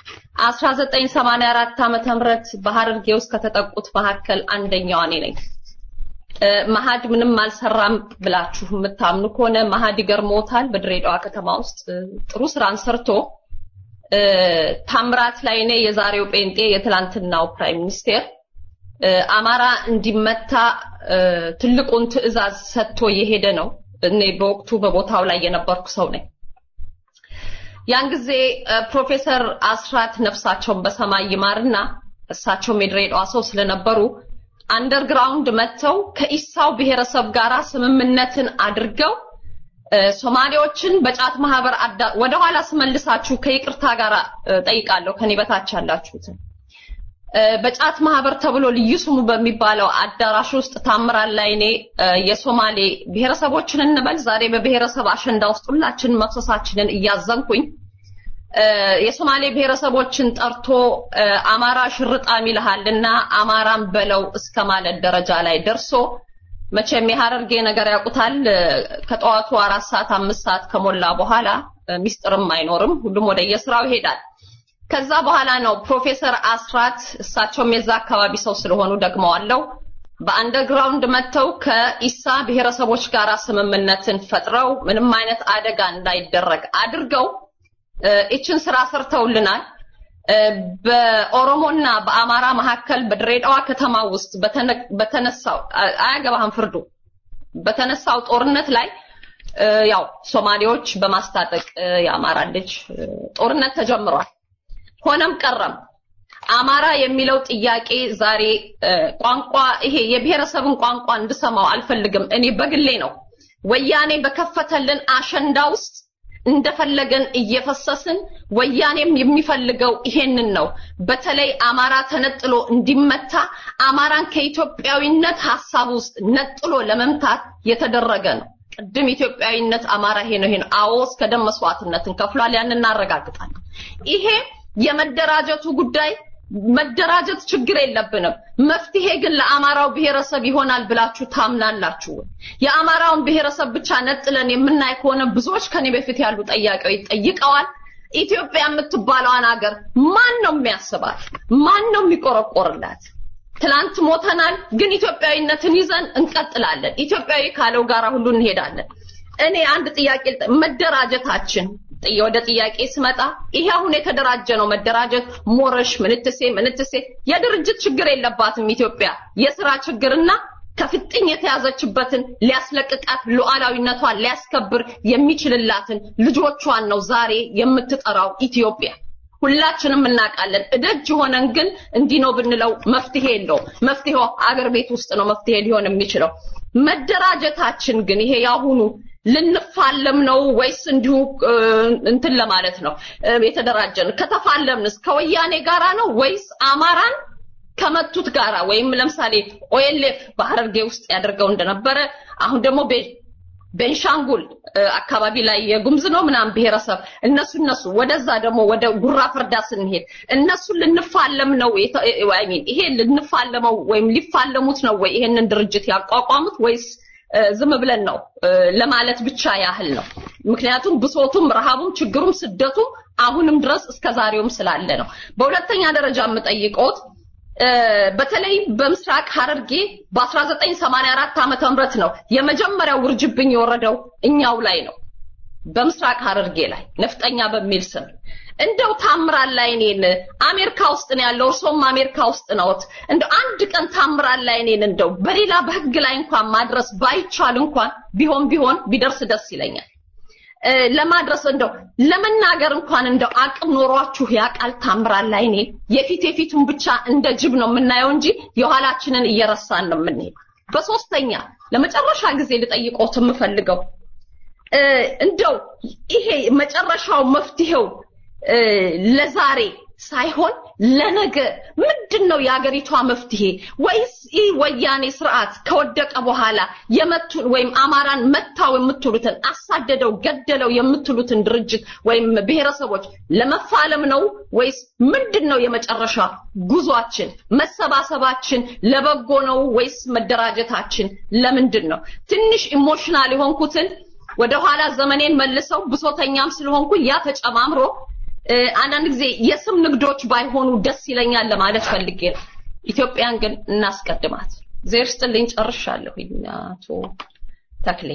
1984 ዓመተ ምህረት በሐረርጌ ውስጥ ከተጠቁት መካከል አንደኛዋ እኔ ነኝ። መሀድ ምንም አልሰራም ብላችሁ የምታምኑ ከሆነ መሀድ ይገርሞታል። በድሬዳዋ ከተማ ውስጥ ጥሩ ስራን ሰርቶ ታምራት ላይ እኔ የዛሬው ጴንጤ የትላንትናው ፕራይም ሚኒስቴር አማራ እንዲመታ ትልቁን ትዕዛዝ ሰጥቶ የሄደ ነው። እኔ በወቅቱ በቦታው ላይ የነበርኩ ሰው ነኝ። ያን ጊዜ ፕሮፌሰር አስራት ነፍሳቸውን በሰማይ ይማርና እሳቸውም የድሬዳዋ ሰው ስለነበሩ አንደርግራውንድ መጥተው ከኢሳው ብሔረሰብ ጋር ስምምነትን አድርገው ሶማሌዎችን በጫት ማህበር ወደኋላ ስመልሳችሁ ከይቅርታ ጋር ጠይቃለሁ ከኔ በታች ያላችሁትን በጫት ማህበር ተብሎ ልዩ ስሙ በሚባለው አዳራሽ ውስጥ ታምራል ላይ እኔ የሶማሌ ብሔረሰቦችን እንበል ዛሬ በብሔረሰብ አሸንዳ ውስጥ ሁላችን መፍሰሳችንን እያዘንኩኝ የሶማሌ ብሔረሰቦችን ጠርቶ አማራ ሽርጣም ይልሃልና አማራን በለው እስከ ማለት ደረጃ ላይ ደርሶ መቼም የሀረርጌ ነገር ያውቁታል። ከጠዋቱ አራት ሰዓት አምስት ሰዓት ከሞላ በኋላ ሚስጥርም አይኖርም፣ ሁሉም ወደ የስራው ይሄዳል። ከዛ በኋላ ነው ፕሮፌሰር አስራት እሳቸውም የዛ አካባቢ ሰው ስለሆኑ ደግመዋለው በአንደርግራውንድ መጥተው ከኢሳ ብሔረሰቦች ጋር ስምምነትን ፈጥረው ምንም አይነት አደጋ እንዳይደረግ አድርገው ይችን ስራ ሰርተውልናል። በኦሮሞና በአማራ መካከል በድሬዳዋ ከተማ ውስጥ በተነሳው አያገባህም ፍርዱ በተነሳው ጦርነት ላይ ያው ሶማሌዎች በማስታጠቅ የአማራ ልጅ ጦርነት ተጀምሯል። ሆነም ቀረም አማራ የሚለው ጥያቄ ዛሬ ቋንቋ ይሄ የብሔረሰብን ቋንቋ እንድሰማው አልፈልግም። እኔ በግሌ ነው ወያኔ በከፈተልን አሸንዳ ውስጥ እንደፈለገን እየፈሰስን ወያኔም የሚፈልገው ይሄንን ነው። በተለይ አማራ ተነጥሎ እንዲመታ አማራን ከኢትዮጵያዊነት ሀሳብ ውስጥ ነጥሎ ለመምታት የተደረገ ነው። ቅድም ኢትዮጵያዊነት አማራ ይሄ ነው ይሄ ነው። አዎ እስከ ደም መስዋዕትነትን ከፍሏል። ያን እናረጋግጣለን። ይሄ የመደራጀቱ ጉዳይ መደራጀት ችግር የለብንም። መፍትሄ ግን ለአማራው ብሔረሰብ ይሆናል ብላችሁ ታምናላችሁ? የአማራውን ብሔረሰብ ብቻ ነጥለን የምናይ ከሆነ ብዙዎች ከኔ በፊት ያሉ ጠያቂዎች ጠይቀዋል። ኢትዮጵያ የምትባለዋን ሀገር ማን ነው የሚያስባት? ማን ነው የሚቆረቆርላት? ትላንት ሞተናል፣ ግን ኢትዮጵያዊነትን ይዘን እንቀጥላለን። ኢትዮጵያዊ ካለው ጋራ ሁሉ እንሄዳለን። እኔ አንድ ጥያቄ መደራጀታችን ወደ ጥያቄ ስመጣ ይሄ አሁን የተደራጀ ነው መደራጀት ሞረሽ ምንትሴ ምንትሴ የድርጅት ችግር የለባትም ኢትዮጵያ የስራ ችግርና ከፍጥኝ የተያዘችበትን ሊያስለቅቃት ሉዓላዊነቷን ሊያስከብር የሚችልላትን ልጆቿን ነው ዛሬ የምትጠራው ኢትዮጵያ ሁላችንም እናውቃለን እደጅ ሆነን ግን እንዲህ ነው ብንለው መፍትሄ የለውም መፍትሄው አገር ቤት ውስጥ ነው መፍትሄ ሊሆን የሚችለው መደራጀታችን ግን ይሄ ያሁኑ ልንፋለም ነው ወይስ እንዲሁ እንትን ለማለት ነው የተደራጀን? ከተፋለምንስ ከወያኔ ጋራ ነው ወይስ አማራን ከመቱት ጋራ ወይም ለምሳሌ ኦኤልኤፍ በሐረርጌ ውስጥ ያደርገው እንደነበረ አሁን ደግሞ ቤንሻንጉል አካባቢ ላይ የጉምዝ ነው ምናምን ብሔረሰብ እነሱ እነሱ ወደዛ ደግሞ ወደ ጉራ ፍርዳ ስንሄድ እነሱ ልንፋለም ነው ሚን ይሄ ልንፋለመው ወይም ሊፋለሙት ነው ወይ ይሄንን ድርጅት ያቋቋሙት ወይስ ዝም ብለን ነው ለማለት ብቻ ያህል ነው። ምክንያቱም ብሶቱም፣ ረሃቡም፣ ችግሩም፣ ስደቱም አሁንም ድረስ እስከ ዛሬውም ስላለ ነው። በሁለተኛ ደረጃ የምጠይቀውት በተለይ በምስራቅ ሐረርጌ በ1984 ዓመተ ምህረት ነው የመጀመሪያው ውርጅብኝ የወረደው እኛው ላይ ነው። በምስራቅ ሐረርጌ ላይ ነፍጠኛ በሚል ስም እንደው ታምራል ላይ እኔን አሜሪካ ውስጥ ነው ያለው፣ እርሶም አሜሪካ ውስጥ ነዎት። እንደው አንድ ቀን ታምራል ላይ እኔን እንደው በሌላ በህግ ላይ እንኳን ማድረስ ባይቻል እንኳን ቢሆን ቢሆን ቢደርስ ደስ ይለኛል። ለማድረስ እንደው ለመናገር እንኳን እንደው አቅም ኖሯችሁ ያቃል ታምራል ላይ እኔ የፊት የፊቱን ብቻ እንደ ጅብ ነው የምናየው እንጂ የኋላችንን እየረሳን ነው የምንሄደው። በሶስተኛ ለመጨረሻ ጊዜ ልጠይቆት የምፈልገው እንደው ይሄ መጨረሻው መፍትሄው ለዛሬ ሳይሆን ለነገ ምንድን ነው የአገሪቷ መፍትሄ? ወይስ ይህ ወያኔ ስርዓት ከወደቀ በኋላ የመቱን ወይም አማራን መታው የምትሉትን አሳደደው፣ ገደለው የምትሉትን ድርጅት ወይም ብሔረሰቦች ለመፋለም ነው ወይስ ምንድን ነው የመጨረሻ ጉዟችን? መሰባሰባችን ለበጎ ነው ወይስ መደራጀታችን ለምንድን ነው? ትንሽ ኢሞሽናል የሆንኩትን ወደኋላ ዘመኔን መልሰው ብሶተኛም ስለሆንኩ ያ ተጨማምሮ አንዳንድ ጊዜ የስም ንግዶች ባይሆኑ ደስ ይለኛል ለማለት ፈልጌ ነው። ኢትዮጵያን ግን እናስቀድማት። ዜር ስጥልኝ፣ ጨርሻለሁ። አቶ ተክሌ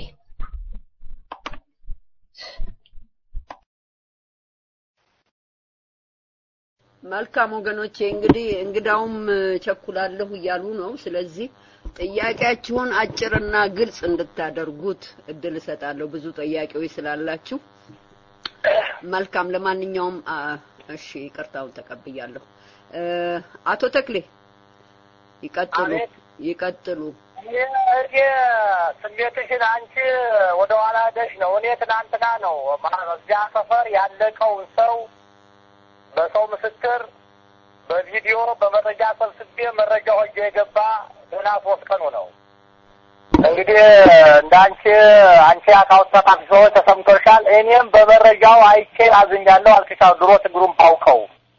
መልካም ወገኖቼ፣ እንግዲህ እንግዳውም ቸኩላለሁ እያሉ ነው። ስለዚህ ጥያቄያችሁን አጭርና ግልጽ እንድታደርጉት እድል እሰጣለሁ። ብዙ ጥያቄዎች ስላላችሁ መልካም። ለማንኛውም እሺ፣ ይቅርታውን ተቀብያለሁ። አቶ ተክሌ ይቀጥሉ፣ ይቀጥሉ። እኔ ስሜትሽን አንቺ ወደ ኋላ ሄደሽ ነው። እኔ ትናንትና ነው ማ- እዚያ ሰፈር ያለቀውን ሰው በሰው ምስክር በቪዲዮ በመረጃ ሰብስቤ መረጃ ሆኜ የገባ ገና ሶስት ቀኑ ነው። እንግዲህ እንደ አንቺ አንቺ አካውንት ተጣፊ ሰዎች ተሰምቶሻል። እኔም በመረጃው አይቼ አዝኛለሁ አልክሻው ድሮ ችግሩን ባውቀው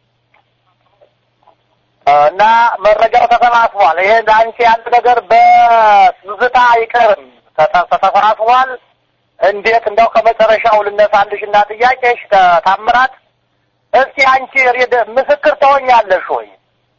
እና መረጃው ተሰባስቧል። ይሄ እንደ አንቺ ያለ ነገር በትዝታ አይቀርም፣ ተተ- ተሰባስቧል። እንዴት እንደው ከመጨረሻው ልነሳልሽ እና ጥያቄሽ ታምራት እስቲ አንቺ ሬድ- ምስክር ትሆኛለሽ ወይ?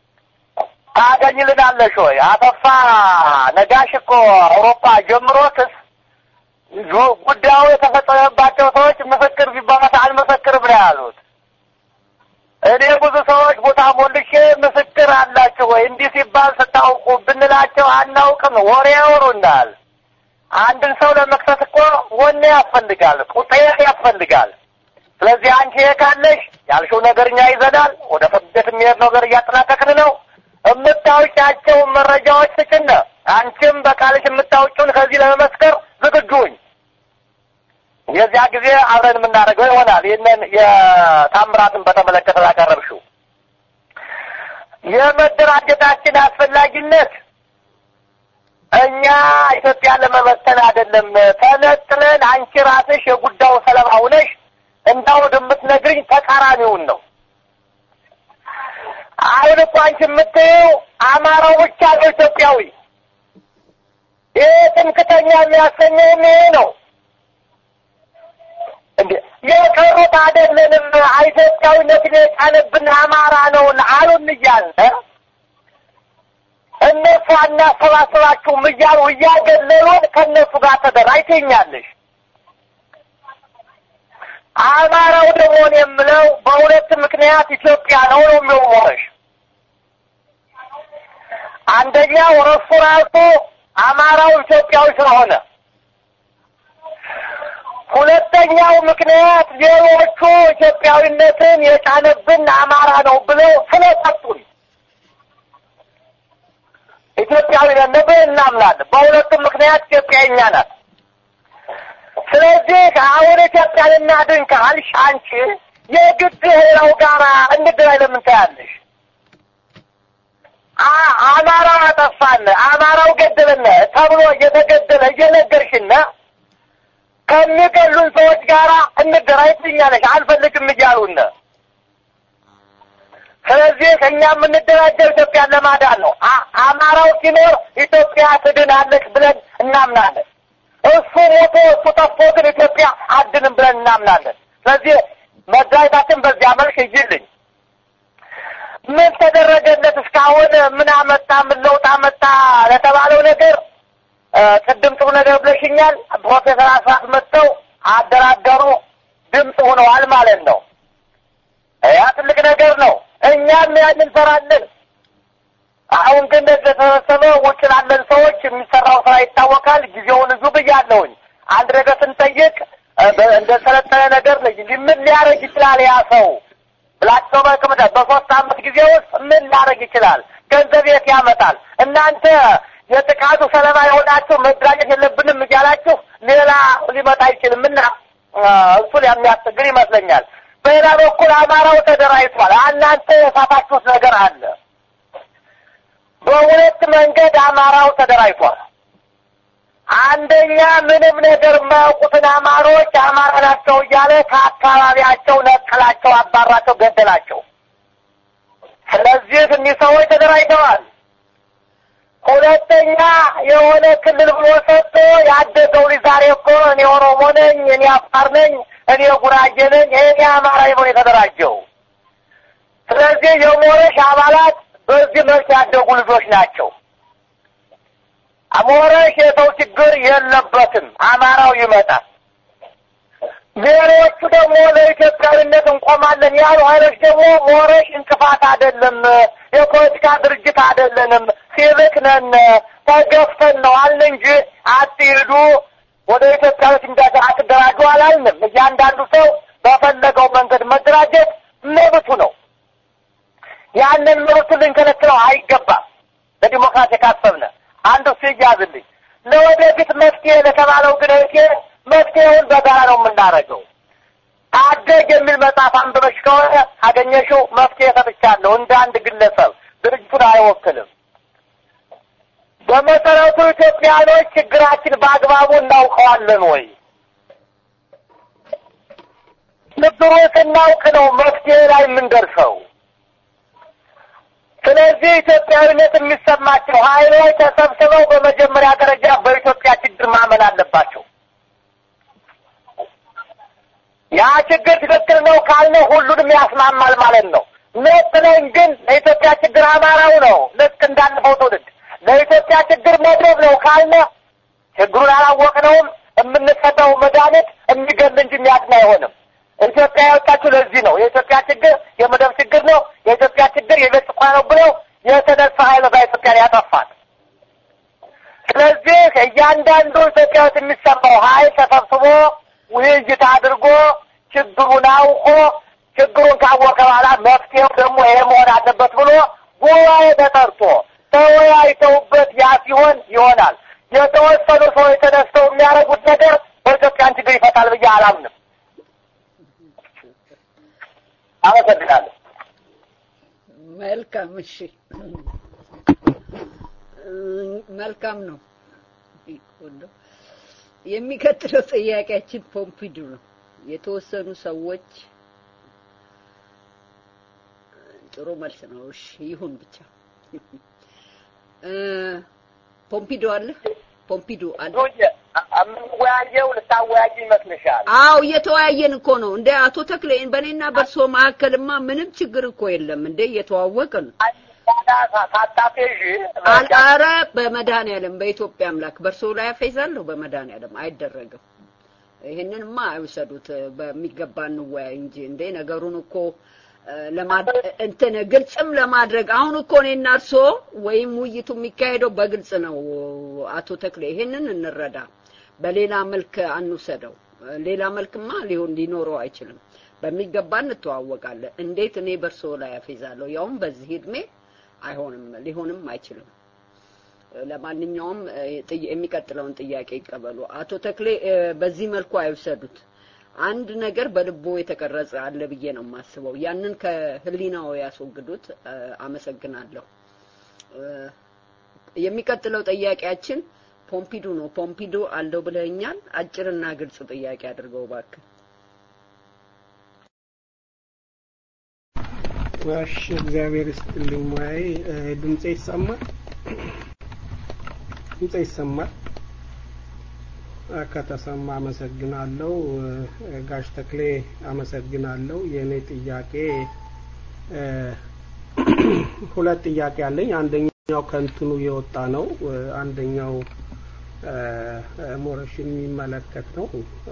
ታገኝልናለሽ ወይ? አሰፋ ነጋሽ እኮ አውሮፓ ጀምሮትስ ዙ- ጉዳዩ የተፈጸመባቸው ሰዎች ምስክር ቢባሉት አልመሰክርም ነው ያሉት። እኔ ብዙ ሰዎች ቦታ ሞልሼ ምስክር አላችሁ ወይ እንዲህ ሲባል ስታውቁ ብንላቸው አናውቅም፣ ወሬ ያወሩናል። አንድን ሰው ለመክሰስ እኮ ወኔ ያስፈልጋል፣ ቁጤት ያስፈልጋል። ስለዚህ አንቺ ይሄ ካለሽ ያልሽው ነገር እኛ ይዘናል። ወደ ፍርድ ቤት የሚሄድ ነገር እያጠናቀቅን ነው። የምታውቂያቸውን መረጃዎች ስጭነ አንቺም በቃልሽ የምታውቂውን ከዚህ ለመመስከር ዝግጁኝ። የዚያ ጊዜ አብረን የምናደርገው ይሆናል። ይህንን የታምራትን በተመለከተ ያቀረብሽው የመደራጀታችን አስፈላጊነት እኛ ኢትዮጵያን ለመበተን አይደለም። ተነጥለን አንቺ ራስሽ የጉዳዩ ሰለባ ሆነሽ እንዳውድ የምትነግርኝ ተቃራኒውን ነው። አሁን እኮ አንቺ የምትይው አማራው ብቻ ነው ኢትዮጵያዊ። ይህ ትምክተኛ የሚያሰኘውም ይሄ ነው። እንዴ የቀሩት አይደለንም። ኢትዮጵያዊነትን የጫነብን አማራ ነውን አሉን እያልን እነሱ አናሰባስባችሁም እያሉ እያገለሉን ከእነሱ ጋር ተደራጅተኛለሽ። አማራው ደግሞ እኔ የምለው በሁለት ምክንያት ኢትዮጵያ ነው ነው የሚሆነሽ። አንደኛው እርሱ ራሱ አማራው ኢትዮጵያዊ ስለሆነ፣ ሁለተኛው ምክንያት ሌሎቹ ኢትዮጵያዊነትን የጫነብን አማራ ነው ብለው ስለሰጡን ኢትዮጵያዊ ነን ብለን እናምናለን። በሁለቱም ምክንያት ኢትዮጵያ የእኛ ናት። ስለዚህ አሁን ኢትዮጵያን እናድን ካልሽ አንቺ የግድ ሌላው ጋራ እንድራይ ለምን ታያለሽ? አ- አማራው አጠፋን፣ አማራው ገደለን ተብሎ እየተገደለ እየነገርሽና ከሚገሉን ሰዎች ጋራ እንደራይ ትኛለሽ። አልፈልግም እያሉን ስለዚህ እኛ የምንደራጀው ኢትዮጵያን ለማዳን ነው። አ- አማራው ሲኖር ኢትዮጵያ ትድናለች ብለን እናምናለን። እሱ ሞቶ እሱ ጠፍቶ ግን ኢትዮጵያ አድንም ብለን እናምናለን። ስለዚህ መድኃኒታችን በዚያ መልክ ይይልኝ። ምን ተደረገለት እስካሁን? ምን አመጣ? ምን ለውጥ አመጣ ለተባለው ነገር እ፣ ቅድም ጥሩ ነገር ብለሽኛል። ፕሮፌሰር አስራት መጥተው አደራደሩ፣ ድምፅ ሆነዋል ማለት ነው። ያ ትልቅ ነገር ነው። እኛም ያን እንሰራለን። አሁን ግን እንደተሰበሰበ ውጭ ላለን ሰዎች የሚሰራው ስራ ይታወቃል። ጊዜውን እዙ ብያለሁኝ። አንድ ነገር ስንጠይቅ እ፣ በ- እንደሰለጠነ ነገር ልጅ ምን ሊያደርግ ይችላል ያ ሰው ብላቸው በቅምደ በሶስት አመት ጊዜ ውስጥ ምን ሊያደርግ ይችላል? ገንዘብ የት ያመጣል? እናንተ የጥቃቱ ሰለባ የሆናችሁ መደራጀት የለብንም እያላችሁ ሌላ ሊመጣ አይችልም እና እ፣ እሱን የሚያስቸግር ይመስለኛል። በሌላ በኩል አማራው ተደራጅቷል። እናንተ የሳታችሁት ነገር አለ። በሁለት መንገድ አማራው ተደራጅቷል። አንደኛ ምንም ነገር የማያውቁትን አማሮች አማራ ናቸው እያለ ከአካባቢያቸው ነቀላቸው፣ አባራቸው፣ ገደላቸው። ስለዚህ እኒህ ሰዎች ተደራጅተዋል። ሁለተኛ የሆነ ክልል ብሎ ሰጥቶ ያደገው ልጅ ዛሬ እኮ እኔ ኦሮሞ ነኝ፣ እኔ አፋር ነኝ፣ እኔ ጉራጌ ነኝ፣ እኔ አማራ ብሎ የተደራጀው። ስለዚህ የሞረሽ አባላት በዚህ መልክ ያደጉ ልጆች ናቸው። ሞረሽ የሰው ችግር የለበትም፣ አማራው ይመጣል። ሌሎቹ ደግሞ ለኢትዮጵያዊነት እንቆማለን ያሉ ኃይሎች ደግሞ ሞረሽ እንቅፋት አይደለም፣ የፖለቲካ ድርጅት አይደለንም፣ ሲቪክ ነን፣ ተገፍተን ነው አልን እንጂ አትሂዱ፣ ወደ ኢትዮጵያዊት እንዳት አትደራጁ አላልንም። እያንዳንዱ ሰው በፈለገው መንገድ መደራጀት መብቱ ነው። ያንን መብቱ ልንከለክለው አይገባም። ለዲሞክራሲ ካሰብነ አንዱ እሱ ይያዝልኝ። ለወደፊት መፍትሄ ለተባለው ግን እህቴ መፍትሄውን በጋራ ነው የምናደርገው። ታደግ የሚል መጽሐፍ አንብበሽ ከሆነ ካገኘሽው መፍትሄ ሰጥቻለሁ። እንደ አንድ ግለሰብ ድርጅቱን አይወክልም። በመሰረቱ ኢትዮጵያኖች ችግራችን በአግባቡ እናውቀዋለን ወይ? ችግሩን ስናውቅ ነው መፍትሄ ላይ የምንደርሰው። ስለዚህ ኢትዮጵያዊነት የሚሰማቸው ኃይሎች ተሰብስበው በመጀመሪያ ደረጃ በኢትዮጵያ ችግር ማመን አለባቸው። ያ ችግር ትክክል ነው ካልነ ሁሉንም ያስማማል ማለት ነው። ነጥለን ግን ለኢትዮጵያ ችግር አማራው ነው ልክ እንዳለፈው ትውልድ ለኢትዮጵያ ችግር መድረብ ነው ካልነ ችግሩን አላወቅነውም። የምንሰጠው መድኃኒት የሚገል እንጂ የሚያድን አይሆንም። ኢትዮጵያ ያወጣችው ለዚህ ነው። የኢትዮጵያ ችግር የመደብ ችግር ነው፣ የኢትዮጵያ ችግር የቤት ስኳር ነው ብለው የተነሳ ኃይል ኢትዮጵያን ያጠፋል። ስለዚህ እያንዳንዱ ኢትዮጵያ ውስጥ የሚሰማው ኃይል ተሰብስቦ ውይይት አድርጎ ችግሩን አውቆ ችግሩን ካወቀ በኋላ መፍትሄው ደግሞ ይሄ መሆን አለበት ብሎ ጉባኤ ተጠርቶ ተወያይተውበት ያ ሲሆን ይሆናል። የተወሰኑ ሰዎች ተነስተው የሚያደርጉት ነገር በኢትዮጵያን ችግር ይፈታል ብዬ አላምንም። አመሰግናለሁ። መልካም እሺ፣ መልካም ነው። የሚቀጥለው ጥያቄያችን ፖምፒዱ ነው። የተወሰኑ ሰዎች ጥሩ መልስ ነው። እሺ ይሁን ብቻ። ፖምፒዶ አለ ፖምፒዶ አለ። የምንወያየው ልታወያጅ ይመስልሻል? አዎ እየተወያየን እኮ ነው እንደ አቶ ተክሌ በእኔና በእርሶ መካከልማ ምንም ችግር እኮ የለም እንደ እየተዋወቅን ሳታፌዥ ኧረ በመድኃኒዓለም በኢትዮጵያ አምላክ በእርሶ ላይ አፌዛለሁ። በመድኃኒዓለም አይደረግም። ይህንንማ አይውሰዱት። በሚገባ እንወያይ እንጂ እንዴ ነገሩን እኮ እንትን ግልጽም ለማድረግ አሁን እኮ እኔና እርሶ ወይም ውይይቱ የሚካሄደው በግልጽ ነው። አቶ ተክሌ ይሄንን እንረዳ። በሌላ መልክ አንውሰደው። ሌላ መልክማ ሊሆን ሊኖረው አይችልም። በሚገባ እንተዋወቃለን። እንዴት እኔ በእርሶ ላይ አፌዛለሁ? ያውም በዚህ እድሜ አይሆንም፣ ሊሆንም አይችልም። ለማንኛውም የሚቀጥለውን ጥያቄ ይቀበሉ። አቶ ተክሌ በዚህ መልኩ አይውሰዱት። አንድ ነገር በልቦ የተቀረጸ አለ ብዬ ነው የማስበው። ያንን ከህሊናው ያስወግዱት። አመሰግናለሁ። የሚቀጥለው ጥያቄያችን ፖምፒዱ ነው። ፖምፒዱ አለው ብለኛል። አጭርና ግልጽ ጥያቄ አድርገው እባክህ። እሺ፣ እግዚአብሔር ይስጥልኝ። ሙያዬ ድምጼ ይሰማል? ድምጼ ይሰማል? ከተሰማ አመሰግናለሁ። ጋሽ ተክሌ አመሰግናለሁ። የእኔ ጥያቄ ሁለት ጥያቄ አለኝ። አንደኛው ከእንትኑ የወጣ ነው። አንደኛው ሞረሽን የሚመለከት ነው።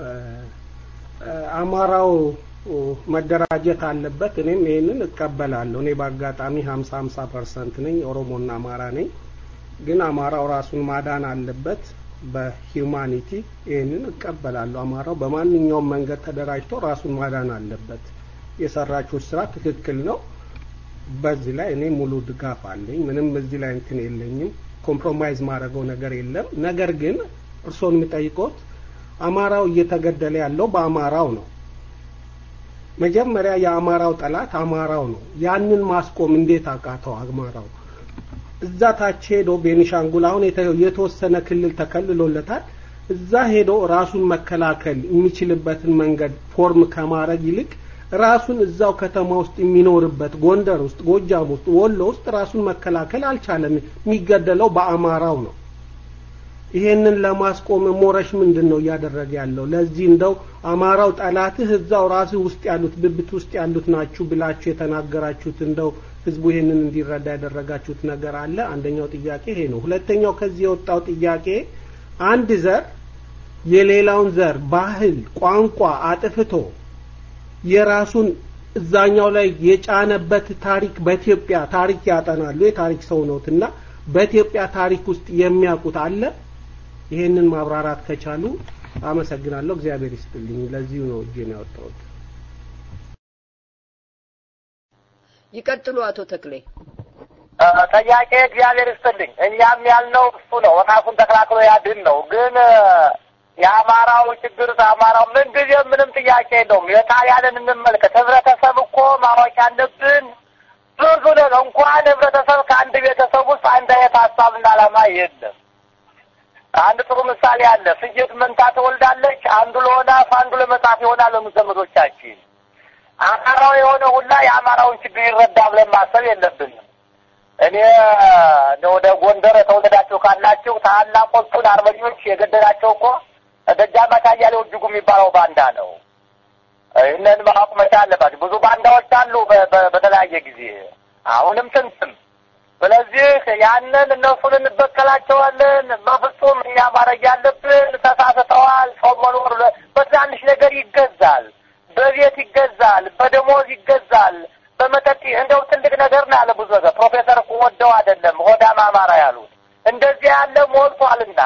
አማራው መደራጀት አለበት። እኔም ይሄንን እቀበላለሁ። እኔ በአጋጣሚ ሀምሳ ሀምሳ ፐርሰንት ነኝ። ኦሮሞና አማራ ነኝ። ግን አማራው ራሱን ማዳን አለበት በሂውማኒቲ ይህንን እቀበላለሁ። አማራው በማንኛውም መንገድ ተደራጅቶ ራሱን ማዳን አለበት። የሰራችው ስራ ትክክል ነው። በዚህ ላይ እኔ ሙሉ ድጋፍ አለኝ። ምንም እዚህ ላይ እንትን የለኝም። ኮምፕሮማይዝ ማድረገው ነገር የለም። ነገር ግን እርስዎን የሚጠይቁት አማራው እየተገደለ ያለው በአማራው ነው። መጀመሪያ የአማራው ጠላት አማራው ነው። ያንን ማስቆም እንዴት አቃተው አማራው? እዛ ታች ሄዶ ቤኒሻንጉል አሁን የተወሰነ ክልል ተከልሎለታል። እዛ ሄዶ ራሱን መከላከል የሚችልበትን መንገድ ፎርም ከማድረግ ይልቅ ራሱን እዛው ከተማ ውስጥ የሚኖርበት ጎንደር ውስጥ፣ ጎጃም ውስጥ፣ ወሎ ውስጥ ራሱን መከላከል አልቻለም። የሚገደለው በአማራው ነው። ይሄንን ለማስቆም ሞረሽ ምንድን ነው እያደረገ ያለው? ለዚህ እንደው አማራው ጠላትህ እዛው ራስህ ውስጥ ያሉት ብብት ውስጥ ያሉት ናችሁ ብላችሁ የተናገራችሁት እንደው ህዝቡ ይሄንን እንዲረዳ ያደረጋችሁት ነገር አለ? አንደኛው ጥያቄ ይሄ ነው። ሁለተኛው ከዚህ የወጣው ጥያቄ አንድ ዘር የሌላውን ዘር ባህል፣ ቋንቋ አጥፍቶ የራሱን እዛኛው ላይ የጫነበት ታሪክ በኢትዮጵያ ታሪክ ያጠናሉ የታሪክ ሰው ነውትና በኢትዮጵያ ታሪክ ውስጥ የሚያውቁት አለ? ይሄንን ማብራራት ከቻሉ አመሰግናለሁ። እግዚአብሔር ይስጥልኝ። ለዚሁ ነው እጄን ያወጣሁት። ይቀጥሉ አቶ ተክሌ። ጥያቄ እግዚአብሔር ይስጥልኝ። እኛም ያልነው እሱ ነው፣ ራሱን ተከላክሎ ያድን ነው። ግን የአማራው ችግር አማራው ምን ጊዜ ምንም ጥያቄ የለውም። የጣሊያንን እንመልከት። ህብረተሰብ እኮ ማወቅ ያለብን ብዙ ነው። እንኳን ህብረተሰብ ከአንድ ቤተሰብ ውስጥ አንድ አይነት ሀሳብና ዓላማ የለም። አንድ ጥሩ ምሳሌ አለ። ፍየት መንታ ትወልዳለች። አንዱ ለሆናፍ አንዱ ለመጽሐፍ ይሆናል። ዘመዶቻችን አማራው የሆነ ሁላ የአማራውን ችግር ይረዳ ብለን ማሰብ የለብንም። እኔ ወደ ጎንደር ተወለዳችሁ ካላችሁ ታላቆቹን አርበኞች የገደላቸው እኮ ደጃዝማች አያሌው እጅጉ የሚባለው ባንዳ ነው። ይህንን ማወቅ መቻል አለባቸው። ብዙ ባንዳዎች አሉ በተለያየ ጊዜ አሁንም ስንትም። ስለዚህ ያንን እነሱን እንበቀላቸዋለን። በፍጹም እኛ ማድረግ ያለብን ተሳስተዋል። ሰው መኖር በትናንሽ ነገር ይገዛል፣ በቤት ይገዛል፣ በደሞዝ ይገዛል፣ በመጠጥ እንደው ትልቅ ነገር ነው ያለ ብዙ ነገር ፕሮፌሰር እኮ ወደው አይደለም ሆዳም አማራ ያሉት እንደዚህ ያለ ሞልቷልና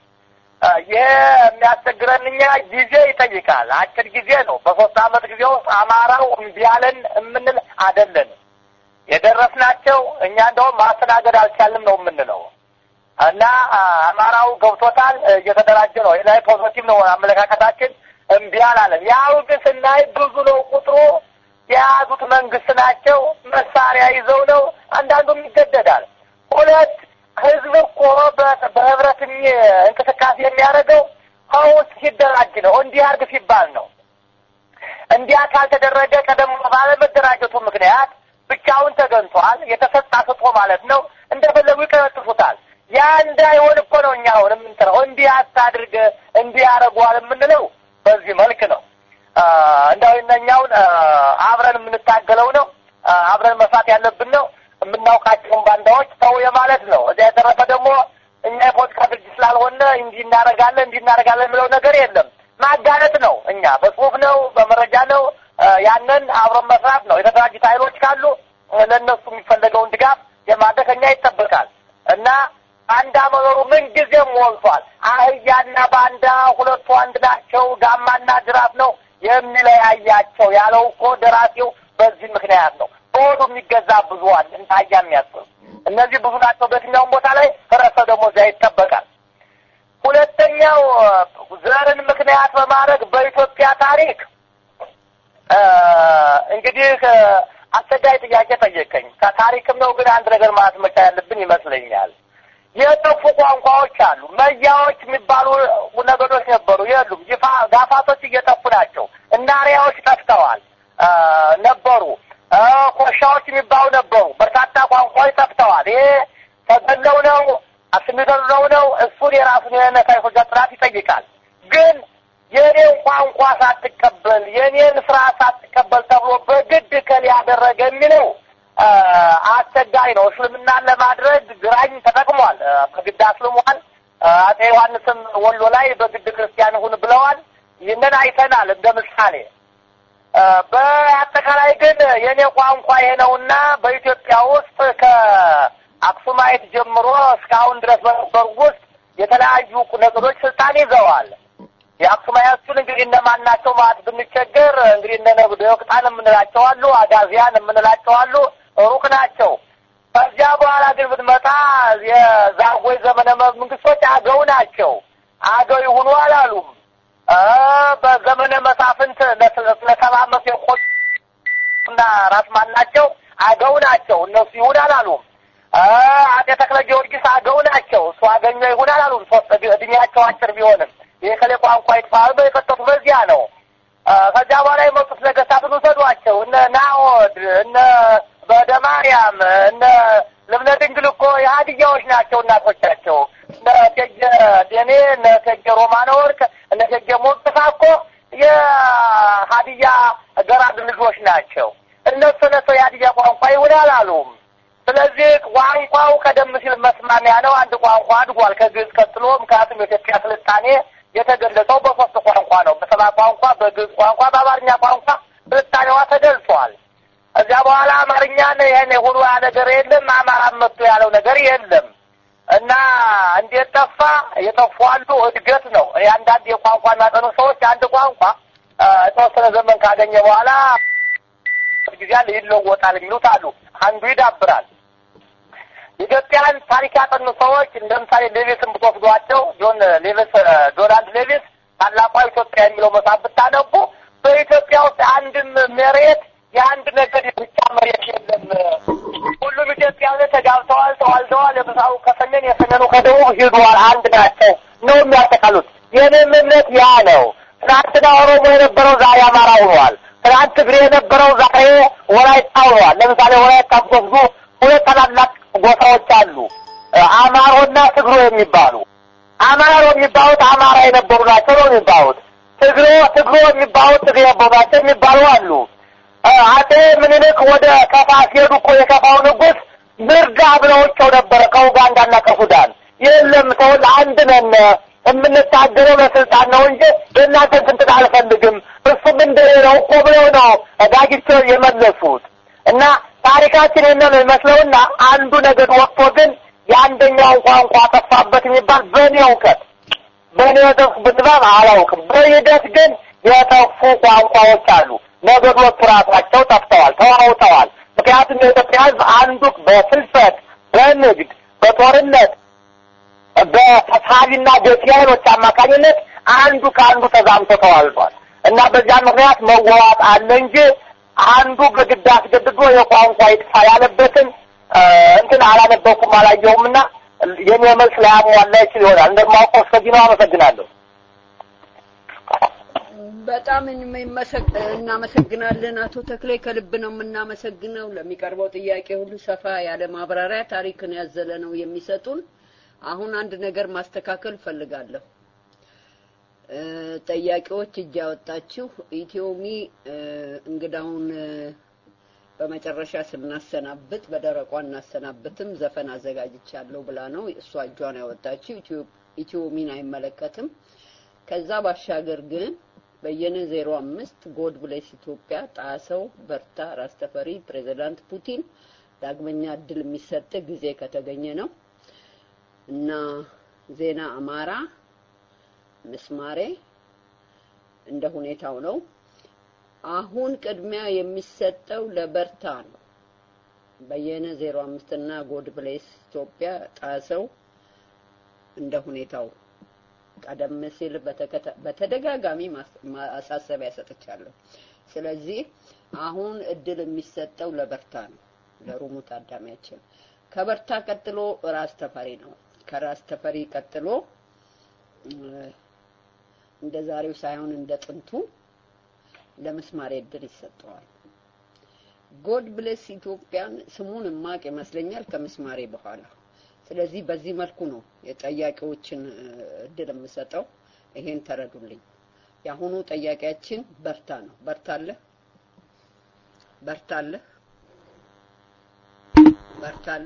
ይሄ የሚያስቸግረን እኛ ጊዜ ይጠይቃል። አጭር ጊዜ ነው። በሶስት አመት ጊዜ ውስጥ አማራው እምቢ አለን የምንል አይደለንም። የደረስናቸው እኛ እንደውም ማስተናገድ አልቻልንም ነው የምንለው እና አማራው ገብቶታል፣ እየተደራጀ ነው። ላይ ፖዚቲቭ ነው አመለካከታችን። እምቢ አላለን። ያው ግን ስናይ ብዙ ነው ቁጥሩ። የያዙት መንግስት ናቸው። መሳሪያ ይዘው ነው። አንዳንዱም ይገደዳል። ሁለት ህዝብ እኮ በህብረት እንቅስቃሴ የሚያደርገው ከውስጥ ሲደራጅ ነው። እንዲህ አድርግ ሲባል ነው። እንዲያ ካልተደረገ ቀደም ባለመደራጀቱ ምክንያት ብቻውን ተገንቷል። የተሰጣ ስጦ ማለት ነው። እንደፈለጉ ይቀነጥፉታል። ያ እንዳይሆን እኮ ነው እኛ አሁን የምንጥረው። እንዲህ አታድርግ እንዲህ ያደርገዋል የምንለው በዚህ መልክ ነው። እንዳው እነኛውን አብረን የምንታገለው ነው። አብረን መስራት ያለብን ነው። የምናውቃቸውን ባንዳዎች ተው የማለት ነው። እዚያ የተረፈ ደግሞ እኛ የፖለቲካ ድርጅት ስላልሆነ እንዲህ እናደርጋለን እንዲህ እናደርጋለን የሚለው ነገር የለም። ማጋለጥ ነው። እኛ በጽሁፍ ነው፣ በመረጃ ነው። ያንን አብረን መስራት ነው። የተደራጁት ኃይሎች ካሉ ለእነሱ የሚፈለገውን ድጋፍ የማድረግ ከኛ ይጠበቃል እና ባንዳ መኖሩ ምን ጊዜም ሞልቷል። አህያና ባንዳ ሁለቱ አንድ ናቸው፣ ጋማና ጅራፍ ነው የሚለያያቸው ያለው እኮ ደራሲው በዚህ ምክንያት ነው። በሆዱ የሚገዛ ብዙ አለ፣ እንደ አህያ የሚያስብ እነዚህ ብዙ ናቸው። በየትኛውም ቦታ ላይ ህብረተሰብ ደግሞ እዚያ ይጠበቃል። ሁለተኛው ዘርን ምክንያት በማድረግ በኢትዮጵያ ታሪክ እንግዲህ አስቸጋሪ ጥያቄ ጠየቀኝ። ከታሪክም ነው ግን አንድ ነገር ማለት መቻል ያለብን ይመስለኛል። የጠፉ ቋንቋዎች አሉ። መያዎች የሚባሉ ነገዶች ነበሩ፣ የሉም። ጋፋቶች እየጠፉ ናቸው። እናሪያዎች ጠፍተዋል ነበሩ። ኮሻዎች የሚባሉ ነበሩ። በርካታ ቋንቋዎች ጠፍተዋል። ይሄ ተገለው ነው አስሚተው ነው። እሱን የራሱን የሆነ ሳይንሶች ጥናት ይጠይቃል። ግን የኔን ቋንቋ ሳትቀበል የኔን ስራ ሳትቀበል ተብሎ በግድ ከል ያደረገ የሚለው አስቸጋሪ ነው። እስልምናን ለማድረግ ግራኝ ተጠቅሟል። በግድ አስልሟል። አጼ ዮሐንስም ወሎ ላይ በግድ ክርስቲያን ሁን ብለዋል። ይህንን አይተናል እንደ ምሳሌ። በአጠቃላይ ግን የኔ ቋንቋ ይሄ ነውና በኢትዮጵያ ውስጥ ከአክሱማይት ጀምሮ እስካሁን ድረስ በነበሩ ውስጥ የተለያዩ ነገዶች ስልጣን ይዘዋል። የአክሱማያቱን እንግዲህ እነማን ናቸው ማለት ብንቸገር እንግዲህ እነ ነብዶ ወቅጣን የምንላቸው አሉ፣ አጋዚያን የምንላቸው አሉ፣ ሩቅ ናቸው። ከዚያ በኋላ ግን ብትመጣ የዛጎይ ዘመነ መንግስቶች አገው ናቸው። አገው ይሁኑ አላሉም። በዘመነ መሳፍንት ለሰባ ዓመት የቆዩና ራስ ማን ናቸው? አገው ናቸው። እነሱ ይሁን አላሉም። አጤ ተክለ ጊዮርጊስ አገው ናቸው። እሱ አገኘ ይሁን አላሉም። ሶስት እድሜያቸው አጭር ቢሆንም ይህ ከሌ ቋንቋ ይጥፋል የቀጠቱ በዚያ ነው። ከዚያ በኋላ የመጡት ነገስታትን ውሰዷቸው። እነ ናዖድ፣ እነ በደ ማርያም፣ እነ ልብነ ድንግል እኮ የሀዲያዎች ናቸው እናቶቻቸው። እነ እቴጌ ደኔ፣ እነ እቴጌ ሮማነ ወርቅ፣ እነ እቴጌ ሞቅታ እኮ የሀዲያ ገራድ ልጆች ናቸው። እነሱ ነሰው የሀዲያ ቋንቋ ይሁን አላሉም። ስለዚህ ቋንቋው ቀደም ሲል መስማሚያ ነው። አንድ ቋንቋ አድጓል ከግዕዝ ቀጥሎ። ምክንያቱም የኢትዮጵያ ስልጣኔ የተገለጸው በሶስት ቋንቋ ነው። በሰባ ቋንቋ፣ በግዕዝ ቋንቋ፣ በአማርኛ ቋንቋ ስልጣኔዋ ተገልጿል። እዚያ በኋላ አማርኛን ይህን የሆኑ ነገር የለም። አማራም መጥቶ ያለው ነገር የለም እና እንዴት ጠፋ? የጠፉ አሉ። እድገት ነው። የአንዳንድ የቋንቋ የሚያጠኑ ሰዎች አንድ ቋንቋ የተወሰነ ዘመን ካገኘ በኋላ ጊዜ ይለወጣል የሚሉት አሉ። አንዱ ይዳብራል። ኢትዮጵያን ታሪክ ያጠኑ ሰዎች እንደ ምሳሌ ሌቪስን ብትወስዷቸው ጆን ሌቪስ ዶናልድ ሌቪስ ታላቋ ኢትዮጵያ የሚለው መጽሐፍ ብታነቡ በኢትዮጵያ ውስጥ አንድም መሬት የአንድ ነገድ ብቻ መሬት የለም። ሁሉም ኢትዮጵያውያን ተጋብተዋል፣ ተዋልደዋል። የምስራቁ ከሰሜን የሰሜኑ ከደቡብ ሂዷል፣ አንድ ናቸው ነው የሚያጠቃሉት። የኔም እምነት ያ ነው። ትናንትና ኦሮሞ የነበረው ዛሬ አማራ ሆኗል። ትናንት ትግሬ የነበረው ዛሬ ወላይታ ሆኗል። ለምሳሌ ወላይታ ብትወስዱ ሁለት ታላላቅ ጎሳዎች አሉ፣ አማሮና ትግሮ የሚባሉ አማሮ የሚባሉት አማራ የነበሩ ናቸው ነው የሚባሉት። ትግሮ ትግሮ የሚባሉት ትግሬ የነበሩ ናቸው የሚባሉ አሉ። አጤ ምኒልክ ወደ ከፋ ሲሄዱ እኮ የከፋው ንጉሥ ምርዳ ብለውቸው ነበረ ከኡጋንዳና ከሱዳን። የለም ሰው አንድ ነን የምንታገለው ለስልጣን ነው እንጂ የእናንተን ስንትን አልፈልግም፣ እሱም እንደኔ ነው እኮ ብለው ነው ዳጊቸው የመለሱት። እና ታሪካችን ይህን ነው ይመስለውና አንዱ ነገድ ወጥቶ ግን የአንደኛውን ቋንቋ ጠፋበት የሚባል በእኔ እውቀት በእኔ የጠፉ ብንባብ አላውቅም። በሂደት ግን የጠፉ ቋንቋዎች አሉ። ነገዶቹ ራሳቸው ጠፍተዋል፣ ተዋውተዋል። ምክንያቱም የኢትዮጵያ ሕዝብ አንዱ በፍልሰት፣ በንግድ፣ በጦርነት፣ በተሳቢና በኪያኖች አማካኝነት አንዱ ከአንዱ ተዛምቶ ተዋልዷል እና በዚያ ምክንያት መዋዋጥ አለ እንጂ አንዱ በግድ አስገድዶ የቋንቋ ይጥፋ ያለበትን እንትን አላነበብኩም አላየሁም እና የኔ መልስ ላያሟላ ይችል ይሆናል። እንደማውቀው እስከዚህ ነው። አመሰግናለሁ። በጣም እናመሰግናለን አቶ ተክሌ፣ ከልብ ነው የምናመሰግነው። ለሚቀርበው ጥያቄ ሁሉ ሰፋ ያለ ማብራሪያ ታሪክን ያዘለ ነው የሚሰጡን። አሁን አንድ ነገር ማስተካከል ፈልጋለሁ። ጠያቂዎች እጅ ያወጣችሁ ኢትዮሚ እንግዳውን በመጨረሻ ስናሰናብት በደረቋ እናሰናብትም ዘፈን አዘጋጅቻለሁ ብላ ነው እሷ እጇን ያወጣችው። ኢትዮሚን አይመለከትም። ከዛ ባሻገር ግን በየነ ዜሮ አምስት ጎድ ብሌስ ኢትዮጵያ፣ ጣሰው በርታ፣ ራስ ተፈሪ፣ ፕሬዚዳንት ፑቲን ዳግመኛ እድል የሚሰጥ ጊዜ ከተገኘ ነው እና ዜና አማራ ምስማሬ እንደ ሁኔታው ነው። አሁን ቅድሚያ የሚሰጠው ለበርታ ነው። በየነ ዜሮ አምስት እና ጎድ ብሌስ ኢትዮጵያ ጣሰው እንደ ሁኔታው ቀደም ሲል በተደጋጋሚ ማሳሰቢያ ሰጥቻለሁ። ስለዚህ አሁን እድል የሚሰጠው ለበርታ ነው፣ ለሩሙ ታዳሚያችን። ከበርታ ቀጥሎ ራስ ተፈሪ ነው። ከራስ ተፈሪ ቀጥሎ እንደ ዛሬው ሳይሆን እንደ ጥንቱ ለምስማሬ እድል ይሰጠዋል። ጎድ ብሌስ ኢትዮጵያን ስሙን ማቅ ይመስለኛል ከምስማሬ በኋላ። ስለዚህ በዚህ መልኩ ነው የጠያቂዎችን እድል የምሰጠው። ይሄን ተረዱልኝ። የአሁኑ ጠያቂያችን በርታ ነው። በርታለ በርታለ በርታለ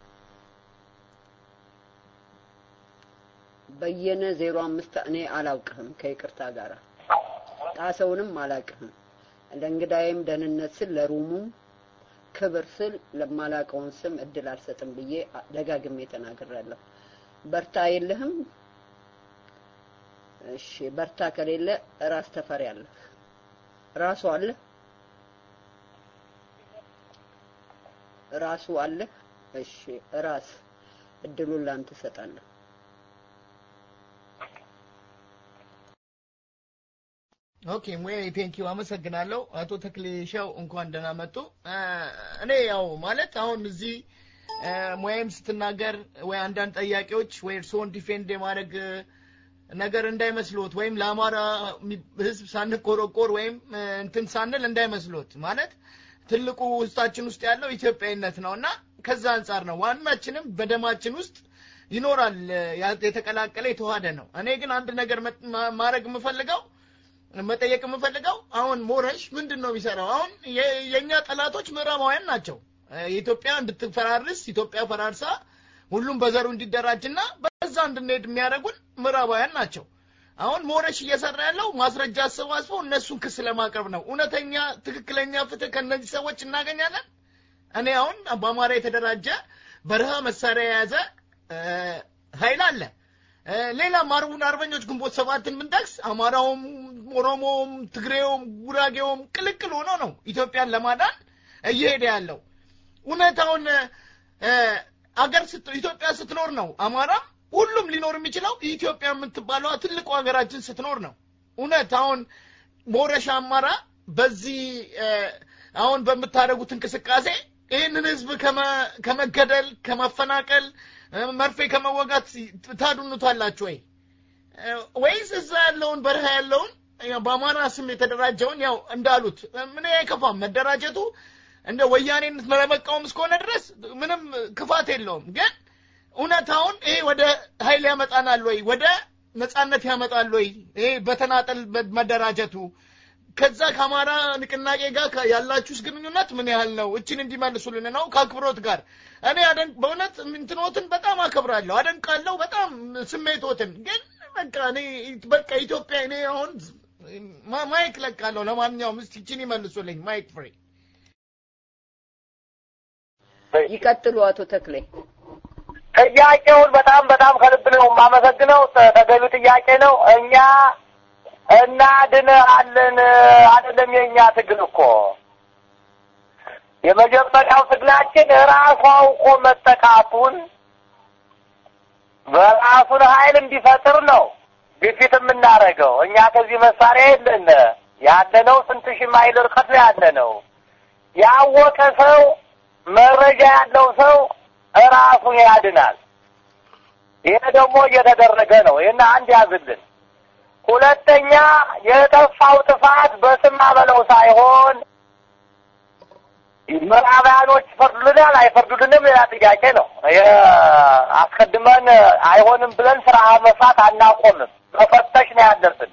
በየነ ዜሮ አምስት እኔ አላውቅህም ከይቅርታ ጋር ጣሰውንም አላውቅህም። ለእንግዳዬም ደህንነት ስል ለሩሙም ክብር ስል ለማላውቀውን ስም እድል አልሰጥም ብዬ ደጋግሜ ተናግሬያለሁ። በርታ የለህም? እሺ፣ በርታ ከሌለ ራስ ተፈሪ አለ። ራሱ አለ፣ ራሱ አለ። እሺ፣ ራስ እድሉን ላንተ እሰጣለሁ። ኦኬ ሙያዬ ቴንኪው አመሰግናለሁ። አቶ ተክሌ ሻው እንኳን ደህና መጡ። እኔ ያው ማለት አሁን እዚህ ሙያዬም ስትናገር ወይ አንዳንድ ጠያቂዎች ወይ እርስዎን ዲፌንድ የማድረግ ነገር እንዳይመስሎት ወይም ለአማራ ህዝብ ሳንቆረቆር ወይም እንትን ሳንል እንዳይመስሎት ማለት ትልቁ ውስጣችን ውስጥ ያለው ኢትዮጵያዊነት ነው እና ከዛ አንጻር ነው ዋናችንም በደማችን ውስጥ ይኖራል የተቀላቀለ የተዋሃደ ነው። እኔ ግን አንድ ነገር ማድረግ የምፈልገው መጠየቅ የምፈልገው አሁን ሞረሽ ምንድን ነው የሚሰራው? አሁን የእኛ ጠላቶች ምዕራባውያን ናቸው። የኢትዮጵያ እንድትፈራርስ ኢትዮጵያ ፈራርሳ ሁሉም በዘሩ እንዲደራጅና በዛ እንድንሄድ የሚያደርጉን ምዕራባውያን ናቸው። አሁን ሞረሽ እየሰራ ያለው ማስረጃ አሰባስበው እነሱን ክስ ለማቅረብ ነው። እውነተኛ ትክክለኛ ፍትህ ከእነዚህ ሰዎች እናገኛለን። እኔ አሁን በአማራ የተደራጀ በረሃ መሳሪያ የያዘ ኃይል አለ። ሌላም አርቡን አርበኞች ግንቦት ሰባትን ብንጠቅስ አማራውም፣ ኦሮሞውም፣ ትግሬውም፣ ጉራጌውም ቅልቅል ሆኖ ነው ኢትዮጵያን ለማዳን እየሄደ ያለው። እውነታውን አገር ስት- ኢትዮጵያ ስትኖር ነው አማራ ሁሉም ሊኖር የሚችለው ኢትዮጵያ የምትባለዋ ትልቁ ሀገራችን ስትኖር ነው። እውነት አሁን ሞረሽ አማራ በዚህ እ፣ አሁን በምታደርጉት እንቅስቃሴ ይህንን ህዝብ ከመ- ከመገደል ከማፈናቀል እ፣ መርፌ ከመወጋት ታድኑታላችሁ ወይ እ፣ ወይስ እዛ ያለውን በረሃ ያለውን ያው በአማራ ስም የተደራጀውን ያው እንዳሉት ምን አይከፋም መደራጀቱ እንደ ወያኔነት ለመቃወም እስከሆነ ድረስ ምንም ክፋት የለውም። ግን እውነታውን ይሄ ወደ ኃይል ያመጣናል ወይ ወደ ነጻነት ያመጣል ወይ ይሄ በተናጠል መደራጀቱ ከዛ ከአማራ ንቅናቄ ጋር ከ- ያላችሁስ ግንኙነት ምን ያህል ነው? እችን እንዲመልሱልን ነው ከአክብሮት ጋር እኔ አደንቅ በእውነት እንትኖትን በጣም አከብራለሁ፣ አደንቃለሁ በጣም ስሜቶትን ግን በቃ እኔ በቃ ኢትዮጵያ እኔ አሁን ማ- ማይክ ለቃለሁ። ለማንኛውም እስቲ እችን ይመልሱልኝ ማይክ ፍሬ ይቀጥሉ አቶ ተክሌ። ጥያቄውን በጣም በጣም ከልብ ነው የማመሰግነው። ተ- ተገቢው ጥያቄ ነው። እኛ እናድንሃለን አይደለም የእኛ ትግል እኮ የመጀመሪያው ትግላችን ራሱ አውቆ መጠቃቱን በራሱን ኃይል እንዲፈጥር ነው ግፊት የምናደርገው። እኛ ከዚህ መሳሪያ የለን ያለነው ስንት ሺህ ማይል ርቀት ላይ ያለነው ያወቀ ሰው መረጃ ያለው ሰው ራሱን ያድናል። ይሄ ደግሞ እየተደረገ ነው። ይህን አንድ ያዝልን። ሁለተኛ የጠፋው ጥፋት በስም በለው ሳይሆን ምዕራባውያኖች ይፈርዱልናል አይፈርዱልንም ሌላ ጥያቄ ነው። የ- አስቀድመን አይሆንም ብለን ስራ መስራት አናቆምም። መፈተሽ ነው ያለብን።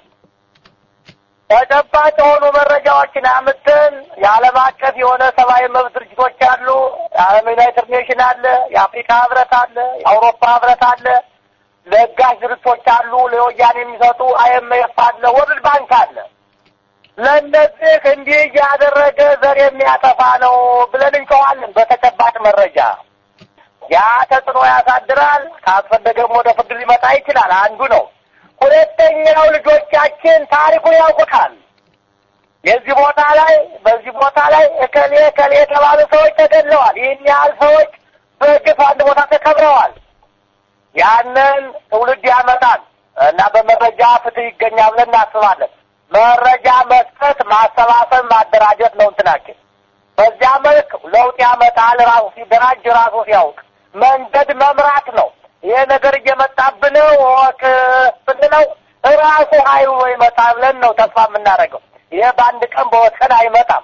ተጨባጭ የሆኑ መረጃዎችን አምጥተን የዓለም አቀፍ የሆነ ሰብአዊ መብት ድርጅቶች አሉ። የዓለም ዩናይትድ ኔሽን አለ፣ የአፍሪካ ህብረት አለ፣ የአውሮፓ ህብረት አለ፣ ለጋሽ ድርጅቶች አሉ፣ ለወያኔ የሚሰጡ አይኤምኤፍ አለ፣ ወርልድ ባንክ አለ። ለእነዚህ እንዲህ እያደረገ ዘር የሚያጠፋ ነው ብለን እንጨዋለን። በተጨባጭ መረጃ ያ ተጽዕኖ ያሳድራል። ካስፈለገም ወደ ፍርድ ሊመጣ ይችላል። አንዱ ነው። ሁለተኛው ልጆቻችን ታሪኩን ያውቁታል። የዚህ ቦታ ላይ በዚህ ቦታ ላይ እከሌ እከሌ የተባሉ ሰዎች ተገድለዋል። ይህን ያህል ሰዎች በግፍ አንድ ቦታ ተከብረዋል። ያንን ትውልድ ያመጣል እና በመረጃ ፍትህ ይገኛል ብለን እናስባለን። መረጃ መስጠት፣ ማሰባሰብ፣ ማደራጀት ነው እንትናችን። በዚያ መልክ ለውጥ ያመጣል። ራሱ ሲደራጅ ራሱ ሲያውቅ መንገድ መምራት ነው። ይሄ ነገር እየመጣብን ነው ወቅ ብንለው ራሱ ኃይሉ ይመጣ ብለን ነው ተስፋ የምናደርገው። ይሄ በአንድ ቀን በሁለት ቀን አይመጣም።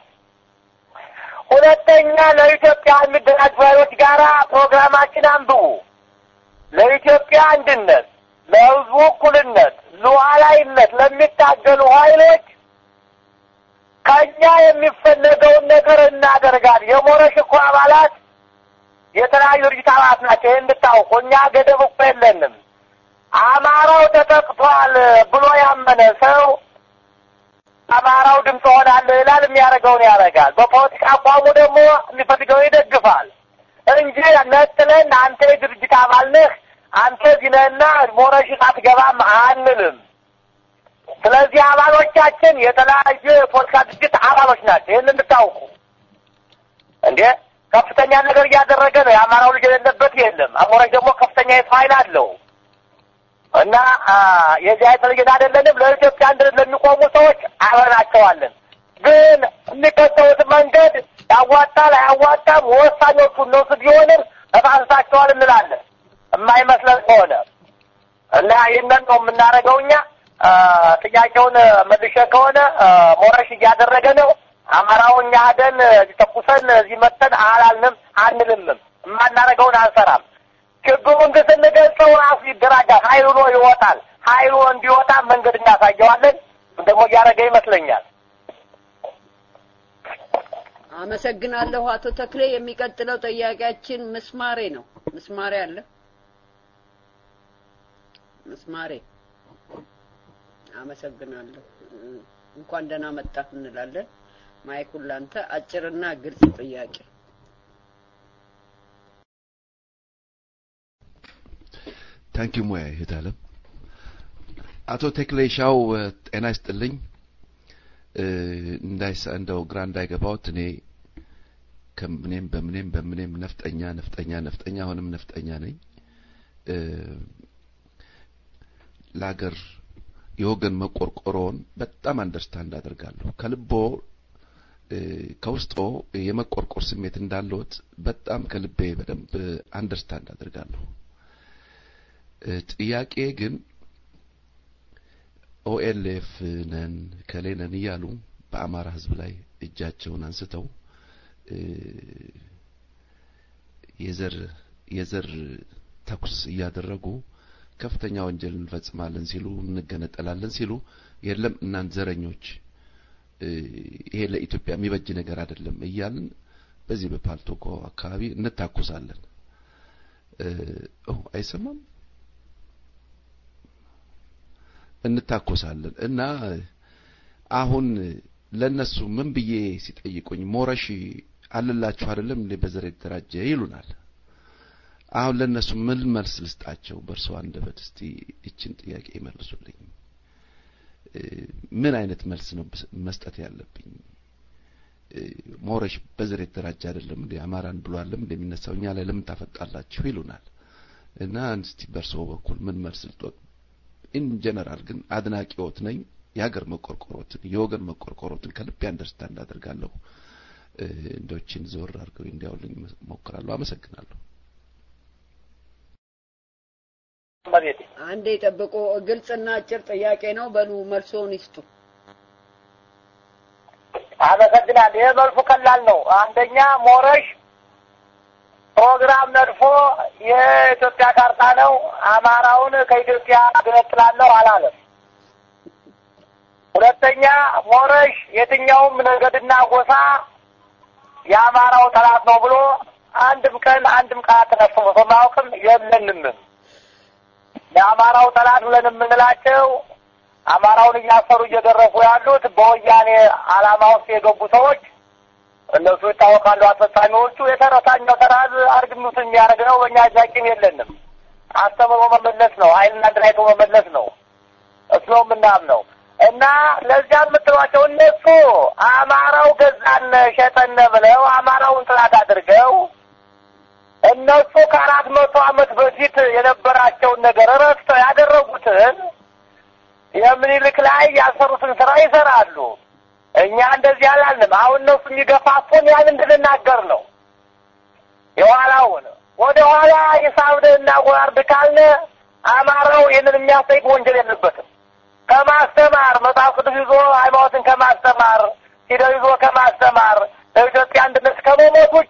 ሁለተኛ ለኢትዮጵያ የሚደራጁ ኃይሎች ጋራ ፕሮግራማችን አንብቡ። ለኢትዮጵያ አንድነት፣ ለሕዝቡ እኩልነት፣ ሉዓላዊነት ለሚታገሉ ኃይሎች ከእኛ የሚፈለገውን ነገር እናደርጋለን። የሞረሽ እኮ አባላት የተለያዩ ድርጅት አባላት ናቸው። ይህን እንድታውቁ። እኛ ገደብ እኮ የለንም። አማራው ተጠቅቷል ብሎ ያመነ ሰው አማራው ድምፅ ሆናለሁ ይላል፣ የሚያደርገውን ያደርጋል። በፖለቲካ አቋሙ ደግሞ የሚፈልገውን ይደግፋል እንጂ ነጥለን አንተ የድርጅት አባል ነህ አንተ እዚህ ነህና ሞረሽ አትገባም አንልም። ስለዚህ አባሎቻችን የተለያዩ የፖለቲካ ድርጅት አባሎች ናቸው። ይህን እንድታውቁ እንዴ ከፍተኛ ነገር እያደረገ ነው። የአማራው ልጅ የሌለበት የለም። አሞራሽ ደግሞ ከፍተኛ የሰው ኃይል አለው እና የዚህ አይነት አይደለንም። ለኢትዮጵያ አንድነት ለሚቆሙ ሰዎች አብረናቸዋለን። ግን የሚከተሉት መንገድ ያዋጣል አያዋጣም፣ ወሳኞቹ እነሱ ቢሆንም እፋንሳቸዋል እንላለን የማይመስለን ከሆነ እና ይህንን ነው የምናደርገው እኛ። ጥያቄውን መልሼ ከሆነ ሞረሽ እያደረገ ነው። አማራው እኛ ሄደን ተኩሰን እዚህ መተን አላልንም አንልምም። የማናደርገውን አንሰራም። ችግሩን ግን ስንገልጸው ራሱ ይደራጃል። ኃይሉ ነው ይወጣል። ኃይሉ እንዲወጣ መንገድ እናሳየዋለን። ደግሞ እያደረገ ይመስለኛል። አመሰግናለሁ አቶ ተክሌ። የሚቀጥለው ጥያቄያችን ምስማሬ ነው። ምስማሬ አለ? ምስማሬ አመሰግናለሁ። እንኳን ደህና መጣህ እንላለን። ማይኩን ላንተ አጭርና ግልጽ ጥያቄ። ታንኪ ሙያ ይሄዳለም አቶ ተክሌ ሻው ጤና ይስጥልኝ። እንዳይሳ እንደው ግራ እንዳይገባውት እኔ ከምኔም በምኔም በምኔም ነፍጠኛ ነፍጠኛ ነፍጠኛ አሁንም ነፍጠኛ ነኝ። ለሀገር የወገን መቆርቆሮን በጣም አንደርስታንድ አደርጋለሁ። ከልቦ ከውስጦ የመቆርቆር ስሜት እንዳለዎት በጣም ከልቤ በደንብ አንደርስታንድ አደርጋለሁ። ጥያቄ ግን ኦኤልኤፍ ነን ከሌ ነን እያሉ በአማራ ሕዝብ ላይ እጃቸውን አንስተው የዘር የዘር ተኩስ እያደረጉ ከፍተኛ ወንጀል እንፈጽማለን ሲሉ እንገነጠላለን ሲሉ የለም እናንት ዘረኞች ይሄ ለኢትዮጵያ የሚበጅ ነገር አይደለም እያልን በዚህ በፓልቶኮ አካባቢ እንታኮሳለን። አይሰማም? እንታኮሳለን እና አሁን ለነሱ ምን ብዬ ሲጠይቁኝ ሞረሽ አለላችሁ አይደለም እንዴ በዘር የተደራጀ ይሉናል። አሁን ለነሱ ምን መልስ ልስጣቸው? በእርሶ አንደበት እስቲ እችን ጥያቄ ይመልሱልኝ። ምን አይነት መልስ ነው መስጠት ያለብኝ? ሞረሽ በዘር የተደራጀ አይደለም እንዴ አማራን ብሏለም እንደሚነሳው እኛ ላይ ለምን ታፈጣላችሁ ይሉናል። እና እስቲ በእርሶ በኩል ምን መልስ ልጦት? ኢን ጀነራል ግን አድናቂዎት ነኝ። የሀገር መቆርቆሮትን የወገን መቆርቆሮትን ከልቤ አንደርስታንድ አደርጋለሁ። እንደዎችን ዘወር አድርገው እንዲያውልኝ ሞክራለሁ። አመሰግናለሁ። አንዴ ጠብቆ ግልጽና አጭር ጥያቄ ነው። በሉ መልሶን ይስጡ። አመሰግናለሁ። ይህ መልሱ ቀላል ነው። አንደኛ ሞረሽ ፕሮግራም ነድፎ የኢትዮጵያ ካርታ ነው፣ አማራውን ከኢትዮጵያ ገነጥላለሁ አላለም። ሁለተኛ ሞረሽ የትኛውም ነገድና ጎሳ የአማራው ጠላት ነው ብሎ አንድም ቀን አንድም ቃል ተነፍሶ በማያውቅም የለንምም። የአማራው ጠላት ብለን የምንላቸው አማራውን እያሰሩ እየገረፉ ያሉት በወያኔ ዓላማ ውስጥ የገቡ ሰዎች እነሱ ይታወቃሉ። አስፈጻሚዎቹ የተረሳኛው ተራዝ አርግኑት የሚያደርግ ነው። በእኛ ጃቂም የለንም። አስተምሮ መመለስ ነው። ኃይልና ድራይቶ መመለስ ነው። እሱ ነው የምናምነው። እና ለዚያ የምትሏቸው እነሱ አማራው ገዛን ሸጠን ብለው አማራውን ጥላት አድርገው እነሱ ከአራት መቶ ዓመት በፊት የነበራቸውን ነገር ረስተው ያደረጉትን የምኒልክ ላይ ያልሰሩትን ስራ ይሰራሉ። እኛ እንደዚህ አላልንም። አሁን እነሱ የሚገፋፉን ያን እንድንናገር ነው። የኋላውን ወደ ኋላ የሳብደና ጎራርድ ካልነ አማራው ይህንን የሚያስጠይቅ ወንጀል የለበትም። ከማስተማር መጽሐፍ ቅዱስ ይዞ ሃይማኖትን ከማስተማር ሂደው ይዞ ከማስተማር ለኢትዮጵያ አንድነት ከመሞት ውጭ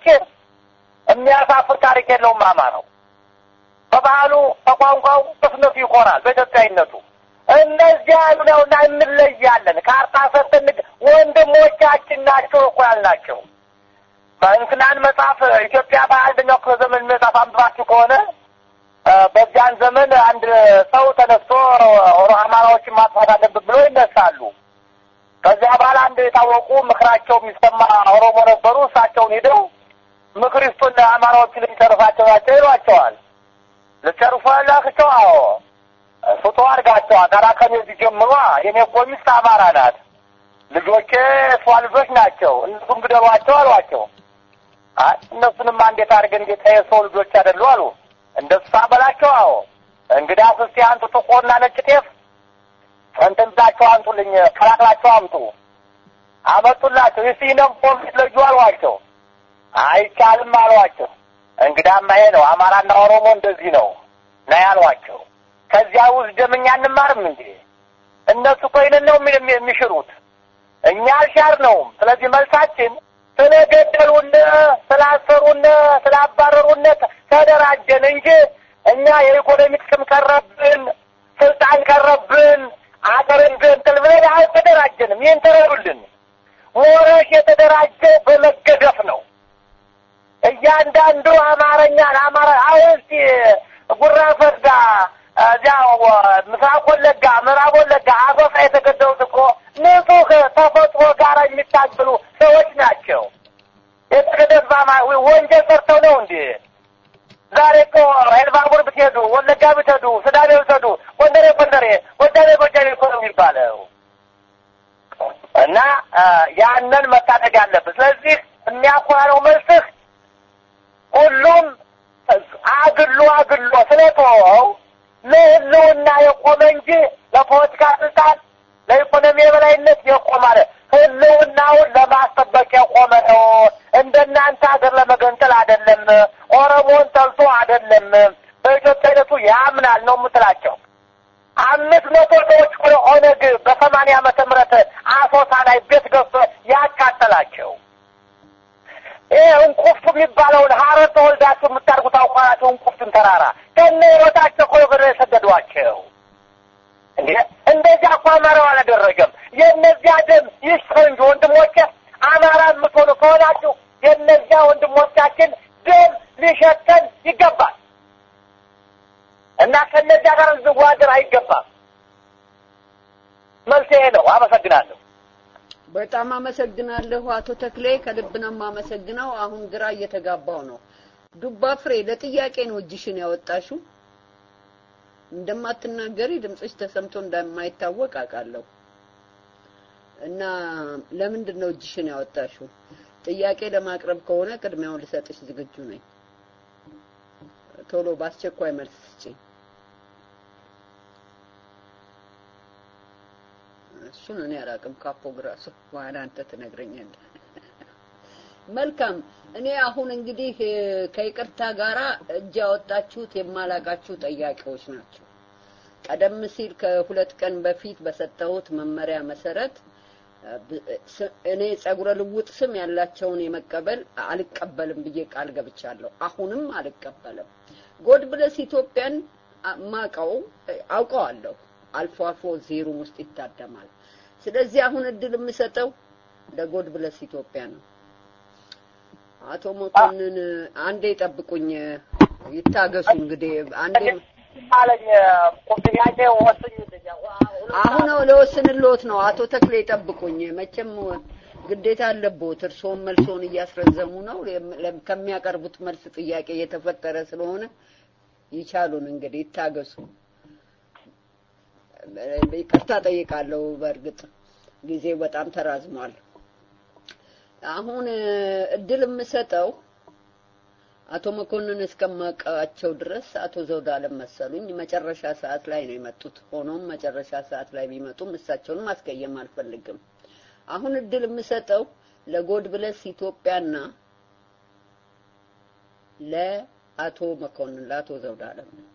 የሚያሳፍር ታሪክ የለውም። አማራው በባህሉ በቋንቋው በስነቱ ይኮራል፣ በኢትዮጵያዊነቱ እነዚህ ያሉ ነውና እንለያለን። ካርታ ሰጥተን ወንድሞቻችን ናቸው እኮ ያልናቸው። በእንትናን መጽሐፍ ኢትዮጵያ በአንደኛው ክፍለ ዘመን መጽሐፍ አንብባችሁ ከሆነ በዚያን ዘመን አንድ ሰው ተነስቶ አማራዎችን ማጥፋት አለብን ብሎ ይነሳሉ። ከዚያ በኋላ አንድ የታወቁ ምክራቸው የሚሰማ ኦሮሞ ነበሩ። እሳቸውን ሄደው ምክር ይስጡን አማራዎችን ልንጨርሳቸው ናቸው ይሏቸዋል። ልጨርሱ ያላቸው አዎ ፍቶ አድርጋቸዋል። ታዲያ ከኔ ጀምሯ የኔ እኮ ሚስት አማራ ናት፣ ልጆቼ እሷ ልጆች ናቸው፣ እነሱም ግደሏቸው አሏቸው። አይ እነሱንም እንዴት አድርገን ጌታ የሰው ልጆች አይደሉ አሉ። እንደሱ በላቸው። አዎ እንግዲያስ እስቲ አንጡ ጥቁርና ነጭ ጤፍ እንትን ብላቸው አንጡልኝ፣ ቀላቅላቸው አምጡ። አመጡላቸው። እስቲ ነው ኮሚት ለዩ አሏቸው። አይቻልም አሏቸው። እንግዳማ ይሄ ነው አማራና ኦሮሞ እንደዚህ ነው ና ያሏቸው። ከዚያ ውስጥ ደምኛ እንማርም እንዴ? እነሱ እኮ ይህንን ነው የሚሽሩት፣ እኛ አልሻርነውም። ስለዚህ መልሳችን ስለገደሉን፣ ስላሰሩን፣ ስላባረሩን ተደራጀን እንጂ እኛ የኢኮኖሚ ጥቅም ቀረብን፣ ስልጣን ቀረብን፣ አገርን ገንጥል ብለን አልተደራጀንም። ይህን ተረዱልን። ሞረሽ የተደራጀው በመገደፍ ነው። እያንዳንዱ አማርኛን አማራ አሁን እስቲ ጉራ ፈርዳ እዚያ ምስራቅ ወለጋ፣ ምዕራብ ወለጋ፣ አሶሳ የተገደሉት እኮ ንጹህ ተፈጥሮ ጋር የሚታገሉ ሰዎች ናቸው። የተገደባ ወንጀል ሰርተው ነው እንዴ? ዛሬ እኮ ኤልባቡር ብትሄዱ፣ ወለጋ ብትሄዱ፣ ስዳሜ ብትሄዱ፣ ጎንደሬ ጎንደሬ፣ ጎጃሜ ጎጃሜ እኮ ነው የሚባለው። እና ያንን መታደግ አለብን። ስለዚህ የሚያኮራ ነው መልስህ። ሁሉም አግሎ አግሎ ስለተወው ለህልውና የቆመ እንጂ ለፖለቲካ ስልጣን፣ ለኢኮኖሚ የበላይነት የቆመ አለ ህልውናውን ለማስጠበቅ የቆመ ነው። እንደናንተ ሀገር ለመገንጠል አይደለም። ኦሮሞን ጠልቶ አይደለም። በኢትዮጵያነቱ ያምናል ነው የምትላቸው። አምስት መቶ ሰዎች ወደ ኦነግ በሰማንያ ዓመተ ምህረት አሶሳ ላይ ቤት ገዝቶ ያካተላቸው ይህ እንቁፍቱ የሚባለውን ሀረር ተወልዳችሁ የምታርጉት አውቋናቸው እንቁፍቱን ተራራ ከነ ህይወታቸው እኮ ወደ የሰደዷቸው እንዴ! እንደዚያ እኮ አማራው አላደረገም። የእነዚያ ደም ይስፈር እንጂ ወንድሞቼ፣ አማራ የምትሆኑ ከሆናችሁ የእነዚያ ወንድሞቻችን ደም ሊሸተን ይገባል እና ከእነዚያ ጋር ልንዋደር አይገባም። መልስ ይሄ ነው። አመሰግናለሁ። በጣም አመሰግናለሁ አቶ ተክሌ፣ ከልብ ነው የማመሰግነው። አሁን ግራ እየተጋባው ነው። ዱባ ፍሬ ለጥያቄ ነው እጅሽን ያወጣሽው። እንደማትናገሪ ድምፅሽ ተሰምቶ እንደማይታወቅ አውቃለሁ። እና ለምንድን ነው እጅሽን ያወጣሽው? ጥያቄ ለማቅረብ ከሆነ ቅድሚያውን ልሰጥሽ ዝግጁ ነኝ። ቶሎ በአስቸኳይ መልስ ስጪኝ። እሱን እኔ አላውቅም። ካፖግራሱ በኋላ አንተ ትነግረኛለህ። መልካም። እኔ አሁን እንግዲህ ከይቅርታ ጋራ እጅ ያወጣችሁት የማላቃችሁ ጠያቂዎች ናቸው። ቀደም ሲል ከሁለት ቀን በፊት በሰጠሁት መመሪያ መሰረት እኔ ጸጉረ ልውጥ ስም ያላቸውን የመቀበል አልቀበልም ብዬ ቃል ገብቻለሁ። አሁንም አልቀበልም። ጎድ ብለስ ኢትዮጵያን ማቀው አውቀዋለሁ። አልፎ አልፎ ዜሩም ውስጥ ይታደማል። ስለዚህ አሁን እድል የምሰጠው ለጎድ ብለስ ኢትዮጵያ ነው። አቶ መኮንን አንዴ ጠብቁኝ፣ ይታገሱ። እንግዲህ አንዴ አለኝ ቁም ጥያቄ ወስኝ አሁን ለወስንልዎት ነው። አቶ ተክሌ ጠብቁኝ። መቼም ግዴታ አለብዎት። እርስዎም መልሶን እያስረዘሙ ነው። ከሚያቀርቡት መልስ ጥያቄ የተፈጠረ ስለሆነ ይቻሉን እንግዲህ ይታገሱ። ይቅርታ ጠይቃለሁ። በእርግጥ ጊዜው በጣም ተራዝሟል። አሁን እድል የምሰጠው አቶ መኮንን እስከማውቃቸው ድረስ አቶ ዘውድ አለም መሰሉኝ መጨረሻ ሰዓት ላይ ነው የመጡት። ሆኖም መጨረሻ ሰዓት ላይ ቢመጡም እሳቸውን ማስቀየም አልፈልግም። አሁን እድል የምሰጠው ለጎድ ብለስ ኢትዮጵያና ለአቶ መኮንን ለአቶ ዘውድ አለም ነው።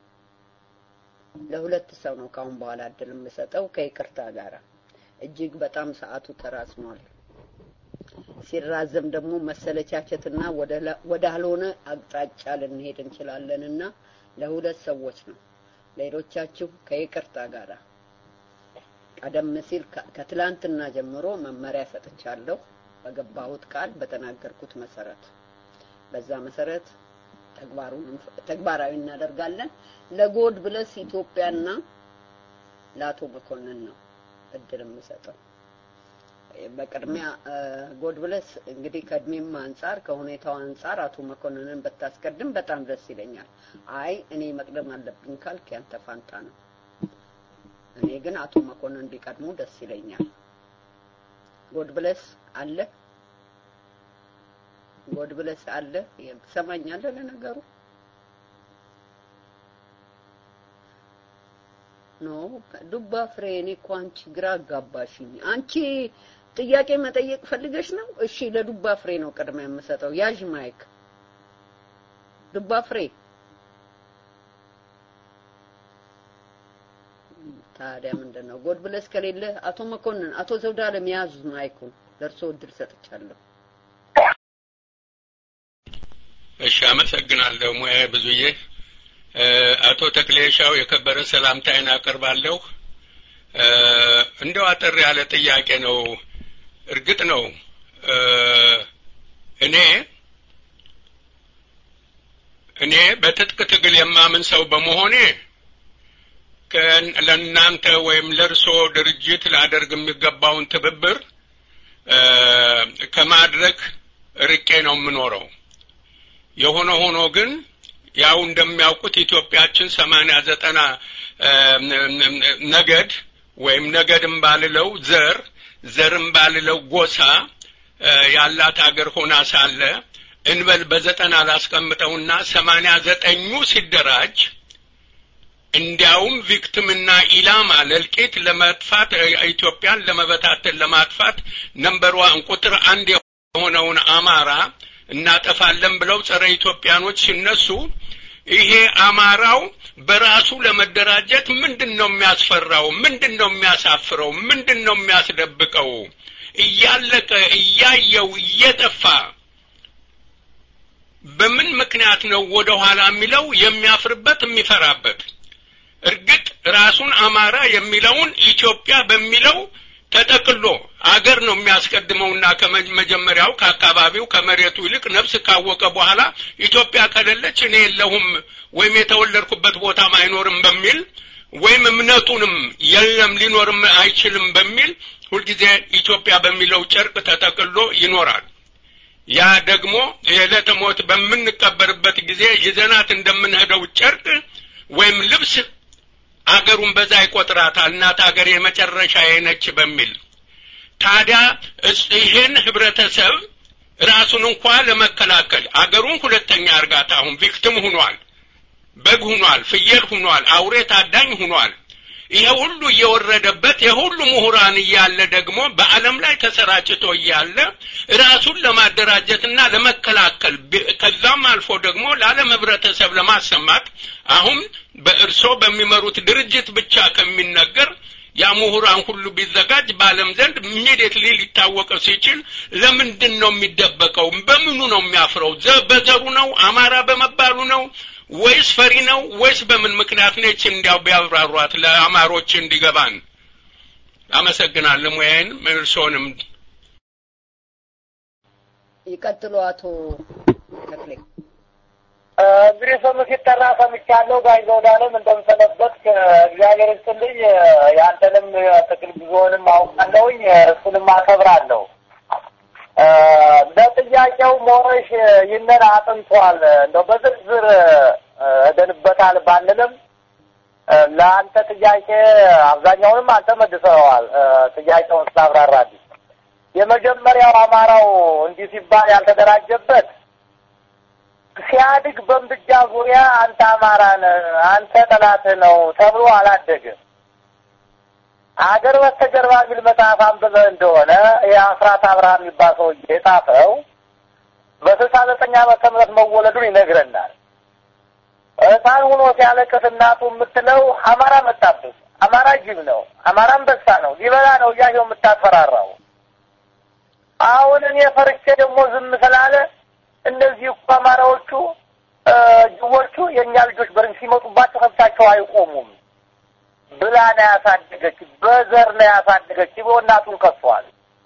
ለሁለት ሰው ነው ካሁን በኋላ እድል የምሰጠው ከይቅርታ ጋር እጅግ በጣም ሰዓቱ ተራዝሟል። ሲራዘም ደግሞ መሰለቻቸትና ወደ አልሆነ አቅጣጫ ልንሄድ እንችላለንና ለሁለት ሰዎች ነው። ሌሎቻችሁ ከይቅርታ ጋር ቀደም ሲል ከትላንትና ጀምሮ መመሪያ ሰጥቻለሁ። በገባሁት ቃል በተናገርኩት መሰረት በዛ መሰረት ተግባሩን ተግባራዊ እናደርጋለን። ለጎድ ብለስ ኢትዮጵያና ለአቶ መኮንን ነው እድል የምሰጠው። በቅድሚያ ጎድ ብለስ እንግዲህ ከእድሜም አንጻር ከሁኔታው አንጻር አቶ መኮንንን ብታስቀድም በጣም ደስ ይለኛል። አይ እኔ መቅደም አለብኝ ካልክ ያንተ ፋንታ ነው። እኔ ግን አቶ መኮንን ቢቀድሙ ደስ ይለኛል። ጎድ ብለስ አለ ጎድ ብለስ አለ ትሰማኛለህ? ለነገሩ ኖ ዱባ ፍሬ፣ እኔ እኮ አንቺ ግራ አጋባሽኝ። አንቺ ጥያቄ መጠየቅ ፈልገሽ ነው? እሺ፣ ለዱባ ፍሬ ነው ቅድሚያ የምሰጠው። ያዥ ማይክ። ዱባ ፍሬ ታዲያ ምንድን ነው? ጎድ ብለስ ከሌለ አቶ መኮንን፣ አቶ ዘውዳለም ያዙ ማይኩን። ለእርሶ እድል ሰጥቻለሁ። እሺ፣ አመሰግናለሁ ሙያ ብዙዬ። አቶ ተክሌሻው የከበረ ሰላምታዬን አቀርባለሁ። እንደው አጠር ያለ ጥያቄ ነው። እርግጥ ነው እኔ እኔ በትጥቅ ትግል የማምን ሰው በመሆኔ ለእናንተ ወይም ለእርሶ ድርጅት ላደርግ የሚገባውን ትብብር ከማድረግ ርቄ ነው የምኖረው። የሆነ ሆኖ ግን ያው እንደሚያውቁት ኢትዮጵያችን ሰማንያ ዘጠና ነገድ ወይም ነገድም ባልለው ዘር ዘርም ባልለው ጎሳ ያላት አገር ሆና ሳለ እንበል በዘጠና ላስቀምጠውና ሰማንያ ዘጠኙ ሲደራጅ እንዲያውም ቪክቲምና ኢላማ ለእልቂት ለመጥፋት ኢትዮጵያን ለመበታተን ለማጥፋት ነምበር ዋን ቁጥር አንድ የሆነውን አማራ እናጠፋለን ብለው ጸረ ኢትዮጵያኖች ሲነሱ ይሄ አማራው በራሱ ለመደራጀት ምንድን ነው የሚያስፈራው? ምንድን ነው የሚያሳፍረው? ምንድን ነው የሚያስደብቀው? እያለቀ እያየው እየጠፋ በምን ምክንያት ነው ወደ ኋላ የሚለው የሚያፍርበት የሚፈራበት? እርግጥ ራሱን አማራ የሚለውን ኢትዮጵያ በሚለው ተጠቅሎ አገር ነው የሚያስቀድመውና ከመጀመሪያው ከአካባቢው ከመሬቱ ይልቅ ነፍስ ካወቀ በኋላ ኢትዮጵያ ከሌለች እኔ የለሁም ወይም የተወለድኩበት ቦታም አይኖርም በሚል ወይም እምነቱንም የለም ሊኖርም አይችልም በሚል ሁልጊዜ ኢትዮጵያ በሚለው ጨርቅ ተጠቅሎ ይኖራል። ያ ደግሞ የዕለተ ሞት በምንቀበርበት ጊዜ ይዘናት እንደምንሄደው ጨርቅ ወይም ልብስ አገሩን በዛ ይቆጥራታል። እናት አገር የመጨረሻ ነች በሚል ታዲያ ይህን ህብረተሰብ ራሱን እንኳ ለመከላከል አገሩን ሁለተኛ እርጋታ አሁን ቪክቲም ሁኗል። በግ ሁኗል፣ ፍየል ሁኗል፣ አውሬ ታዳኝ ሁኗል። ይሄ ሁሉ እየወረደበት የሁሉ ምሁራን እያለ ደግሞ በዓለም ላይ ተሰራጭቶ እያለ ራሱን ለማደራጀትና ለመከላከል ከዛም አልፎ ደግሞ ለዓለም ህብረተሰብ ለማሰማት አሁን በእርሶ በሚመሩት ድርጅት ብቻ ከሚነገር ያ ምሁራን ሁሉ ቢዘጋጅ በዓለም ዘንድ ኢሚዲየትሊ ሊታወቅ ሲችል ለምንድን ነው የሚደበቀው? በምኑ ነው የሚያፍረው? በዘሩ ነው? አማራ በመባሉ ነው? ወይስ ፈሪ ነው? ወይስ በምን ምክንያት ነች? እንዲያው ቢያብራሯት ለአማሮች እንዲገባን። አመሰግናለሁ። ሙያዬን እርስዎንም ይቀጥሉ አቶ ተክሌ። እንግዲህ ስም ሲጠራ ሰምቻለሁ። ጋሽ ዘውዳለም እንደምሰነበት እግዚአብሔር ይስጥልኝ። ያንተንም ትግል ጉዞንም አውቃለሁኝ፣ እሱንም አከብራለሁ። ለጥያቄው ሞረሽ ይህንን አጥንቷል። እንደው በዝርዝር እደንበታል ባንልም ለአንተ ጥያቄ አብዛኛውንም አንተ መልሰዋል። ጥያቄውን ስላብራራልኝ የመጀመሪያው አማራው እንዲህ ሲባል ያልተደራጀበት ሲያድግ በእምብጃ ዙሪያ አንተ አማራ ነህ፣ አንተ ጠላትህ ነው ተብሎ አላደግም። አገር በስተጀርባ የሚል መጽሐፍ አንብበህ እንደሆነ የአስራት አብርሃም የሚባል ሰውዬ የጻፈው በስልሳ ዘጠኝ ዓመተ ምህረት መወለዱን ይነግረናል። ሕፃን ሆኖ ሲያለቅስ እናቱ የምትለው አማራ መጣብህ፣ አማራ ጅብ ነው፣ አማራ አንበሳ ነው፣ ሊበላ ነው እያየው የምታስፈራራው። አሁን እኔ ፈርቼ ደግሞ ዝም ስላለ እነዚህ እኮ አማራዎቹ ጅቦቹ የእኛ ልጆች በርን ሲመጡባቸው ከብታቸው አይቆሙም ብላ ነው ያሳደገች። በዘር ነው ያሳደገች ብሎ እናቱን ከሷል።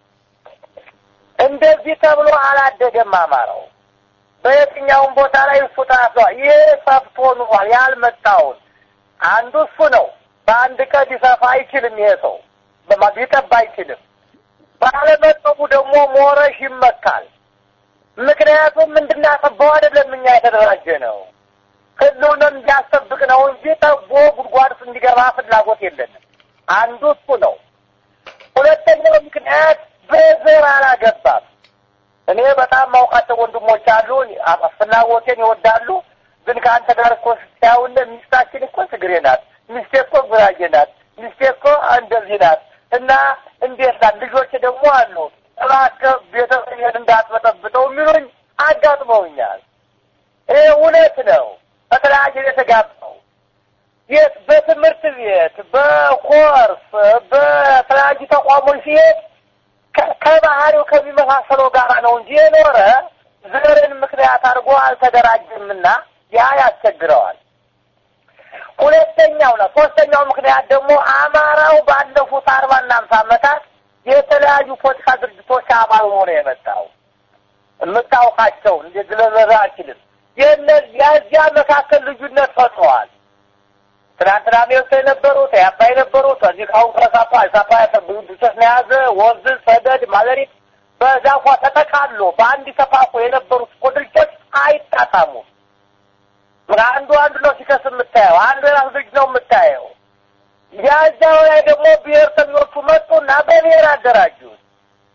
እንደዚህ ተብሎ አላደገም አማራው። በየትኛውም ቦታ ላይ እሱ ታስሯል። ይህ ሰፍቶ ኑሯል። ያልመጣውን አንዱ እሱ ነው። በአንድ ቀን ሊሰፋ አይችልም። ይሄ ሰው ሊጠባ አይችልም። ባለመጠቡ ደግሞ ሞረሽ ይመካል። ምክንያቱም እንድናጠባው አይደለም እኛ የተደራጀ ነው ህልውናን እንዲያስጠብቅ ነው እንጂ ጠቦ ጉድጓድ ውስጥ እንዲገባ ፍላጎት የለንም። አንዱ እሱ ነው። ሁለተኛው ምክንያት በዘር አላገባም። እኔ በጣም ማውቃቸው ወንድሞች አሉ፣ ፍላጎቴን ይወዳሉ። ግን ከአንተ ጋር እኮ ሲያውለ ሚስታችን እኮ ትግሬ ናት፣ ሚስቴ እኮ ጉራጌ ናት፣ ሚስቴ እኮ እንደዚህ ናት እና እንዴት ናት? ልጆች ደግሞ አሉ እባክህ ቤተሰብን እንዳትበጠብጠው የሚሉኝ አጋጥመውኛል። ይህ እውነት ነው። በተለያየ የተጋባው የት በትምህርት ቤት በኮርስ በተለያዩ ተቋሞች ሲሄድ ከባህሪው ከሚመሳሰለው ጋር ነው እንጂ የኖረ ዘርን ምክንያት አድርጎ አልተደራጀምና ያ ያስቸግረዋል። ሁለተኛው ነው። ሶስተኛው ምክንያት ደግሞ አማራው ባለፉት አርባና አምሳ ዓመታት የተለያዩ ፖለቲካ ድርጅቶች አባል ሆኖ የመጣው የምታውቃቸው እንደ ግለዘራ አችልም የዚያ መካከል ልዩነት ፈጥረዋል። ትናንትና ሜርቶ የነበሩት ያባ የነበሩት እዚህ ካሁን ከሳፓ ሳፓ ድርጅቶች ነው የያዘ ወንዝ፣ ሰደድ፣ ማለሪት በዛፏ ተጠቃሎ በአንድ ተፋፎ የነበሩት እኮ ድርጅቶች አይጣጣሙም። አንዱ አንዱ ነው ሲከስ የምታየው፣ አንዱ የራሱ ድርጅት ነው የምታየው። ያዛው ላይ ደግሞ ብሔርተኞቹ መጡና በብሔር አደራጁት።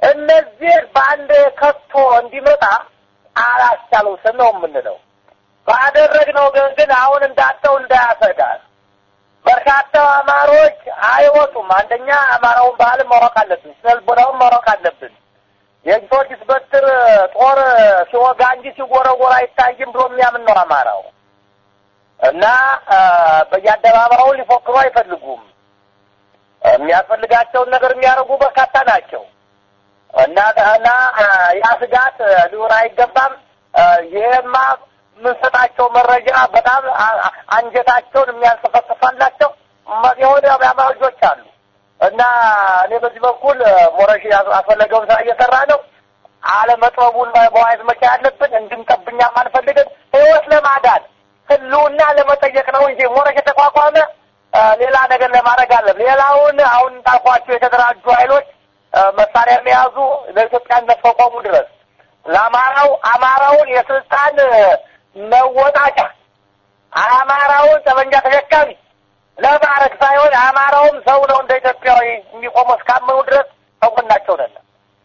እነዚህ በአንድ ከቶ እንዲመጣ አላስቻለው ስም ነው የምንለው። ባደረግነው ግን ግን አሁን እንዳጠው እንዳያሰጋል በርካታ አማሮች አይወጡም። አንደኛ አማራውን ባህል ማወቅ አለብን፣ ስነልቦናውን ማወቅ አለብን። የጊዮርጊስ በትር ጦር ሲወጋ እንጂ ሲጎረጎር አይታይም ብሎ የሚያምን ነው አማራው እና በየአደባባዩ ሊፎክሩ አይፈልጉም። የሚያስፈልጋቸውን ነገር የሚያደርጉ በርካታ ናቸው እና እና ያ ስጋት ሊሆን አይገባም። ይሄማ የምንሰጣቸው መረጃ በጣም አንጀታቸውን የሚያንሰፈስፋላቸው የሆነ አማራ ልጆች አሉ እና እኔ በዚህ በኩል ሞረሽ አስፈለገውን ስራ እየሰራ ነው። አለመጥበቡን በዋይዝ መቻ ያለብን እንድንጠብኛም አንፈልግም። ህይወት ለማዳን ህልውና ለመጠየቅ ነው እንጂ ሞረሽ የተቋቋመ ሌላ ነገር ለማድረግ አለም። ሌላውን አሁን እንዳልኳቸው የተደራጁ ኃይሎች መሳሪያ የሚያዙ ለኢትዮጵያነት ከቆሙ ድረስ ለአማራው አማራውን የስልጣን መወጣጫ አማራውን ጠመንጃ ተሸካሚ ለማድረግ ሳይሆን አማራውም ሰው ነው እንደ ኢትዮጵያዊ የሚቆመው እስካመኑ ድረስ ሰውናቸው ነን።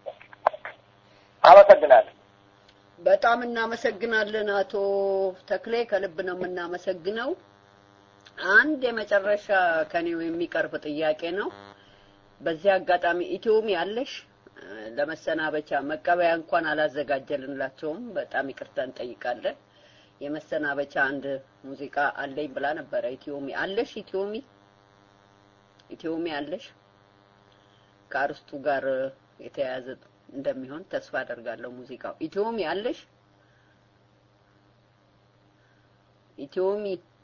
አመሰግናለሁ። በጣም እናመሰግናለን አቶ ተክሌ፣ ከልብ ነው የምናመሰግነው። አንድ የመጨረሻ ከኔው የሚቀርብ ጥያቄ ነው። በዚህ አጋጣሚ ኢትዮሚ ያለሽ ለመሰናበቻ መቀበያ እንኳን አላዘጋጀልንላቸውም። በጣም ይቅርታ እንጠይቃለን። የመሰናበቻ አንድ ሙዚቃ አለኝ ብላ ነበረ። ኢትዮሚ አለሽ? ኢትዮሚ ኢትዮሚ አለሽ? ከአርስቱ ጋር የተያያዘ እንደሚሆን ተስፋ አደርጋለሁ። ሙዚቃው ኢትዮሚ አለሽ? ኢትዮሚ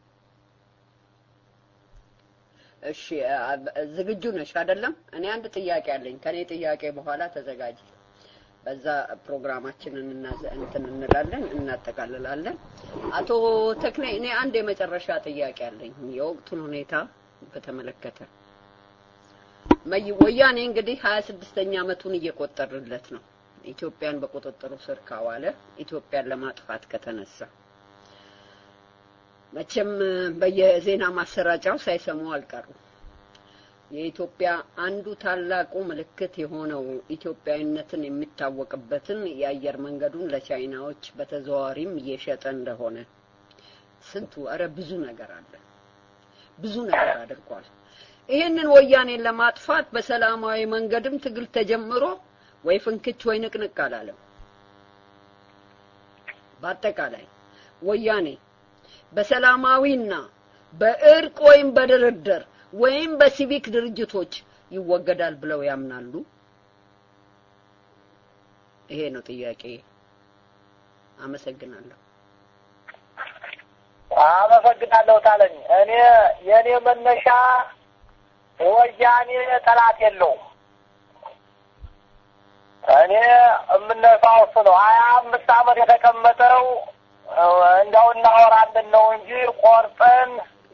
እሺ፣ ዝግጁ ነሽ አይደለም? እኔ አንድ ጥያቄ አለኝ። ከኔ ጥያቄ በኋላ ተዘጋጅ። በዛ ፕሮግራማችንን እንትን እንላለን እናጠቃልላለን። አቶ ተክሌ እኔ አንድ የመጨረሻ ጥያቄ አለኝ የወቅቱን ሁኔታ በተመለከተ ወያኔ እንግዲህ ሀያ ስድስተኛ ዓመቱን እየቆጠርለት ነው። ኢትዮጵያን በቁጥጥሩ ስር ካዋለ ኢትዮጵያን ለማጥፋት ከተነሳ መቼም በየዜና ማሰራጫው ሳይሰሙ አልቀሩም። የኢትዮጵያ አንዱ ታላቁ ምልክት የሆነው ኢትዮጵያዊነትን የሚታወቅበትን የአየር መንገዱን ለቻይናዎች በተዘዋዋሪም እየሸጠ እንደሆነ ስንቱ ኧረ ብዙ ነገር አለ። ብዙ ነገር አድርጓል። ይህንን ወያኔን ለማጥፋት በሰላማዊ መንገድም ትግል ተጀምሮ ወይ ፍንክች ወይ ንቅንቅ አላለም። በአጠቃላይ ወያኔ በሰላማዊና በእርቅ ወይም በድርድር ወይም በሲቪክ ድርጅቶች ይወገዳል ብለው ያምናሉ? ይሄ ነው ጥያቄ። አመሰግናለሁ። አመሰግናለሁ ታለኝ። እኔ የእኔ መነሻ ወያኔ ጠላት የለውም። እኔ የምነሳው እሱ ነው። ሀያ አምስት ዓመት የተቀመጠው እንደው እናወራለን ነው እንጂ ቆርጠን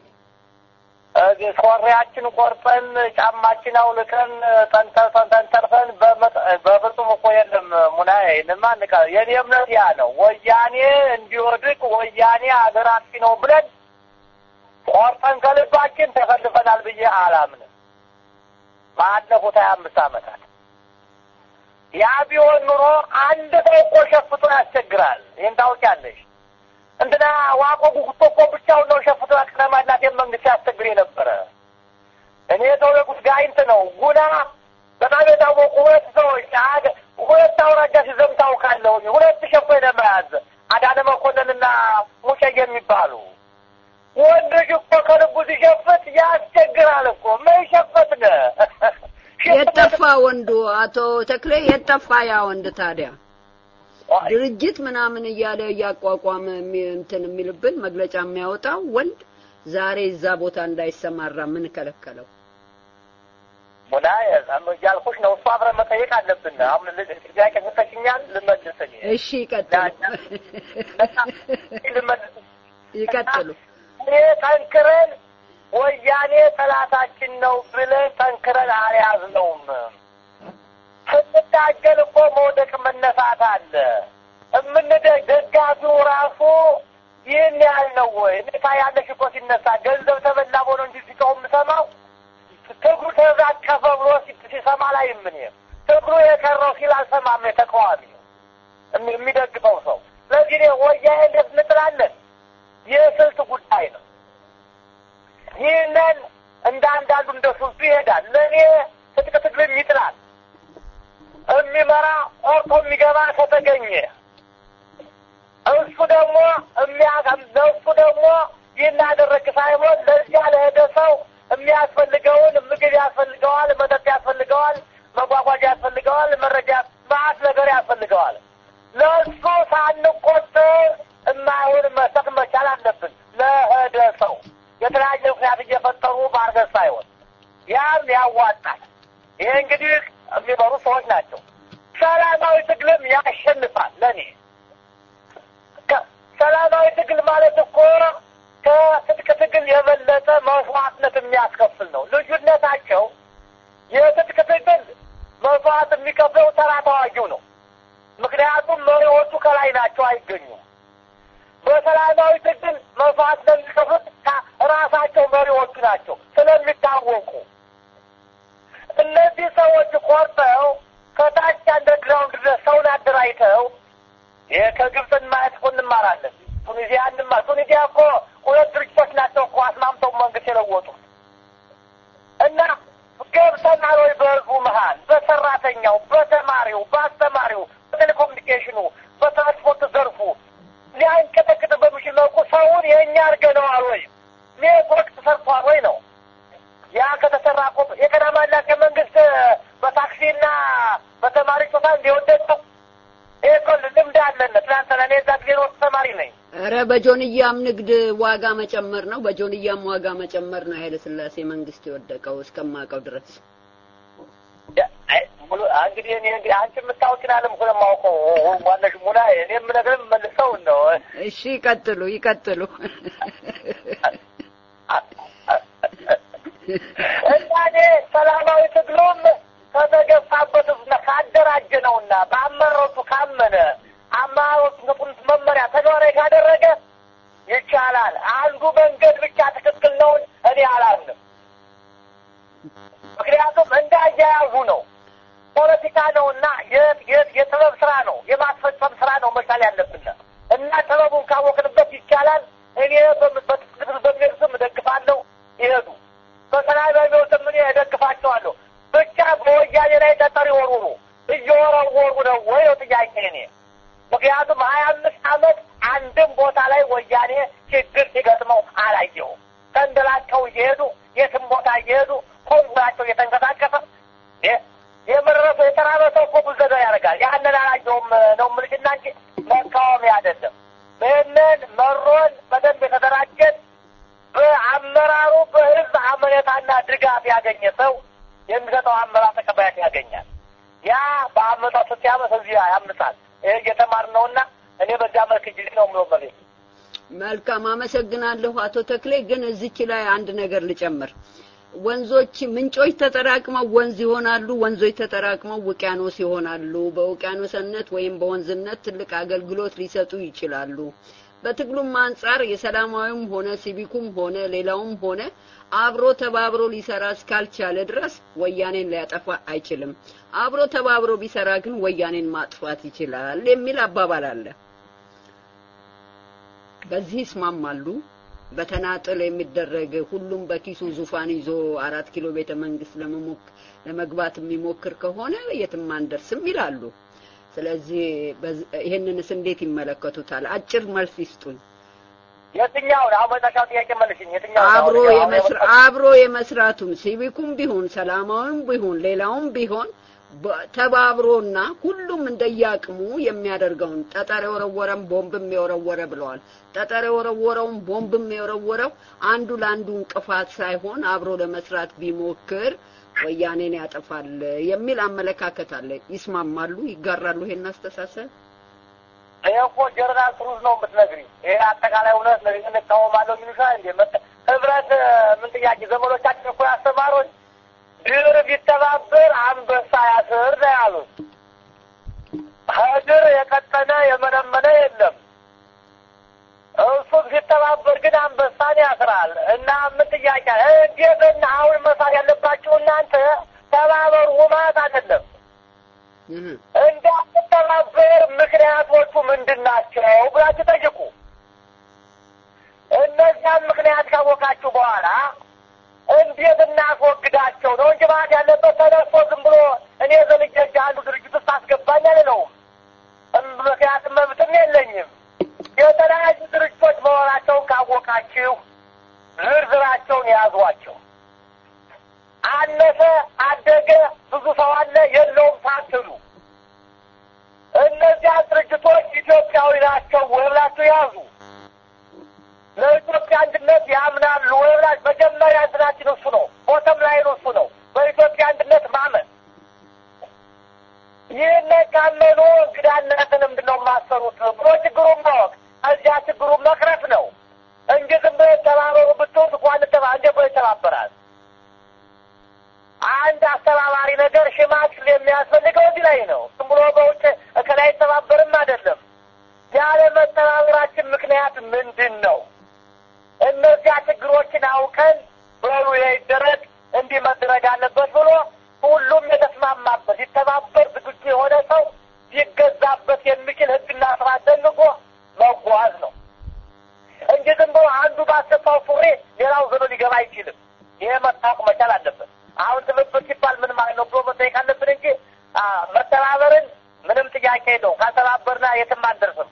ሶሪያችን ቆርጠን ጫማችን አውልቀን ተንተርፈን ተንተርፈን በፍጹም እኮ የለም። ሙናዬ ንማ ንቃ የኔ እምነት ያ ነው። ወያኔ እንዲወድቅ ወያኔ ሀገር አጥፊ ነው ብለን ቆርጠን ከልባችን ተፈልፈናል ብዬ አላምንም። ባለፉት ሀያ አምስት ዓመታት ያ ቢሆን ኑሮ አንድ ሰው እኮ ሸፍቶ ያስቸግራል። ይህን ታውቂያለሽ። እንትና ዋቆ ጉጉቶ እኮ ብቻውን ነው ሸፍቶ ያቅረማላት መንግስት ያስቸግር የነበረ። እኔ የተወለቁት ጋይንት ነው ጉና በጣም የታወቁ ሁለት ሰዎች ሁለት አውራጃ ሲዘም ታውቃለሁኝ። ሁለት ሸፎ ለመያዝ አዳነ መኮንንና ሙጬ የሚባሉ ወንድ ልጅ እኮ ከልቡ ሲሸፍት ያስቸግራል እኮ ምን ሸፈትነ የጠፋ ወንዱ አቶ ተክሌ የጠፋ ያ ወንድ ታዲያ ድርጅት ምናምን እያለ እያቋቋመ እንትን የሚልብን መግለጫ የሚያወጣው ወንድ ዛሬ እዛ ቦታ እንዳይሰማራ ምን ከለከለው? ሙላ እያልኩሽ ነው። እሱ አብረን መጠየቅ አለብን። አሁን ጥያቄ ሰተሽኛል፣ ልመልስልኝ። እሺ ይቀጥሉ፣ ልመልስ ይቀጥሉ። እኔ ጠንክረን ወያኔ ጠላታችን ነው ብለን ጠንክረን አልያዝነውም። ስንታገል እኮ መውደቅ መነሳት አለ። እምንደ ደጋፊው ራሱ ይህን ያህል ነው ወይ? እኔታ ያለሽ እኮ ሲነሳ ገንዘብ ተበላ ብሎ እንጂ ሲጮህ የምሰማው ትግሩ ተዛቀፈ ብሎ ሲሰማ ላይ ምን ትግሩ ትግሉ የቀረው ሲል አልሰማም የተቃዋሚ የሚ- የሚደግፈው ሰው። ስለዚህ እኔ ወያኔ እንዴት እንጥላለን? የስልት ጉዳይ ነው። ይህንን እንደ አንዳንዱ እንደ ስልቱ ይሄዳል። ለእኔ ትጥቅ ትግልም ይጥላል። የሚመራ ቆርጦ የሚገባ ከተገኘ እሱ ደግሞ የሚያቀም ለእሱ ደግሞ ይህን ያደረግ ሳይሆን ለዚያ ለሄደ ሰው የሚያስፈልገውን ምግብ ያስፈልገዋል፣ መጠጥ ያስፈልገዋል፣ መጓጓዣ ያስፈልገዋል፣ መረጃ ማአት ነገር ያስፈልገዋል። ለእሱ ሳንቆጥር የማይሆን መስጠት መቻል አለብን። ለሄደ ሰው የተለያየ ምክንያት እየፈጠሩ ማርገዝ ሳይሆን ያም ያዋጣል። ይሄ እንግዲህ የሚመሩ ሰዎች ናቸው። ሰላማዊ ትግልም ያሸንፋል። ለእኔ ከ- ሰላማዊ ትግል ማለት እኮ ከትጥቅ ትግል የበለጠ መስዋዕትነት የሚያስከፍል ነው። ልዩነታቸው የትጥቅ ትግል መስዋዕት የሚከፍለው ተራ ተዋጊው ነው። ምክንያቱም መሪዎቹ ከላይ ናቸው፣ አይገኙም። በሰላማዊ ትግል መስዋዕት ለሚከፍሉት ካ- ራሳቸው መሪዎቹ ናቸው ስለሚታወቁ እነዚህ ሰዎች ቆርጠው ከታች አንደርግራውንድ ድረስ ሰውን አደራጅተው ይሄ ከግብፅን ማየት እኮ እንማራለን። ቱኒዚያ እንማ ቱኒዚያ እኮ ሁለት ድርጅቶች ናቸው እኮ አስማምተው መንግስት የለወጡት እና ገብተናል ወይ በህዝቡ መሀል በሰራተኛው፣ በተማሪው፣ በአስተማሪው፣ በቴሌኮሙኒኬሽኑ፣ በትራንስፖርት ዘርፉ ሊያንቀጠቅጥ በሚችል መልኩ ሰውን የእኛ አድርገነዋል ወይ ኔትወርክ ተሰርቷል ወይ ነው ያ ከተሰራ እኮ የቀዳማና ከመንግስት በታክሲና በተማሪ ጾታ እንዲወደደው ይሄ እኮ ልምድ አለን። ትናንትና እኔ እዛ ጊዜ ነው ተማሪ ነኝ። ኧረ በጆንያም ንግድ ዋጋ መጨመር ነው፣ በጆንያም ዋጋ መጨመር ነው ኃይለ ሥላሴ መንግስት የወደቀው እስከማውቀው ድረስ። ያ- አይ፣ ሙሉ እንግዲህ እኔ እንግዲህ አንቺ የምታውቂን አለም እኮ ነው የማውቀው ዋነሽ ሙላ እኔ የምነግርህ መልሰው ነው እሺ ይቀጥሉ ይቀጥሉ። እና እኔ ሰላማዊ ትግሉም ከተገፋበት እና ካደራጀ ነውና በአመራሮቹ ካመነ አመራሮቹን መመሪያ ተግባራዊ ካደረገ ይቻላል። አንዱ መንገድ ብቻ ትክክል ነው እኔ አላምንም። ምክንያቱም እንዳያያዙ ነው። ፖለቲካ ነውና የ- የ- የጥበብ ስራ ነው፣ የማስፈጸም ስራ ነው መቻል ያለብን እና ጥበቡን ካወቅንበት ይቻላል። እኔ በም- በትክክል በሚሄዱ ስም እደግፋለሁ፣ ይሄዱ በሰላም በሚወስም እኔ እደግፋቸዋለሁ። ብቻ በወያኔ ላይ ጠጠር ይወርውሩ። እየወረወሩ ነው ወይ ነው ጥያቄ እኔ ምክንያቱም ሀያ አምስት አመት አንድም ቦታ ላይ ወያኔ ችግር ሲገጥመው አላየሁም። ተንደላቀው እየሄዱ የትም ቦታ እየሄዱ ኮንጉራቸው እየተንቀሳቀሰ የ- የመረሰው የተራበ ሰው እኮ ብዙ ነገር ያደርጋል። ያንን አላየሁም ነው የምልሽና እንጂ መቃወሚያ አይደለም። ይህንን መሮን በደንብ የተደራጀን በአመራሩ በህዝብ አመኔታና ድጋፍ ያገኘ ሰው የሚሰጠው አመራር ተቀባይነት ያገኛል። ያ በአመጣው ስትያመት እዚህ ያምሳል። ይህ እየተማርን ነውና እኔ በዚያ መልክ ጊዜ ነው ምሎ መሬት መልካም አመሰግናለሁ አቶ ተክሌ። ግን እዚች ላይ አንድ ነገር ልጨምር። ወንዞች ምንጮች ተጠራቅመው ወንዝ ይሆናሉ፣ ወንዞች ተጠራቅመው ውቅያኖስ ይሆናሉ። በውቅያኖስነት ወይም በወንዝነት ትልቅ አገልግሎት ሊሰጡ ይችላሉ። በትግሉም አንጻር የሰላማዊም ሆነ ሲቪኩም ሆነ ሌላውም ሆነ አብሮ ተባብሮ ሊሰራ እስካልቻለ ድረስ ወያኔን ሊያጠፋ አይችልም። አብሮ ተባብሮ ቢሰራ ግን ወያኔን ማጥፋት ይችላል የሚል አባባል አለ። በዚህ ይስማማሉ። በተናጥል የሚደረግ ሁሉም በኪሱ ዙፋን ይዞ አራት ኪሎ ቤተ መንግስት ለመሞክ ለመግባት የሚሞክር ከሆነ የትም አንደርስም ይላሉ። ስለዚህ በዝ- ይሄንንስ እንዴት ይመለከቱታል? አጭር መልስ ይስጡኝ። የትኛውን አሁን መጨረሻው ጥያቄ መልሽኝ። የትኛውን አብሮ አሁን- አሁን የመስራ የመጣ- አብሮ የመስራቱም ሲቪኩም ቢሆን ሰላማዊም ቢሆን ሌላውም ቢሆን በ- ተባብሮና ሁሉም እንደያቅሙ የሚያደርገውን ጠጠር የወረወረም ቦምብም የወረወረ ብለዋል። ጠጠር የወረወረውም ቦምብም የወረወረው አንዱ ለአንዱ እንቅፋት ሳይሆን አብሮ ለመስራት ቢሞክር ወያኔን ያጠፋል የሚል አመለካከት አለ። ይስማማሉ? ይጋራሉ ይሄን አስተሳሰብ? ይሄ እኮ ጀነራል ትሩዝ ነው የምትነግሪኝ። ይሄ አጠቃላይ እውነት ነው። ይህን እቃወማለሁ የሚሉሻል እንዴ? መጠ- ህብረት እ፣ ምን ጥያቄ ዘመዶቻችን እኮ ያስተማሩን ድር ቢተባበር አንበሳ ያስር ነው ያሉት። ከድር የቀጠነ የመነመነ የለም። እሱ ሲተባበር ግን አንበሳን ያስራል። እና ምን ጥያቄ እንዴት እና አሁን መሳት ያለባችሁ እናንተ ተባበሩ ማለት አይደለም። እንዳትተባበር ምክንያቶቹ ምንድን ናቸው ብላችሁ ጠይቁ። እነዚያም ምክንያት ካወቃችሁ በኋላ እንዴት እናስወግዳቸው ነው እንጂ ማለት ያለበት ተነስቶ ዝም ብሎ እኔ ዘልጄ እንጂ አንዱ ድርጅት ውስጥ አስገባኝ አልለውም። ምክንያቱም መብትም የለኝም። የተለያዩ ድርጅቶች መሆናቸውን ካወቃችሁ ዝርዝራቸውን የያዟቸው። አነሰ አደገ ብዙ ሰው አለ የለውም ሳትሉ እነዚያ ድርጅቶች ኢትዮጵያዊ ናቸው ወይ ብላችሁ ያዙ። ለኢትዮጵያ አንድነት ያምናሉ ወይ ብላችሁ መጀመሪያ እንትናችን እሱ ነው፣ ቦተም ላይኑ እሱ ነው። በኢትዮጵያ አንድነት ማመን ይህን ካመኑ እንግዳነትን ምንድን ነው የማሰሩት ብሎ ችግሩን ማወቅ እዚያ ችግሩን መቅረፍ ነው እንጂ ዝም ብሎ ተባበሩ ብትሉት እንኳን ተባ እንደ ብሎ ይተባበራል። አንድ አስተባባሪ ነገር ሽማግሌ የሚያስፈልገው እዚህ ላይ ነው። ዝም ብሎ በውጭ ከላይ አይተባበርም አይደለም። ያለ መተባበራችን ምክንያት ምንድን ነው? እነዚያ ችግሮችን አውቀን በሉ ይደረግ እንዲህ መደረግ አለበት ብሎ ሁሉም የተስማማበት ሲተባበር ዝግጁ የሆነ ሰው ሊገዛበት የሚችል ሕግና ስርዓት ደንጎ መጓዝ ነው እንጂ ዝም ብሎ አንዱ ባሰፋው ሱሪ ሌላው ዘሎ ሊገባ አይችልም። ይሄ መታወቅ መቻል አለበት። አሁን ትብብር ሲባል ምን ማለት ነው ብሎ መጠየቅ አለብን እንጂ መተባበርን ምንም ጥያቄ ነው። ካልተባበርና የትም አንደርስም።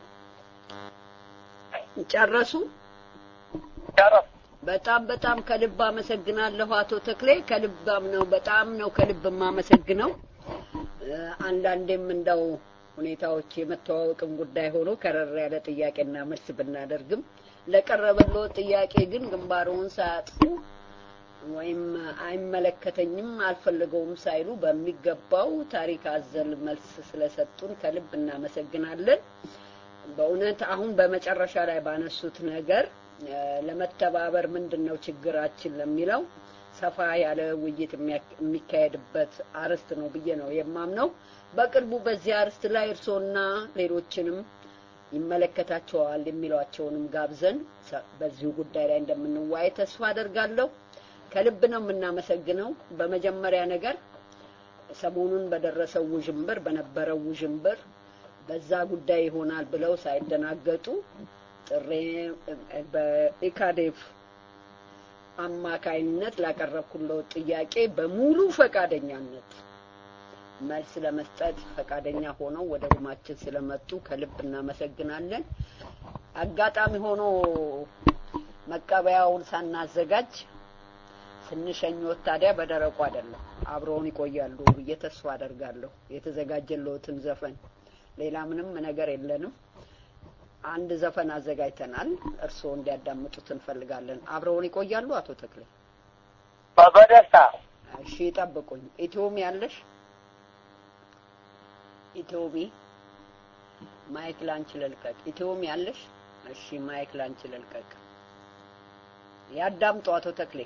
ጨረሱ? ጨረሱ። በጣም በጣም ከልብ አመሰግናለሁ አቶ ተክሌ። ከልባም ነው በጣም ነው ከልብ የማመሰግነው። አንዳንዴም እንደው ሁኔታዎች የመተዋወቅም ጉዳይ ሆኖ ከረር ያለ ጥያቄና መልስ ብናደርግም ለቀረበለው ጥያቄ ግን ግንባሩን ሳያጥፉ ወይም አይመለከተኝም አልፈልገውም ሳይሉ በሚገባው ታሪክ አዘል መልስ ስለሰጡን ከልብ እናመሰግናለን። በእውነት አሁን በመጨረሻ ላይ ባነሱት ነገር ለመተባበር ምንድን ነው ችግራችን ለሚለው ሰፋ ያለ ውይይት የሚካሄድበት አርዕስት ነው ብዬ ነው የማምነው። በቅርቡ በዚህ አርዕስት ላይ እርስዎና ሌሎችንም ይመለከታቸዋል የሚሏቸውንም ጋብዘን በዚሁ ጉዳይ ላይ እንደምንወያይ ተስፋ አደርጋለሁ። ከልብ ነው የምናመሰግነው። በመጀመሪያ ነገር ሰሞኑን በደረሰው ውዥንብር በነበረው ውዥንብር በዛ ጉዳይ ይሆናል ብለው ሳይደናገጡ ጥሬ በኢካዴፍ አማካይነት ላቀረብኩለው ጥያቄ በሙሉ ፈቃደኛነት መልስ ለመስጠት ፈቃደኛ ሆነው ወደ ሩማችን ስለመጡ ከልብ እናመሰግናለን። አጋጣሚ ሆኖ መቀበያውን ሳናዘጋጅ ስንሸኞት ታዲያ በደረቁ አይደለም አብረውን ይቆያሉ ብዬ ተስፋ አደርጋለሁ። የተዘጋጀለትን ዘፈን ሌላ ምንም ነገር የለንም። አንድ ዘፈን አዘጋጅተናል። እርስዎ እንዲያዳምጡት እንፈልጋለን። አብረውን ይቆያሉ አቶ ተክሌ? በደስታ እሺ፣ ጠብቁኝ። ኢትዮሚ ያለሽ ኢትዮሚ ማይክ ላንቺ ልልቀቅ። ኢትዮሚ ያለሽ? እሺ፣ ማይክ ላንቺ ልልቀቅ። ያዳምጡ አቶ ተክሌ።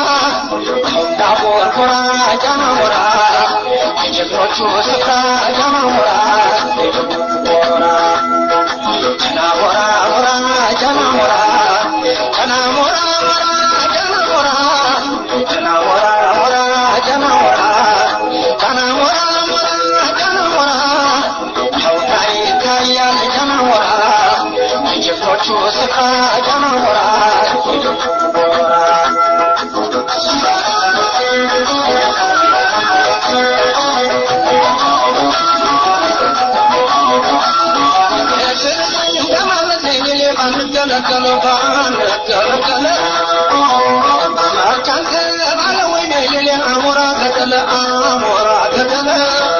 Jana ተከለ ተከለ መርካንተ ባለ ወይኔ ሌሌ አሞራ ተከለ አሞራ ተከለ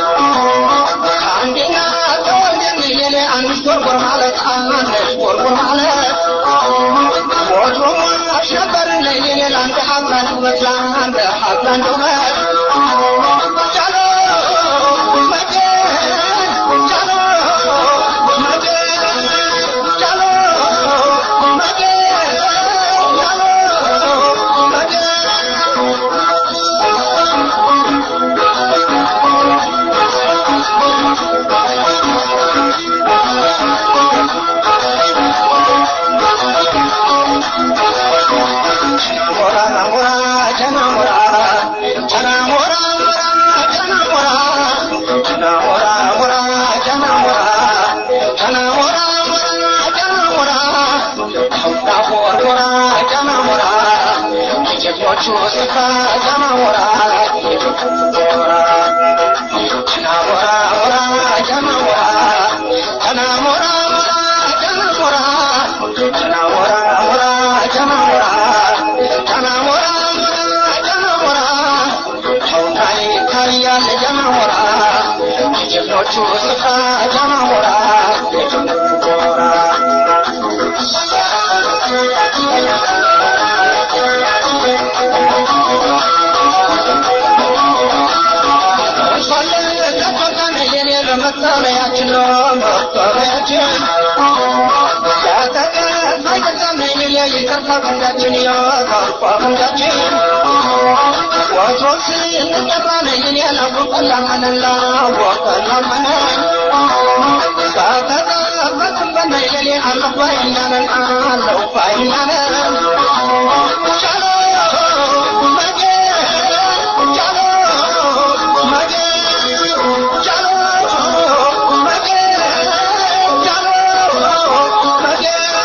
አንዴና ተወልደን ሌሌ አንድ ጎርጎር ማለት አንድ ጎርጎር ማለት ወትሮም አሸበር ሌሌ ለአንድ ሀብላን ውበት ለአንድ ሀብላን ውበት ጃሎ መገን ጃሎ መገን ጃሎ መገን ጃሎ ጀግኖቹ ስፍራ ጃማሞራ ጀግኖቹ መጠለያችን ነው መጠለያችን ያተቀት አይገዛም ይቅርታ ቀንዳችን የቀርፋ ቀንዳችን ወትሮ ስንጠራ ነይን ያላወቀላመነላ ወቀላመነን ከተጠበቅን በነይሌ አለሁ ባይናነን አለሁ ባይናነን ቻሎ መጌ ቻሎ መጌ ቻሎ መጌ ቻሎ መጌ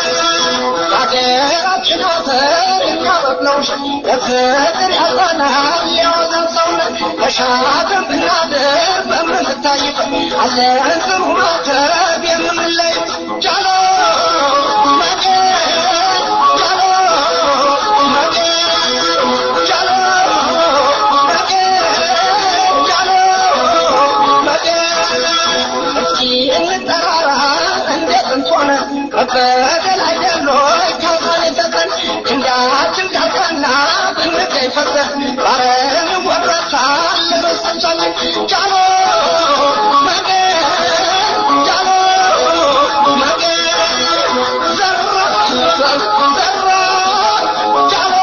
ሀገራችን አፈር የሚያበቅለው በፍቅር ያጸናል የወዘን ሰውነት በሻገር ብናድር በምንታይበት አለን ጥሩ ማተብ የምንለይ ጃሎ መጌ ጃሎ መጌ ጃሎ መጌ ጃሎ መጌ እስኪ እንጠራራ እንደ ጥንት ሆነ መበደል አይደሎ ካሳን የሰጠን ክንዳችን ካልቀና ብንገኝ ፈርተን ባረን ወረሳል ለመሰቻችን ጃሎ መጌ ጃሎ መጌ ዘራ ዘራ ጃሎ